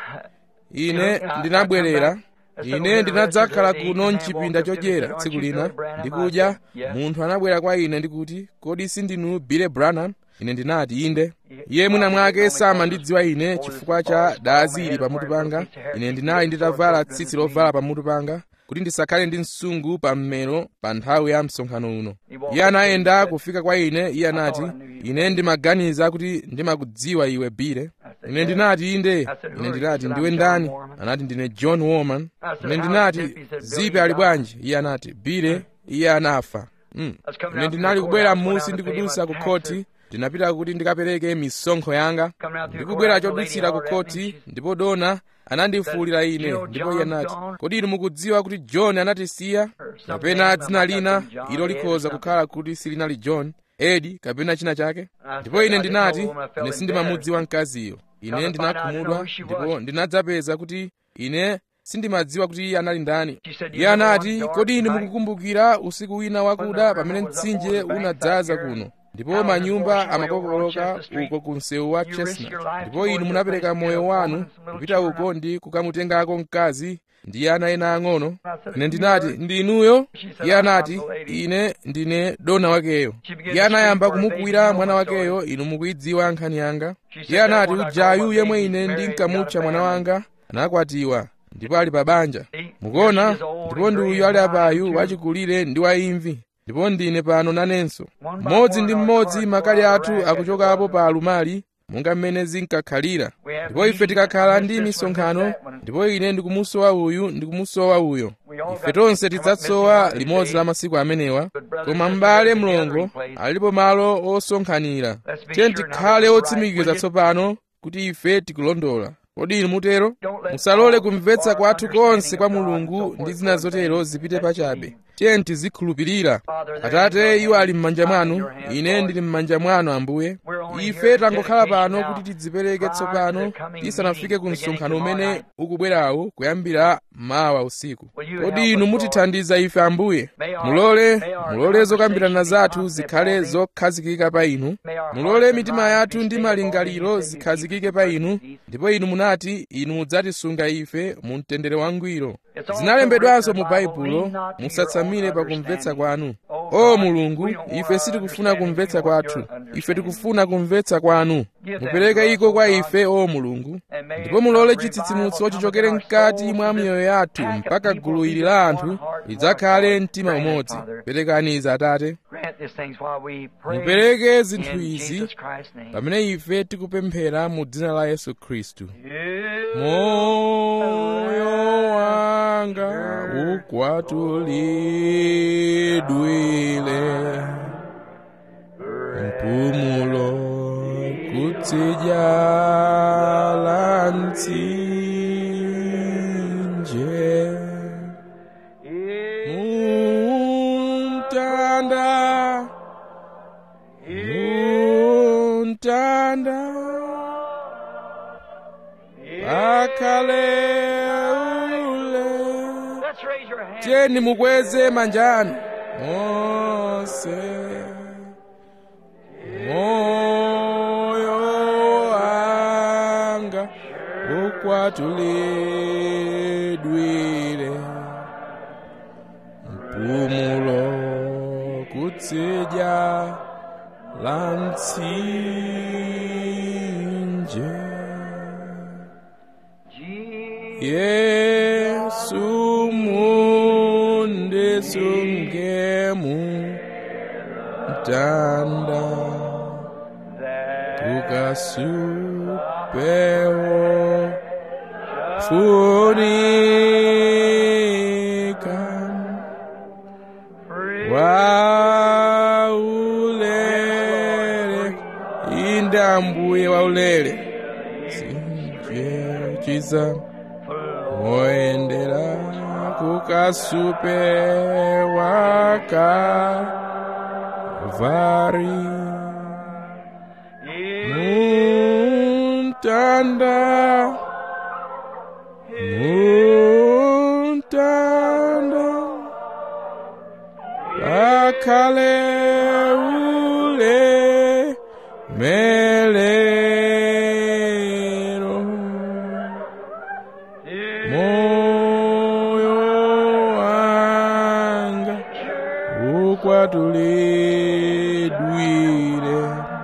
ine ndinabwerera ine ndinadzakhala kuno mchipinda chodyera tsiku lina ndikudya munthu anabwera kwa ine ndikuti kodi sindinu bile branham ine ndinati inde iye mwina mwake samandidziwa ine chifukwa cha dazi ili pamutu panga ine ndinali nditavala tsitsi lovala pamutu panga kuti ndisakhale ndi msungu pa mmero pa nthawi ya msonkhano uno iye anayenda kufika kwa ine iye anati ine ndimaganiza kuti ndimakudziwa iwe bile ine ndinati inde ine ndinati ndiwe ndani anati ndine john woman ine ndinati zipe ali bwanji iye anati bile iye anafa mm. ine ndinali kubwera m'musi ndikudusa ku khoti ndinapita kuti ndikapereke misonkho yanga ndikubwera chodutsira ku khoti ndipo dona anandifuwulira ine ndipo iye anati kodi inu mukudziwa kuti john anatisiya kapena dzina lina ilo likhoza kukhala kuti silinali john edi kapena china chake ndipo ine ndinati ine sindimamudziwa mkaziyo ine ndinakhumudwa ndipo ndinadzapeza kuti ine sindimadziwa kuti iye anali ndani iye anati kodi inu mukukumbukira usiku wina wakuda pamene mtsinje unadzaza kuno ndipo manyumba amakokoloka uko ku msewu wa chestnut ndipo inu munapereka moyo wanu kupita uko ndi kukamutengako mkazi ndi ana ena ang'ono ine ndinati ndi inuyo iye anati ine ndine dona wakeyo iye anayamba kumukwira mwana wakeyo inu mukuyidziwa nkhani yanga iye anati ujayu yemwe ine ndinkamutcha mwana wanga anakwatiwa ndipo ali pa banja mukuona ndipo ndi uyu ali apayu wachikulire ndi waimvi ndipo ndine pano nanenso mmodzi ndi mmodzi makali athu akuchokapo pa alumali monga mmene zinkakhalira ndipo ife tikakhala ndi misonkhano ndipo ine ndikumusowa uyu ndikumusowa uyo ife tonse tidzatsowa limodzi la masiku amenewa koma m'bale mlongo alipo malo osonkhanira tiye tikhale otsimikiza tsopano kuti ife tikulondola kodi inu mutero musalole kumvetsa kwathu konse kwa mulungu ndi zina zotero zipite pachabe tiye tizikhulupirira atate iwo ali m'manja mwanu ine ndili m'manja mwanu ambuye ife tangokhala pano kuti tidzipereke tsopano tisanafike ku msonkhano umene ukubwerawu kuyambira mawa usiku kodi inu mutithandiza ife ambuye mulole mulole zokambirana zathu zikhale zokhazikika pa inu mulole mitima yathu ndi malingaliro zikhazikike pa inu ndipo inu munati inu mudzatisunga ife mu mtendere wangwiro zinalembedwanso mu baibulo musatsamire pa kumvetsa kwanu o mulungu ife sitikufuna kumvetsa kwathu ife tikufuna kumvetsa kwanu mupereke iko kwa ife o mulungu ndipo mulole chitsitsimutso chichokere mkati mwa miyoyo yathu mpaka gulu ili la anthu lidzakhale mtima umodzi perekani izi atate mupereke zinthu izi pamene ife tikupemphera mu dzina la yesu khristu moyo wanga ukwatulidwile mpumulo kutsidya la mtsinje muntanda muntanda pakhale ule tiyeni mukweze manja anu monse moyo wanga ukwatulidwile mpumulo kutsidya la mtsinje yesu mundisungemu mtanda tukasupewo funika waulele indambuye waulele sinjechiza woyendera kukasupe waka vari muntanda muntanda pakhale ule melero moyo wanga ukwatulidwile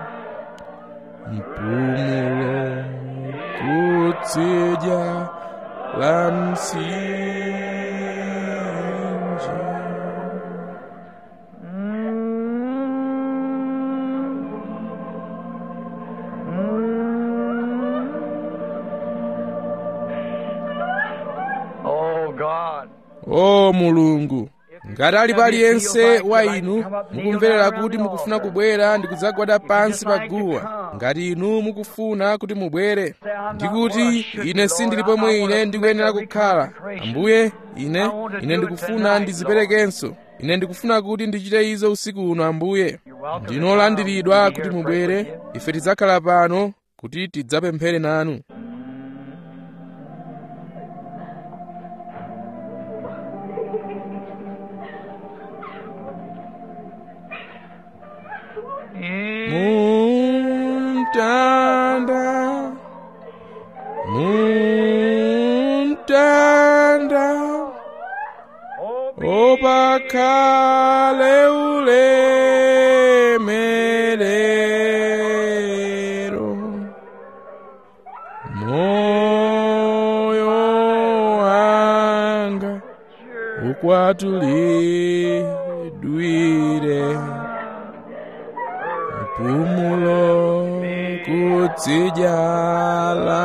mpumulo kutsidya la mtsinje Oh God. o mulungu ngati ali paliyense wa inu mukumverera kuti mukufuna kubwera ndi kudzagwada pansi pa guwa ngati inu mukufuna kuti mubwere ndikuti ine sindili pomwe ine ndikuyenera kukhala ambuye ine ine ndikufuna ndiziperekenso ine ndikufuna kuti ndichite izo usiku uno ambuye ndinolandiridwa kuti mubwere ife tidzakhala pano kuti tidzapemphere nanu muntanda muntanda opakhale ulemerero moyo wanga ukwatulidwire mpumulo kutsidya la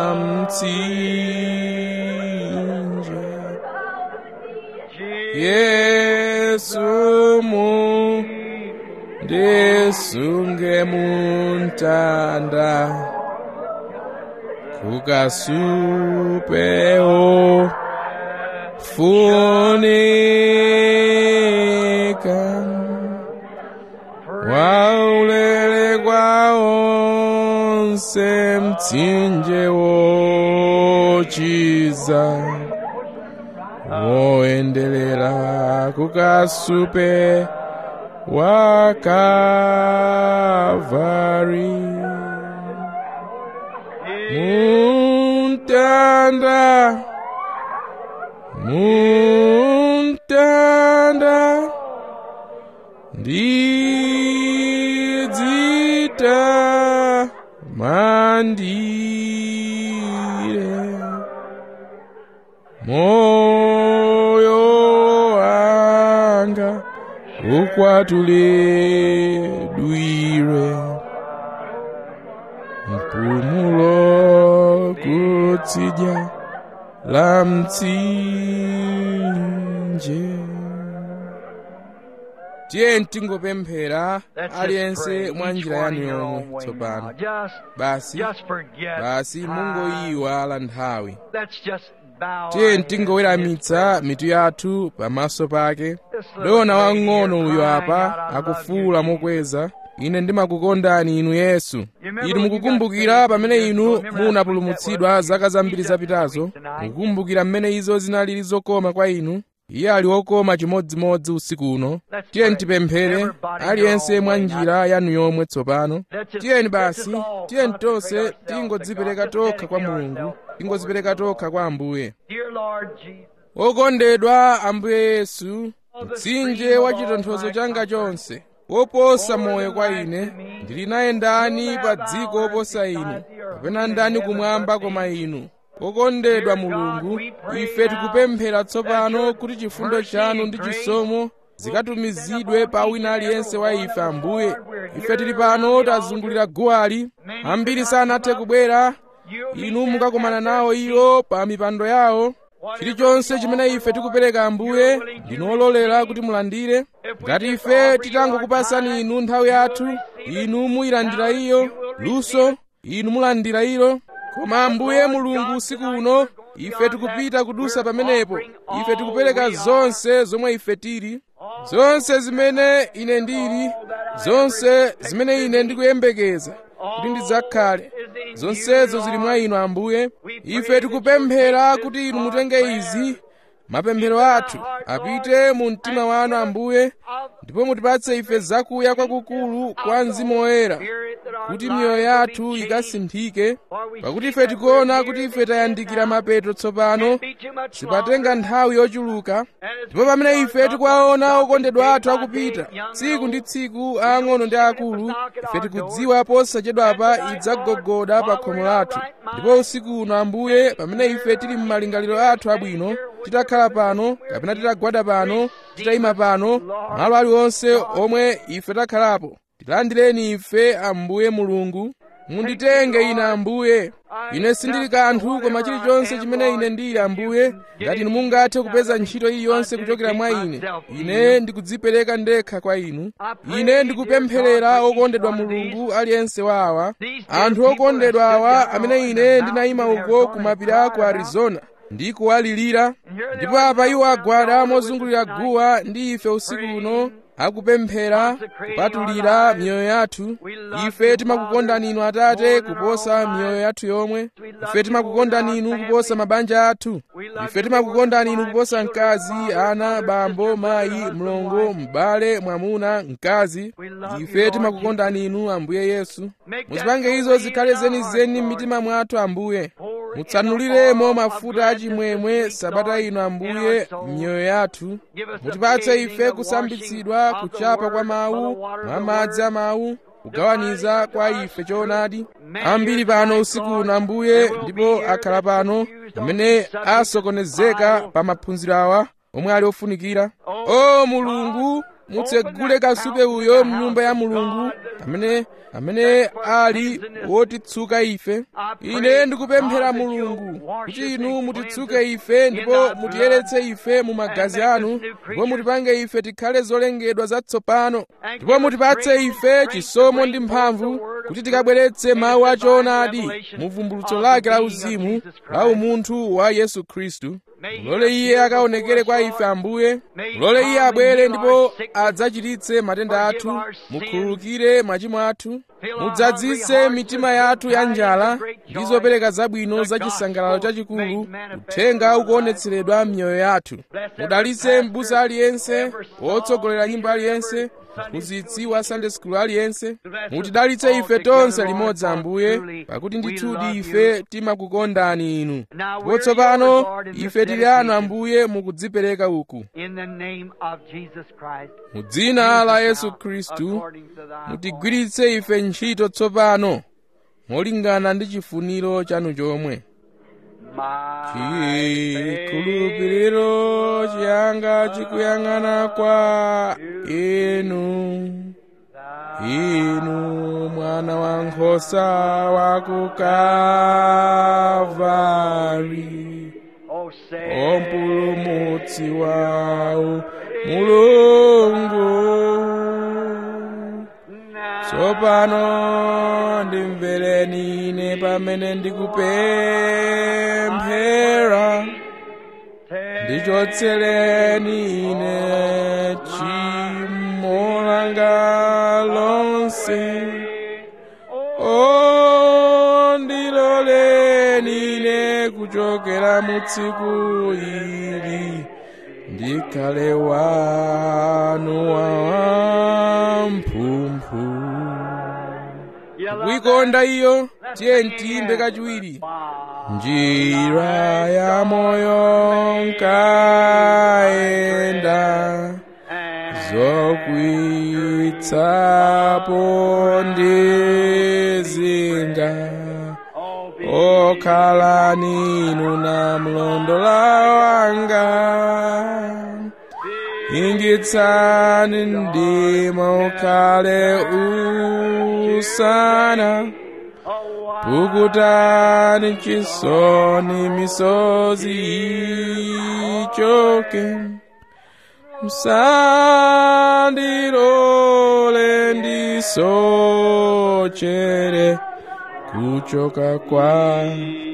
mtsinje yesu mu ndisunge muntanda kukasupewo funika waulele kwa onse mtsinje wochiza woendelera kukasupe wa Kalvari muntanda muntanda ndidzita mandire moyo wanga ukwatuledwire mpumulo kutsidya la mtsinje tiye tingopemphera aliyense mwa njira yanu yomwe tsopano basi basi mungoyiwala nthawi tiye tingoweramitsa mitu yathu pamaso pake dona wang'ono uyo apa akufuwula mokweza ine ndimakukondani inu yesu inu mukukumbukira pamene inu munapulumutsidwa zaka zambiri zapitazo mukukumbukira mmene izo zinalili zokoma kwa inu iye ali wokoma chimodzimodzi usiku uno tiyeni tipemphere aliyense mwa njira yanu yomwe tsopano tiyeni basi tiyeni tonse tingodzipereka tokha kwa mulungu tingodzipereka tokha kwa ambuye wokondedwa ambuye yesu mtsinje wa chitonthozo changa chonse woposa moyo kwa ine ndili naye ndani pa dziko woposa inu kapena ndani kumwamba koma inu wokondedwa mulungu ife tikupemphera tsopano kuti chifundo chanu ndi chisomo zikatumizidwe pa wina aliyense wa ife ambuye ife tili pano tazungulira guwali ambiri sanathe kubwera inu mukakumana nawo iwo pa mipando yawo chilichonse chimene ife tikupereka ambuye ndinololera kuti mulandire ngati ife titangokupasani inu nthawi yathu inu muyilandira iyo luso inu mulandira ilo koma ambuye mulungu usiku uno ife tikupita kudusa pamenepo ife tikupereka zonse zomwe ife tili zonse zimene ine ndili zonse zimene ine ndikuyembekeza kuti ndidzakhale zonsezo zili mwa inu ambuye ife tikupemphera kuti inu mutenge izi mapemphero athu apite mu mtima wanu ambuye ndipo mutipatse ife zakuya kwakukulu kwa mzimu woyera kuti miyoyo yathu ikasinthike pakuti ife tikuona kuti ife tayandikira mapeto tsopano sipatenga nthawi yochuluka ndipo pamene ife tikuwaona okondedwa athu akupita tsiku ndi tsiku aang'ono ndi akulu ife tikudziwa posachedwapa idzagogoda pa khomo lathu ndipo usiku uno ambuye pamene ife tili m'malingaliro athu abwino titakhala pano kapena titagwada pano titayima pano malo aliwonse omwe ife takhalapo tilandireni ife ambuye mulungu munditenge ine ambuye ine sindili kanthu koma chilichonse chimene ine ndili ambuye ngati inu mungathe kupeza ntchito iliyonse kuchokera mwa ine ine ndikudzipereka ndekha kwa inu ine ndikupempherera okondedwa mulungu aliyense wa awa anthu okondedwa awa amene ine ndinayima uko ku mapiri a ku arizona ndi kuwalirira ndipo apa iwo agwada mozungulira guwa ndi ife usiku uno akupemphera kupatulira miyoyo yathu ife timakukondani inu atate kuposa miyoyo yathu yomwe ife timakukondani inu kuposa mabanja athu ife timakukondani inu kuposa mkazi ana bambo mayi mlongo m'bale mwamuna mkazi ife timakukondani inu ambuye yesu muzipange izo zikhale zenizeni m'mitima mwathu ambuye mutsanuliremo mafuta achimwemwe sabata ino ambuye m'miyoyo yathu mutipatse ife kusambitsidwa kuchapa kwa mawu mwa madzi a mawu kugawaniza kwa ife choonadi ambiri pano usiku uno ambuye ndipo akhala pano amene asokonezeka pa maphunziro awa omwe ali ofunikira o mulungu mutsegule kasupe uyo mnyumba ya mulungu amene amene ali wotitsuka ife ine ndikupemphera mulungu kuti inu mutitsuke ife ndipo mutiyeretse ife mu magazi anu ndipo mutipange ife tikhale zolengedwa zatsopano ndipo mutipatse ife chisomo ndi mphamvu kuti tikabweretse mawu achoonadi mu vumbulutso lake la uzimu la umunthu wa yesu khristu mulole iye akaonekere kwa ife ambuye mulole iye abwere ndipo adzachiritse matenda athu mukhululukire machimo athu mudzadzise mitima yathu ya njala ndi zopereka zabwino za chisangalalo chachikulu uthenga ukuonetseredwa m'miyoyo yathu mudalitse m'busa aliyense wotsogolera nyimbo aliyense mphunzitsi wa sunday school aliyense mutidalitse ife tonse limodzi ambuye pakuti ndithudi ife timakukondani inu ndipo tsopano ife tili anu ambuye mukudzipereka uku mu dzina la yesu khristu mutigwiritse ife ntchito tsopano molingana ndi chifuniro chanu chomwe chikhulupiriro chiyanga chikuyang'ana kwa inu inu mwana wa nkhosa wa ku Kalvari o mpulumutsi wawo mulungu tsopano ndimvereni ine pamene ndikupemphera ndichotsereni ine tchimo langa lonse o ndiloleni ine kuchokera mu tsiku ili ndikhale wanu wamphumphu kuikonda iyo tiye ntiyimbe kachiwiri njira ya moyo nkaenda zokwitsapo ndizinga okhala ninu na mlondola wanga ingitsani ndima ukhale usana pukutani chisoni misozi ichoke msandilole ndisochere kuchoka kwa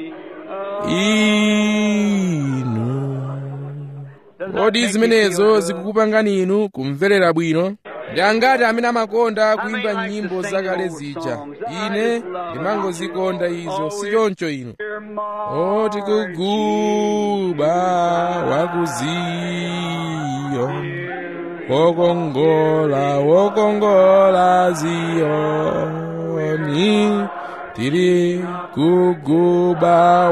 inu kodi zimenezo zikukupangani inu kumverera bwino ndi angati amene amakonda kuimba nyimbo zakale zija ine ndimangozikonda izo si choncho ino oti kuguba wakuziyo wokongola wokongola ziyoni tiri kuguba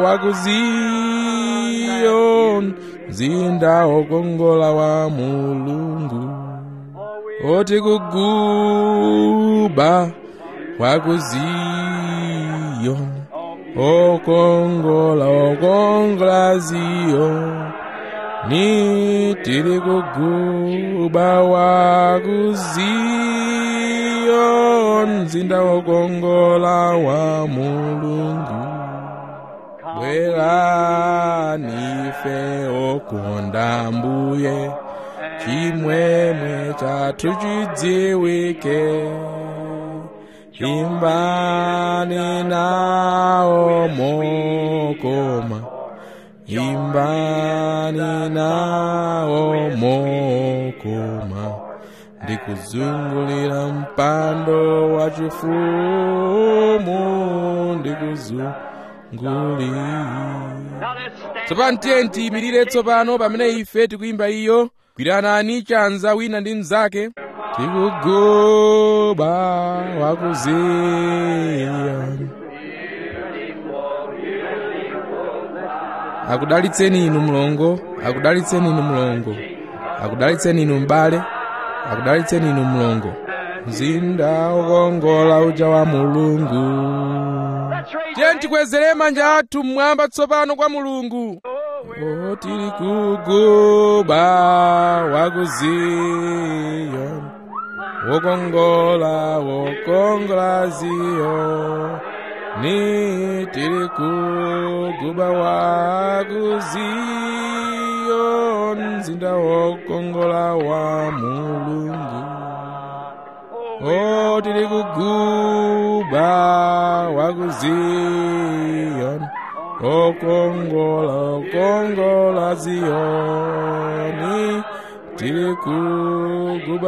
wakuziyo mzinda wokongola wa mulungu oti kuguba wakuziyo okongola okongola ziyo ni tiri kuguba wakuziyo mzinda wokongola wa mulungu bwerani ife okonda mbuye chimwemwe chathu chidziwike imbani nawo mokoma imbani nawo mokoma ndikuzungulira mpando wa chifumu ndikuzungulira tsopano tiye tiyimirire tsopano pamene ife tikuyimba iyo gwiranani chanza wina ndi mnzake tikuguba wakuziya akudalitseni inu mlongo akudalitseni inu mlongo akudalitseni inu m'bale akudalitseni inu mlongo mzinda wokongola uja wa mulungu tiye tikwezere manja athu mmwamba tsopano kwa mulungu o tiri kuguba wakuziyo wokongola wokongola ziyo ni tiri kuguba wakuziyo mzinda wokongola wa mulungu o tiri kuguba wakuziyo okongola okongola ziyoni tiri kuguba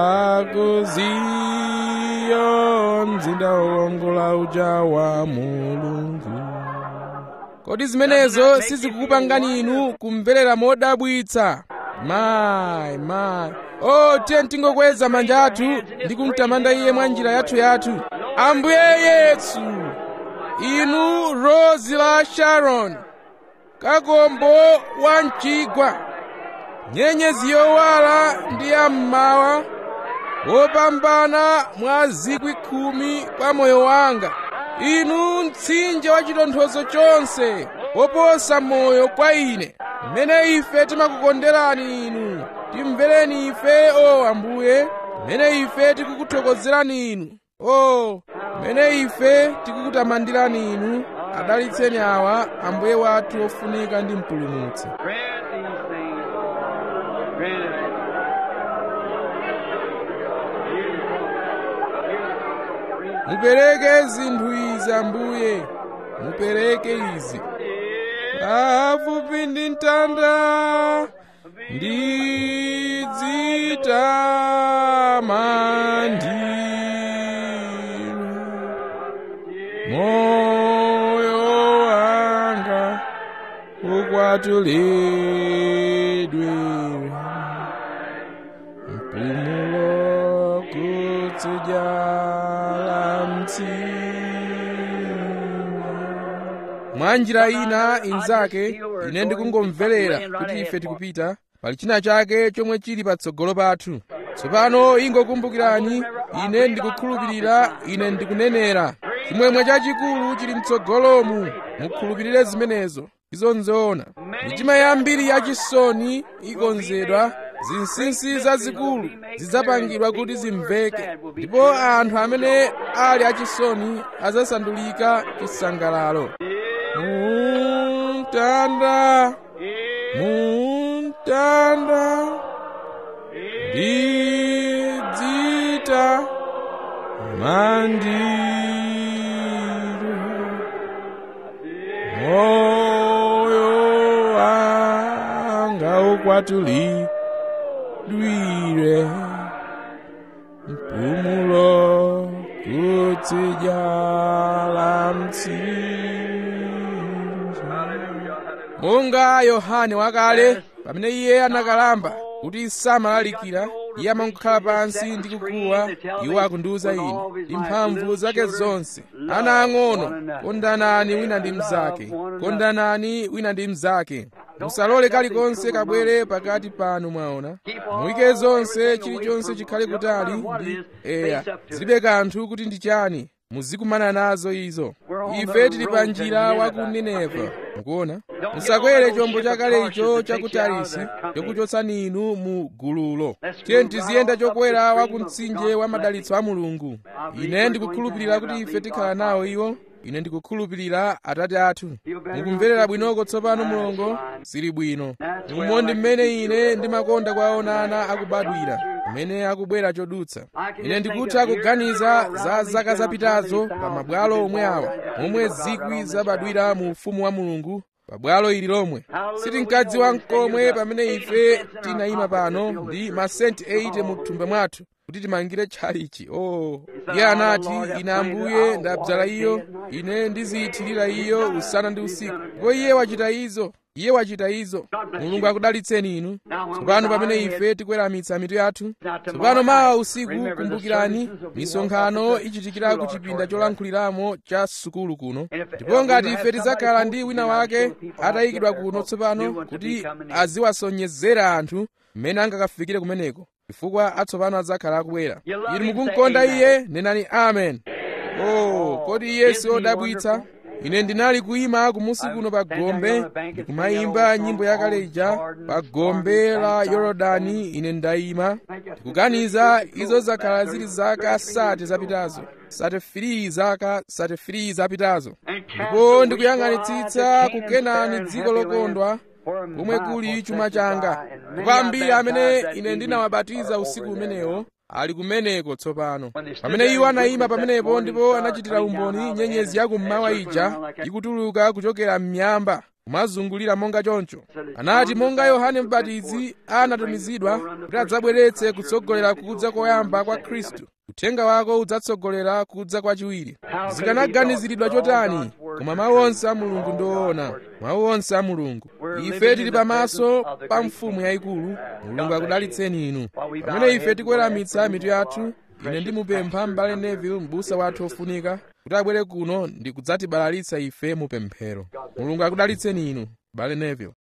wakuziyo mzinda wokongola uja wa mulungu kodi zimenezo sizikukupangani inu kumverera modabwitsa mayi mayi o tiye tingokweza manja athu ndi kumtamanda iye mwa njira yathu yathu ambuye yesu inu rozi la sharon kakombo wa mchigwa nyenyezi yowala ndi yammawa wopambana mwa zikwi khumi kwa moyo wanga inu mtsinje wa chitonthozo chonse woposa moyo kwa ine mmene ife timakukonderani inu timvereni ife o ambuye mmene ife tikukuthokozerani inu o mmene ife tikukutamandirani inu adalitseni awa ambuye wathu ofunika ndi mpulumutsi Grant these things. Grant it. mupereke zinthu izi ambuye mupereke izi pafupi ndi mtanda ndidzitamandira moyo wanga ukwatulidwe mpumulo kutsijala mtsinje mwa njira ina inzake ine ndikungomverera kuti ife tikupita pali china chake chomwe chili patsogolo pathu tsopano ingokumbukirani ine ndikukhulupirira ine ndikunenera chimwemwe chachikulu chili mtsogolomu mukhulupirire zimenezo izo nzoona mitima yambiri yachisoni ikonzedwa zinsinsi zazikulu zidzapangidwa kuti zimveke ndipo anthu amene ali achisoni adzasandulika chisangalalo muntanda muntanda ndidzita mandiro moyo wanga ukwatulidwire mpumulo kutsijala mtsinje monga yohane wakale pamene iye anakalamba kuti samalalikira iye amangokhala pansi ndi kukuwa iwo akundiwuza ine ndi mphamvu zake zonse ana ang'ono kondanani wina ndi mnzake kondanani wina ndi mnzake musalole kalikonse kabwere pakati panu mwaona muyike zonse chilichonse chikhale kutali ndi eya zilibe kanthu kuti ndi chani muzikumana nazo izo ife tili pa njira wa ku nineva mukuona musakwere chombo chakale icho cha ku tarisi chokuchotsani inu mu gululo tiye tiziyenda chokwera wa ku mtsinje wa madalitso a mulungu ine ndikukhulupirira kuti ife tikhala nawo iwo ine ndikukhulupirira atate athu mukumverera bwinoko tsopano mulongo sili bwino umondi mmene ine ndimakonda kwaona ana akubadwira mmene akubwera chodutsa ine ndikutha kuganiza za zaka zapitazo pa mabwalo omwe awa momwe zikwi zabadwira mu ufumu wa mulungu pabwalo ili lomwe sitinkadziwa mkomwe pamene ife tinayima pano ndi masenti 80 mu thumba mwathu kuti timangire tchalichi oh iye anati ine ambuye ndabzala iyo ine ndiziyithirira iyo usana ndi usiku ndipo iye wachita izo iye wachita izo mulungu akudalitseni inu tsopano pamene ife tikweramitsa mitu yathu tsopano mawa usiku kumbukirani misonkhano ichitikira ku chipinda cholankhuliramo cha sukulu kuno ndipo ngati ife tidzakhala ndi wina wake atayikidwa kuno tsopano kuti aziwasonyezera anthu mmene angakafikire kumeneko chifukwa atsopano adzakhala akubwera inu mukumkonda iye nenani amen oh kodi iye si odabwitsa ine ndinali kuyima kumusi kuno pa gombe ndikumayimba nyimbo yakale ija pa gombe la yorodani ine ndayima ndikuganiza izo zakhala zili zaka sate zapitazo sate 3 zaka sate 3 zapitazo ndipo ndikuyang'anitsitsa kukenani dziko lokondwa komwe kuli chuma changa ndipo ambiri amene ine ndinawabatiza usiku umenewo ali kumeneko tsopano pamene iwo anayima pamenepo ndipo anachitira umboni nyenyezi yakummawa ija ikutuluka kuchokera m'miyamba kumazungulira monga choncho anati monga yohane mbatizi anatumizidwa kuti adzabweretse kutsogolera kudza koyamba kwa khristu uthenga wako udzatsogolera kudza kwachiwiri zikanaganiziridwa chotani koma mawu onse a mulungu ndi oona mawu onse a mulungu ife tili pamaso pa mfumu yayikulu mulungu akudalitseni inu pamene ife tikuweramitsa mitu yathu ine ndimupempha m'bale neville m'busa wathu ofunika kuti abwere kuno ndi kudzatibalalitsa ife mu pemphero mulungu akudalitseni inu m'bale neville